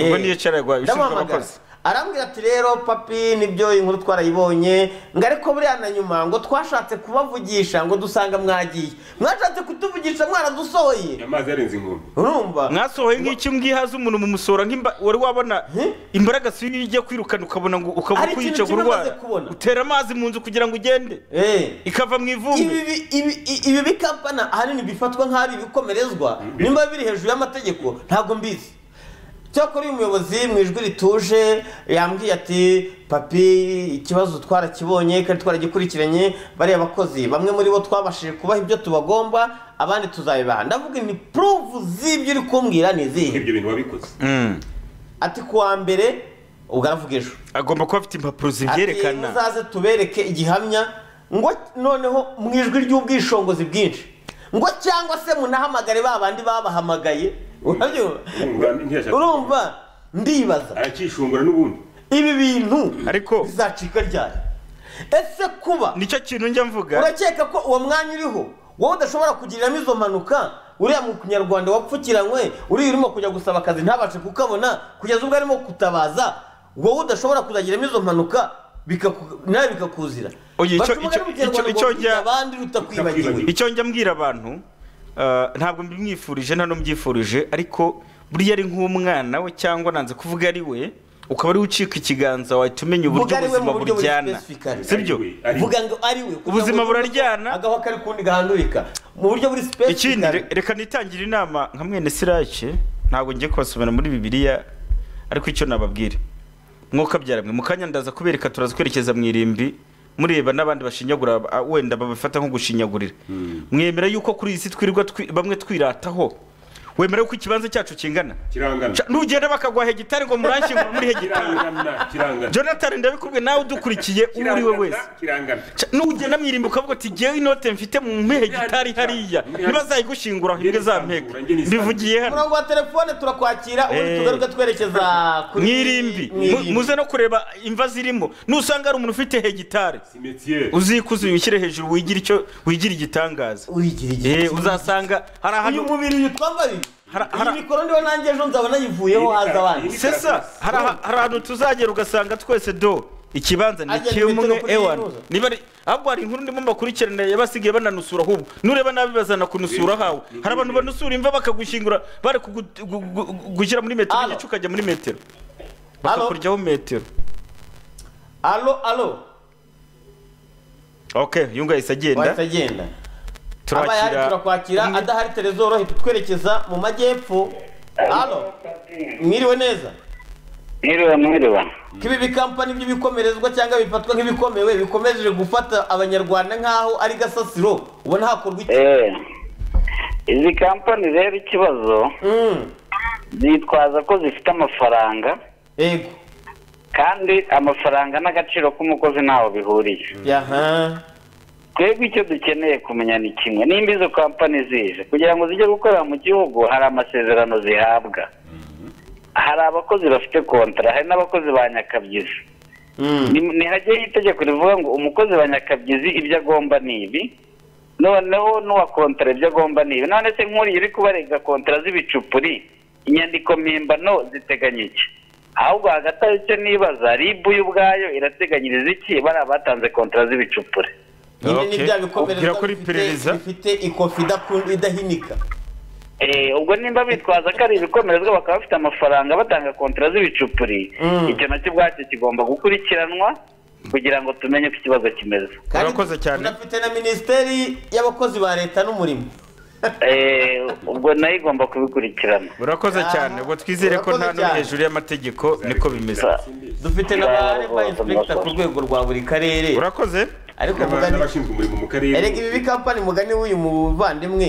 ubwo ni hr rwa ishinzwe
ndamuhamagara
abakozi
arambwira ati rero papi nibyo iyi nkuru twarayibonye ngo ariko buriya na nyuma ngo twashatse kubavugisha ngo dusanga mwagiye mwashatse kutuvugisha mwaradusohoye
amazi yarenze inkombe
urumva
mwasohoye nk'iki mwihaze umuntu mu musora nk'imba wari wabona imbaraga si iyo igiye kwirukana ukabona ngo ukaba
Hari
ukwiyica
ikintu kimwe maze
kurwara utera amazi mu nzu kugira ngo ugende ikava mu ivumbi
ibi- ibi- i- ibi bikampana ahanini bifatwa nk'aho ari ibikomerezwa nimba biri hejuru y'amategeko ntabwo mbizi cyakora uyu muyobozi mu ijwi rituje yambwiye ati papi ikibazo twarakibonye kandi twaragikurikiranye bariya bakozi bamwe muri bo twabashije kubaha ibyo tubagomba abandi tuzabibaha ndavuga ni puruvu z'ibyo uri kumbwira ni izihe
ibyo bintu wabikoze
ati kuwa mbere ubwo aravuga ejo
agomba kuba afite impapuro zibyerekana
ati muzaze tubereke igihamya ngo noneho mu ijwi ry'ubwishongozi bwinshi ngo cyangwa se munahamagare ba bandi babahamagaye urabyumva? urumva ndibaza
arakishungura n'ubundi
ibi bintu
ariko
bizacika ryari ese kuba
nicyo kintu njya mvuga
urakeka ko uwo mwanya uriho wowe udashobora kugiriramo izo mpanuka uriya munyarwanda wapfukiranywe uriya urimo kujya gusaba akazi ntabashe kukabona kugeza ubwo arimo gutabaza wowe udashobora kuzagiramo izo mpanuka bikaku- nawe bikakuzira
Oye, icyo-
Baca umugani
icyo-
mu kinyarwanda
icyo-
ngo
icyo njya-
kwiza abandi ruta kwibagiwe
icyo njya mbwira abantu eh, ntabwo mbimwifurije nta n'umbyifurije ariko buriya ari nk'umwana we cyangwa nanze kuvuga ari we ukaba ari we ucika ikiganza wahita umenya uburyo
Vuga ari we mu
ubuzima
buryo buri
buryana
specific.
sibyo
vuga ngo ari we kugira
ubuzima
ngo
buraryana
agaho kari kundi gahandurika mu buryo buri specific
ikindi re- reka nitangire inama nka mwene sirake ntabwo ngiye kubasomera muri bibiliya ariko icyo nababwira mwuka byaramwe mukanya ndaza kubereka turaza kwerekeza mu irimbi mureba n'abandi bashinyagura ah, wenda babifata nko gushinyagurira mwemera yuko kuri iyi si twirirwa twi- bamwe twirataho wemera yuko ikibanza cyacu kingana
kirangana
Ca- nugenda bakaguha hegitari ngo muranshyingura muri hegitari
kirangana
jonathan ndabikubwe nawe udukurikiye uwo uri we wese
kirangana
Ca- nugenda mwirimba ukavuga uti ngewe inote mfite mu mpehe gitari hariya ntibazayigushingura ahubwo izampeka mbivugiye hano
umurongo wa telefone turakwakira ubundi
Eh.
tugaruke twerekeza kuri
mwirimbi
mu irimbi.
Mu- muze no kureba imva zirimo nusanga hari umuntu ufite hegitari uzikuze uyishyire hejuru wigire icyo wigire igitangaza Eh, uzasanga hari ahantu
uyu mubiri uyu twambariye iyi mikoro ndiho nanjye ejo nzabona yivuyeho haza abandi
sesa hari aha- hari ahantu tuzagera ugasanga twese do ikibanza ni
Ajya
kimwe
imitego kuri
ewan
yinuza.
niba ari ahubwo hari inkuru ndimo mbakurikirana yabasigaye bananusura ahubwo nureba nabi bazana kunusura hawe hari abantu banusura imva bakagushyingura bari kugu- gu- gu- gu- gushyira muri metero igice ukajya muri metero bakakuryaho metero
alo alo
ok yunga yahise agenda
Wahise agenda. abaye hari
turakira
turakwakira adahari telezo rohita twerekeza mu majyepfo alo mwiriwe neza
Mwiriwe mwiriwe.
ko ibi bikampani by'ibikomerezwa cyangwa bifatwa nk'ibikomewe bikomeje gufata abanyarwanda nk'aho ari gasasiro ubona hakorwa iki
Eh, izi kampani rero ikibazo zitwaza ko zifite amafaranga
yego
kandi amafaranga n'agaciro k'umukozi ntaho bihuriye
yaha
twebwe icyo dukeneye kumenya ni kimwe nimba izo kampani zije kugira ngo zijye gukorera mu gihugu hari amasezerano zihabwa hari abakozi bafite kontara hari n'abakozi ba nyakabyizi Ni- ntihajyeho itegeko rivuga ngo umukozi wa nyakabyizi ibyo agomba ni ibi noneho n'uwa kontara ibyo agomba ni ibi none se nk'uriya uri kubarega kontara z'ibicupuri inyandiko mpimbano ziteganya iki ahubwo hagati aho icyo nibaza ribu yo ubwayo irateganyiriza iki bariya batanze kontara z'ibicupuri
nyine ni bya bikomerezwa bifite bifite ikofi idakun- idahinika
Eh, ubwo nimba bitwaza ko ari ibikomerezwa bakaba bafite amafaranga batanga kontara z'ibicupuri icyo nacyo ubwacyo kigomba gukurikiranwa kugira ngo tumenye uko ikibazo kimeze
urakoze
cyane
unafite na minisiteri y'abakozi ba leta n'umurimo
Eh, ubwo nayo igomba kubikurikirana
urakoze cyane ubwo twizere ko nta
Urakoze
n'umwe
cyane.
hejuru y'amategeko niko bimeze
dufite n'abareba inspekita ku rwego rwa buri karere
urakoze
ariko
N'aba-
mugani
n'abashinzwe umurimo mu karere
erega ibi bikampani mugani w'uyu muvandimwe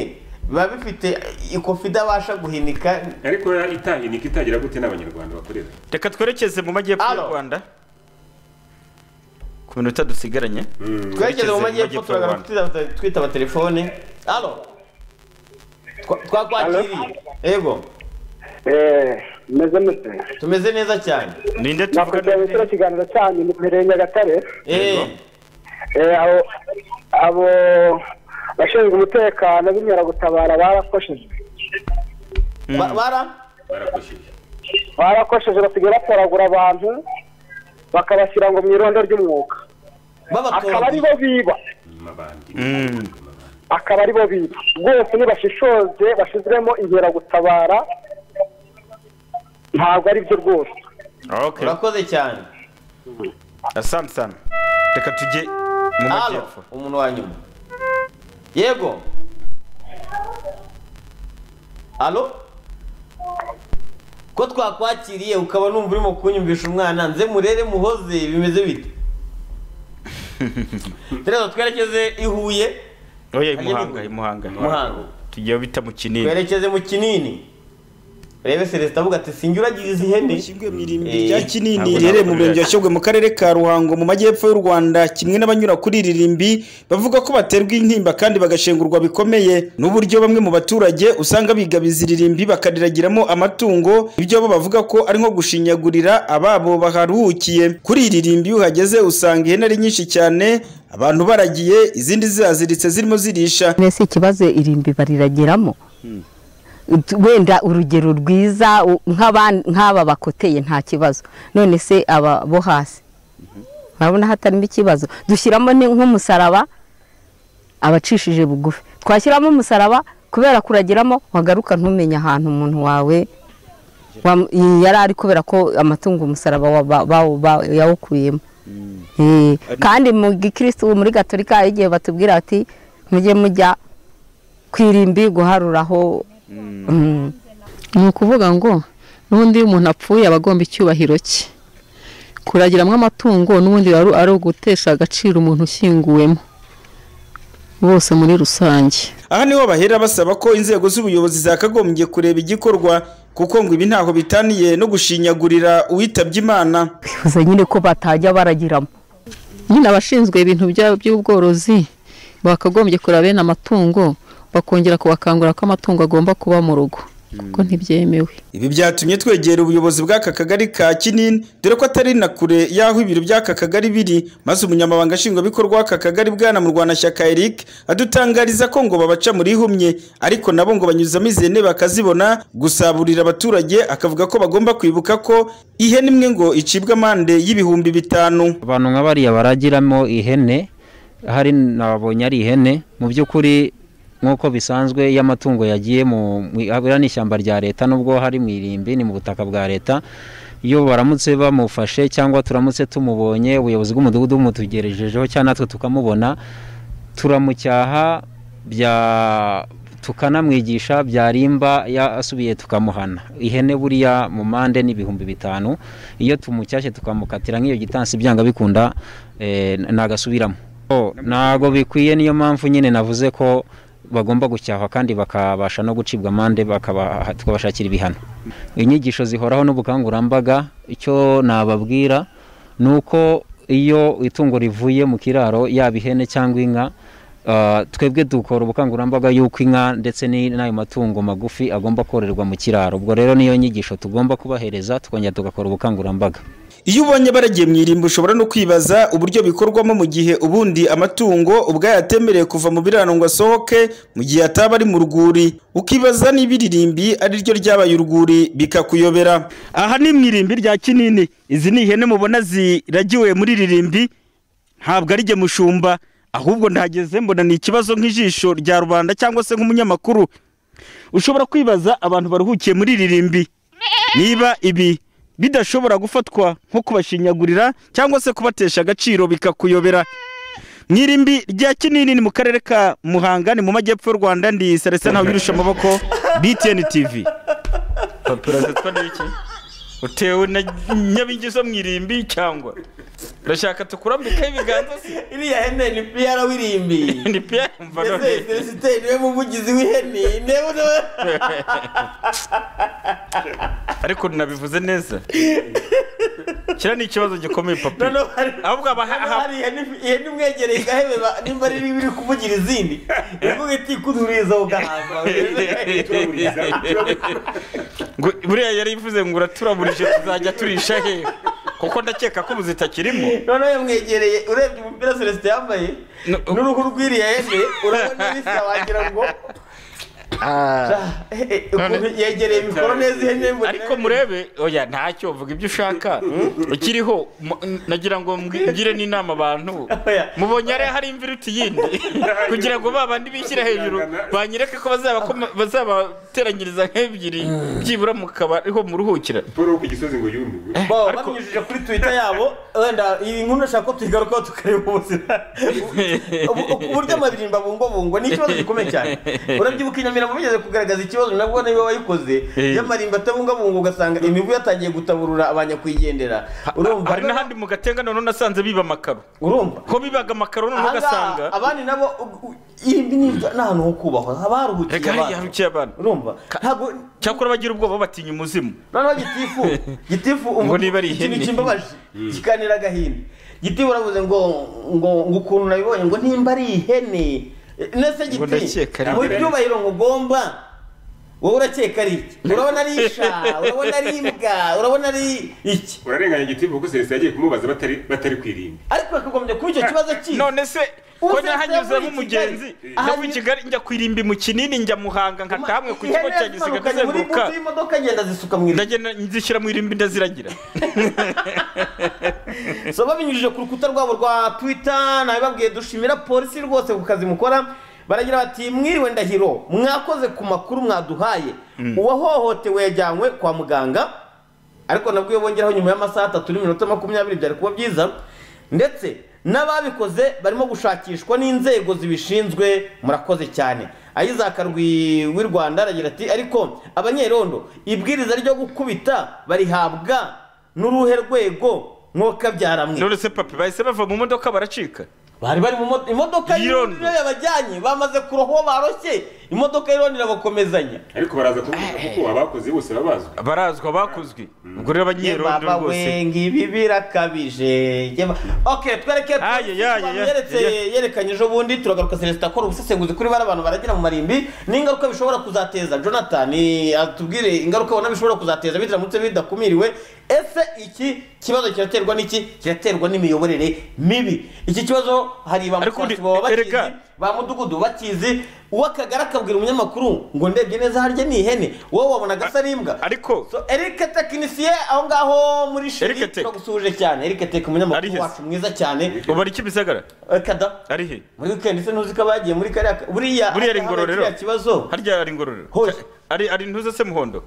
biba bifite ikofi idabasha guhinika
ariko itahinika itagira gute n'abanyarwanda bakorera
reka twerekeze mu majyepfo y'u rwanda ku minota dusigaranye
twerekeze mu majyepfo turagaruka twitaba- twitaba telefone alo Twa- twakwakiriye yego
meze mute
tumeze neza cyane
ninde
nakugira kino kiganiro cyanyu ni mbere nyagatare Eh, abo abo bashinzwe umutekano b'inkeragutabara barakosheje
Ba- bara
barakosheje basigaye batoragura abantu bakabashyira ngo mu irondo ry'umwuka akaba ari bo biba akaba ari bo biba rwose nibashishoze bashyizwemo inkeragutabara ntabwo ari byo rwose
urakoze cyane
asamusana reka tujye mu
alo
majyepfo
umuntu wa nyuma yego alo ko twakwakiriye ukaba numva urimo kunyumvisha umwana nze murere muhoze bimeze bite tureba twerekeze i huye
oya imuhanga imuhanga
Muhanga.
tugiye bita mu kinini
twerekeze mu kinini rebe celestin avuga ati sinjye uragiriza ihene
rya kinini riherereye mu murenge wa shyogwe mu karere ka ruhango mu majyepfo y'u rwanda kimwe n'abanyura kuri iri rimbi bavuga ko baterwa intimba kandi bagashengurwa bikomeye n'uburyo bamwe mu baturage usanga bigabiza iri rimbi bakariragiramo amatungo ibyo bo bavuga ko ari nko gushinyagurira ababo baharuhukiye kuri iri rimbi iyo uhageze usanga ihene ari nyinshi cyane abantu baragiye izindi zihaziritse zirimo zirisha
mbese ikibazo irimbi bariragiramo Ut- wenda urugero rwiza u- nk'aba- nk'aba bakoteye nta kibazo none se aba bo hasi urabona hatarimo ikibazo dushyiramo ni- nk'umusaraba abacishije bugufi twashyiramo umusaraba kubera kuragiramo wagaruka ntumenye ahantu umuntu wawe wam- yari ari kubera ko amatungo umusaraba wa- ba- bawo- ba- yawukuyemo Eh, kandi mu gikirisitu muri gatolika hari igihe batubwira ati mujye mujya ku irimbi guharuraho Mm.
ni ukuvuga ngo n'ubundi iyo umuntu apfuye aba agomba icyubahiro cye kuragiramo amatungo n'ubundi biba ari ugutesha agaciro umuntu ushyinguwemo bose muri rusange
aha niho bahera basaba ko inzego z'ubuyobozi zakagombye kureba igikorwa kuko ngo ibi ntaho bitaniye no gushinyagurira uwitabye imana
bifuza nyine ko batajya baragiramo
nyine abashinzwe ibintu bya- by'ubworozi bakagombye kureba bene amatungo bakongera kubakangurira ko amatungo agomba kuba mu rugo kuko ntibyemewe
ibi byatumye twegera ubuyobozi bw'aka kagari ka kinini dore ko atari na kure y'aho ibiro by'aka kagari biri maze umunyamabanga nshingwabikorwa w'aka kagari bwana murwanashyaka eric adutangariza ko ngo babaca muri humye ariko nabo ngo banyuzamo izi hene bakazibona gusaburira abaturage akavuga ko bagomba kwibuka ko ihene imwe ngo icibwa amande y'ibihumbi bitanu
abantu nka bariya baragiramo ihene hari nabonye ari ihene mu by'ukuri nk'uko bisanzwe iyo amatungo yagiye mu mu- biriya ni ishyamba rya leta nubwo hari mu irimbi ni mu butaka bwa leta iyo baramutse bamufashe cyangwa turamutse tumubonye ubuyobozi bw'umudugudu bumutugerejejeho cyangwa natwe tukamubona turamucyaha bya tukanamwigisha byarimba yasubiye tukamuhana ihene buriya mu mpande ni ibihumbi bitanu iyo tumucyashye tukamukatira nk'iyo gitansi byanga bikunda eh, n- ntagasubiramo Oh, ntago bikwiye niyo mpamvu nyine navuze ko
bagomba gucyahwa kandi bakabasha no gucibwa amande bakaba twabashakira ibihano inyigisho zihoraho n'ubukangurambaga icyo nababwira ni uko iyo itungo rivuye mu kiraro yaba ihene cyangwa inka ah, twebwe dukora ubukangurambaga y'uko inka ndetse ni- n'ayo matungo magufi agomba kororerwa mu kiraro ubwo rero niyo nyigisho tugomba kubahereza tukongera tugakora ubukangurambaga
iyo ubonye baragiye mu irimbi ushobora no kwibaza uburyo bikorwamo mu gihe ubundi amatungo ubwayo atemerewe kuva mu biraro ngo asohoke mu gihe ataba ari mu rwuri ukibaza niba iririmbi ari ryo ryabaye urwuri bikakuyobera
aha ni mu irimbi rya kinini izi ni ihene mubona ziragiwe muri ririmbi ntabwo ari jye mushumba ahubwo ndahageze mbona ni ikibazo nk'ijisho rya rubanda cyangwa se nk'umunyamakuru ushobora kwibaza abantu baruhukiye muri ririmbi niba ibi bidashobora gufatwa nko kubashinyagurira cyangwa se kubatesha agaciro bikakuyobera mu irimbi rya kinini ni mu karere ka muhanga ni mu majyepfo y'u rwanda ndi serese ntawe wirusha amaboko btn tv
papura zitwa n'iki utewe na nyabingi zo mu irimbi cyangwa ndashaka tukurambikaho ibiganza se
iriya hene ni piyara w'irimbi
ni piyara mva none
Ese Celestin niwe muvugizi w'ihene niwe
ariko nabivuze neza kiriya ni ikibazo gikomeye papa ahubwo aba
hari ihene ihene imwegereye igahebe ba- nimba ari niba iri kuvugira izindi ivuga iti kuduriza ugahamba
ngo buriya yari ivuze ngo uraturamurije tuzajya turisha hehe kuko ndakeka ko ubu zitakirimo
noneho yamwegereye urebye umupira Celestin yambaye n'uruhu rw'iriya hene urabona bisa wagira ngo ukuntu yegereye mikoro neza ihene mbona
ariko murebe oya ntacyo vuga ibyo ushaka ukiriho mu- nagira ngo mbwire n'inama abantu mubonye ari hari imvura uti yindi kugira ngo ba bandi bishyira hejuru banyereke ko bazaba koma- bazabateranyiriza nk'ebyiri byibura mukaba ariho muruhukira
paul ku gisozi ngo yumirwe
Bo, babinyujije kuri twitter yabo wenda iyi nkuru ndashaka ko tuyigarukaho tukareba ubuzima Ubu- ubu- uburyo amabirimba bungwabungwa ni ikibazo gikomeye cyane urabyibuka inyamirambo bigeze kugaragaza ikibazo nabwo niba wayikoze
Eh.
y'amarimba atabungwabungwa ugasanga imibu yatangiye gutaburura abanyakwigendera urumva
hari n'ahandi mu gatenga noneho nasanze biba amakaro
urumva
ko bibaga amakaro noneho
Ahangaha
ugasanga
abandi nabo irimbi ni ahantu ho kubahwa haba haruhukiye
reka hariya
abantu.
harukiye abantu
urumva
cyakora bagira ubwoba batinya umuzimu
noneho gitifu gitifu
Ngo niba ari
ikintu
ihene.
kimbabaje kikanira agahinda gitifu uravuze ngo ngo ngo ukuntu nabibonye ngo nimba ari ihene Eh, nese
Ngo ndakeka
giti
ari
mu
ihene.
byubahiro ngo ugomba wowe urakeka ari iki urabona ari isha urabona ari imbwa urabona ari iki
urarenganya igitivu kuko Celestin yagiye kumubaza batari batari ku irimbi
ariko bakagombye kuba icyo kibazo kizi
none se ko nahanyuze nk'umugenzi
Aha
njya i kigali njya ku irimbi mu kinini njya muhanga nkata hamwe ku kigo cya gisiga ndazenguruka
imodoka ngenda zisuka mu irimbi
ndagenda nzishyira mu irimbi ndaziragira
so babinyujije ku rukuta rwabo rwa twitter nabibabwiye dushimira polisi rwose ku kazi mukora baragira bati mwiriwe ndahiro mwakoze ku makuru mwaduhaye
Mm.
uwahohotewe yajyanywe kwa muganga ariko nabwo iyo bongeraho nyuma y'amasaha atatu n'iminota makumyabiri byari kuba byiza ndetse n'ababikoze barimo gushakishwa n'inzego zibishinzwe murakoze cyane ayizaka Rwi- w'i rwanda aragira ati ariko abanyerondo ibwiriza ryo gukubita barihabwa n'uruhe rwego mwokabyara
none se papi bahise bava mu modoka baracika
bari bari mu mo- imodoka y'irondo
y'irondo
yabajyanye bamaze kurohwa baroshye imodoka y'irondo irabakomezanya
ariko baraza kuvuga kuko abakoze bose babazwe
barazwa bakozwe ubwo rero abanyerondo
Yemaba
rwose
we, ngo ibi birakabije yema- ok twereke polisi
ya,
abantu
ya,
yeretse
ya,
yerekanye ejo bundi turagaruka celestin akora ubusesenguzi kuri bari abantu baragira mu marimbi n'ingaruka bishobora kuzateza jonathan atubwire ingaruka ubona bishobora kuzateza biramutse bidakumiriwe ese iki kibazo kiraterwa n'iki kiraterwa n'imiyoborere mibi iki kibazo hari ibamutasi baba bakizi ba mudugudu bakizi uw'akagari akabwira umunyamakuru ngo ndebye neza harya ni ihene wowe wabonaga asa n'imbwa
ariko
so eric tekinisiye aho ngaho muri sheri turagusuhuje cyane eric tek umunyamakuru wacu mwiza cyane
ubu ari kibisagara
kada
ari he
muri weekend se ntuzi ko abagiye muri kariya ka- buriya
buriya ari
habaye
ingororero
kiriya kibazo
harya ari ingororero ari ari ntuze se muhondo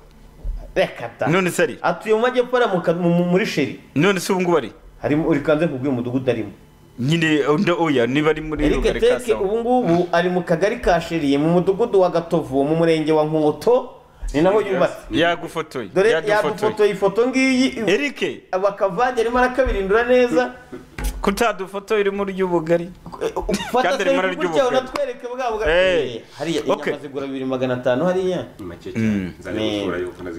reka ta
none se ari
atuye mu majyepfo ariya mu ka- mu- mu- muri sheri
none se ubu ngubu ari
harimo uri kanze kubwira umudugudu arimo
nyine undi oya niba ari muri
eric
rugari
tek
kasawa
ubu ngubu ari mu kagari ka sheri mu mudugudu wa gatovu mu murenge wa nkoto ni naho yubatse
yagufotoye
dore
yadufotoye
yadufotoye ifoto ngiyi
eric
bakavange arimo arakabirindura neza
kutadufotoye urimo ury'ubugari
fata
Cyatera ibara
selfie gutya
ry'ubukwe.
unatwereke bwa bwa
Eh,
Eh, hariya
okay.
inyama zigura bibiri magana atanu hariya
Mm.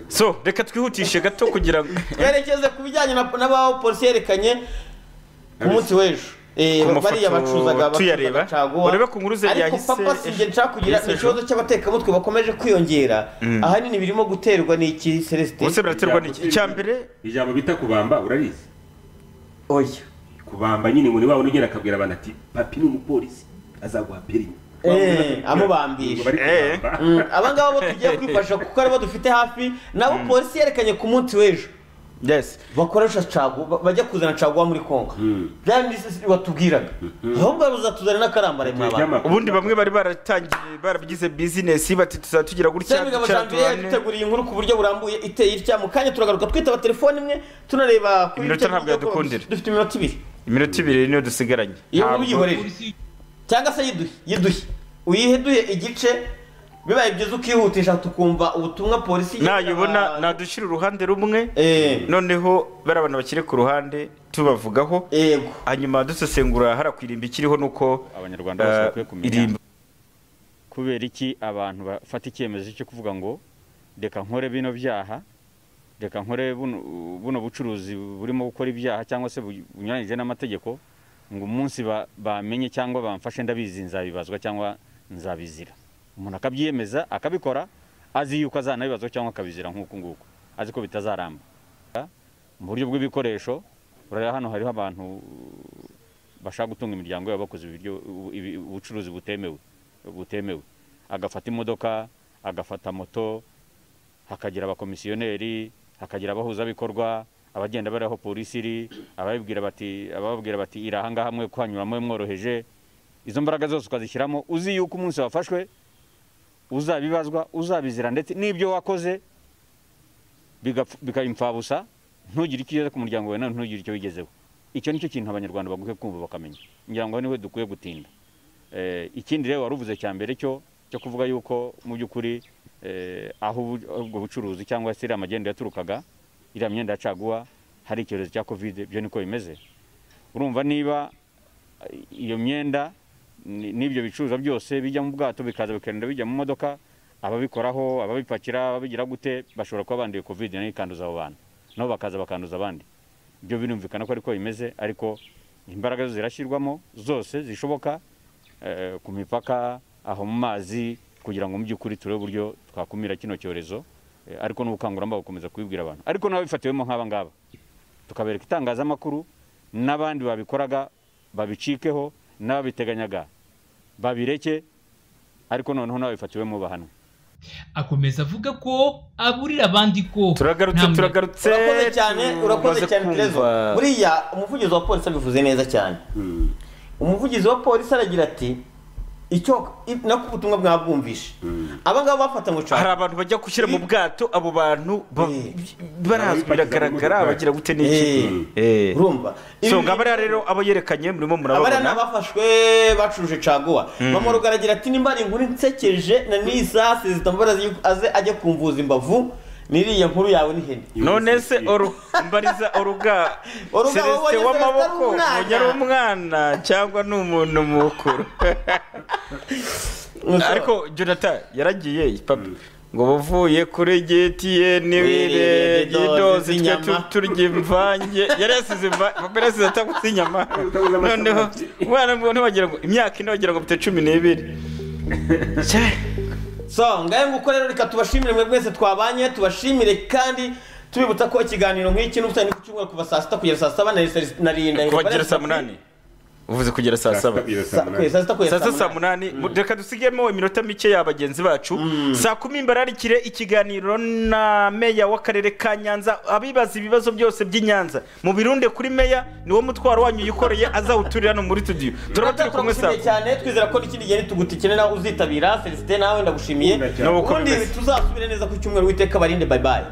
so reka twihutishe gato kugira ngo
twerekeze ku bijyanye na- n'abaho polisi yerekanye ku munsi w'ejo Eh,
Ku mafoto
bariya bacuruzaga
tuyareba.
bacuruzaga caguwa
Urebe ku nkuru ze yahise-
ariko papa sinjye nshaka kugira
yahise ejo.
ikibazo cy'abatekamutwe bakomeje kwiyongera
Mm.
ahanini birimo guterwa n'iki celestin
Ubuse biraterwa n'iki? Icya mbere, ijambo bita kubamba urarizi
oya
kubamba nyine ngo niba unogera akabwira abantu ati papi ni umupolisi azaguha piringi
Eh, amubambisha Mm, aba ngaba bo tugiye kwifasha kuko aribo dufite hafi nabo polisi yerekanye ku munsi w'ejo bakoresha cagu ba- bajya kuzana caguwa muri kongo byanditse batubwiraga ahubwo bazatuzana n'akarambare mwabana
ubundi bamwe bari baratangiye barabigize bizinesi bati tuzatugira gutya
Cyangwa ingabo
ducara
janvier
tubane
yaduteguriye inkuru ku buryo burambuye iteye itya mu kanya turagaruka twitaba telefone imwe tunareba kuri
iminota
Twitter
ntabwo yadukundira
dufite iminota ibiri
iminota ibiri niyo dusigaranye
iyo nkuru
Ntabwo-
uyihorere cyangwa se yiduhe yiduhe uyiheduhe igice bibaye byiza ukihutisha tukumva ubutumwa polisi
nayibona nadushira uruhande rumwe noneho bari abantu bakiri ku ruhande tubavugaho hanyuma dusesengura hariya ku irimbi ikiriho nuko
abanyarwanda bose bakwiye kumenya kubera iki abantu bafata icyemezo cyo kuvuga ngo reka nkore bino byaha reka nkore buno buno bucuruzi burimo gukora ibyaha cyangwa se bu- bunyuranyije n'amategeko ngo umunsi ba- bamenye cyangwa bamfashe ndabizi nzabibazwa cyangwa nzabizira umuntu akabyiyemeza akabikora azi yuko azanabibazwa cyangwa akabizira nk'uku nguku azi ko bitazaramba mu buryo bw'ibikoresho urareba hano hariho abantu bashaka gutunga imiryango yabo bakoze ibiryo ibi- ubucuruzi butemewe butemewe agafata imodoka agafata moto hakagira abakomisiyoneri hakagira abahuzabikorwa abagenda bari aho polisi iri ababibwira bati ababwira bati iri ahangaha mwe kwanyuramo mworoheje izo mbaraga zose ukazishyiramo uzi yuko umunsi wafashwe uzabibazwa uzabizira ndetse n'ibyo wakoze bigapfu- bikaba imfabusa ntugire icyo ugeze ku muryango wawe nawe ntugire icyo wigezeho icyo nicyo kintu abanyarwanda bagukwiye kumva bakamenya ngira ngo niwe dukwiye gutinda Eh, ikindi rero wari uvuze cya mbere cyo cyo kuvuga yuko mu by'ukuri eh, aho ubu- ubwo bucuruzi cyangwa se iriya magenda yaturukaga iriya myenda ya caguwa hari icyorezo cya kovide byo niko bimeze urumva niba eh, iyo myenda ni- n'ibyo bicuruzwa byose bijya mu bwato bikaza bikagenda bijya mu modoka ababikoraho ababipakira ababigira gute bashobora kuba banduye kovide nayo ikanduza abo bantu nabo bakaza bakanduza abandi ibyo birumvikana ko ariko bimeze ariko imbaraga zo zirashyirwamo zose zishoboka eh, ku mipaka aho mu mazi kugira ngo mu by'ukuri turebe uburyo twakumira kino cyorezo eh, ariko n'ubukangurambaga gukomeza kubibwira abantu ariko n'ababifatiwemo nk'aba ngaba tukabereka itangazamakuru n'abandi babikoraga babicikeho n'ababiteganyaga babireke ariko noneho n'ababifatiwemo bahanwe
akomeza avuga ko aburira abandi ko
turagarutse
turagarutse
urakoze cyane urakoze cyane Terezo buriya umuvugizi wa polisi abivuze neza cyane umuvugizi wa polisi aragira ati icyo i- nako ubutumwa mwabwumvishe aba ngaba bafata ngo
hari abantu bajya gushyira mu bwato abo bantu ba- barazwi biragaragara abagira gute n'iki
urumva
so ngo abariya rero abo yerekanye murimo
abariya ni
murababona
abafashwe bacuruje caguwa
Mm.
mamoruga aragira ati nimba ari inkuru nsekeje na n'izase zitambaza aze ajya kumvuza imbavu n'iriya nkuru yawe n'ihene
none se oru mbariza oruga
Oruga
celestin
wabonye
w'amaboko
Celestin ari umwana.
ubu ari umwana cyangwa ni umuntu mukuru ariko jonathan yaragiye papa ngo buvuye kuri gtn
Wiririye
n'idozi
idozi
twe
inyama.
tu- turya imvange yari yasize imva- papa yari yasize ataguze inyama noneho umwana ntiwagira ngo imyaka ine wagira ngo mfite cumi n'ibiri
so ngahe nguko rero reka tubashimire mwe mwese twabanye tubashimire kandi tubibutsa ko ikiganiro nk'iki n'ubutane ku cyumweru kuva saa sita kugera saa saba na saa- na rinda
kubagera saa munani uvuze kugera saa saba
kugeza saa sita kugera
saa sita
saa
saa munani reka dusigemo iminota mike ya bagenzi bacu saa kumi imbararikire ikiganiro na meya w'akarere ka nyanza abibaza ibibazo byose by'i nyanza mu birunde kuri meya niwo mutwaro wanyu yikoreye azawuturira hano muri studio turaba turi kumwe saa
turagushimiye cyane twizera ko n'ikindi gihe nitugutikene nawe uzitabira felicite nawe ndagushimiye
Nabo uko
ubundi
bimeze.
tuzasubire neza ku cyumweru witeka barinde bayibaye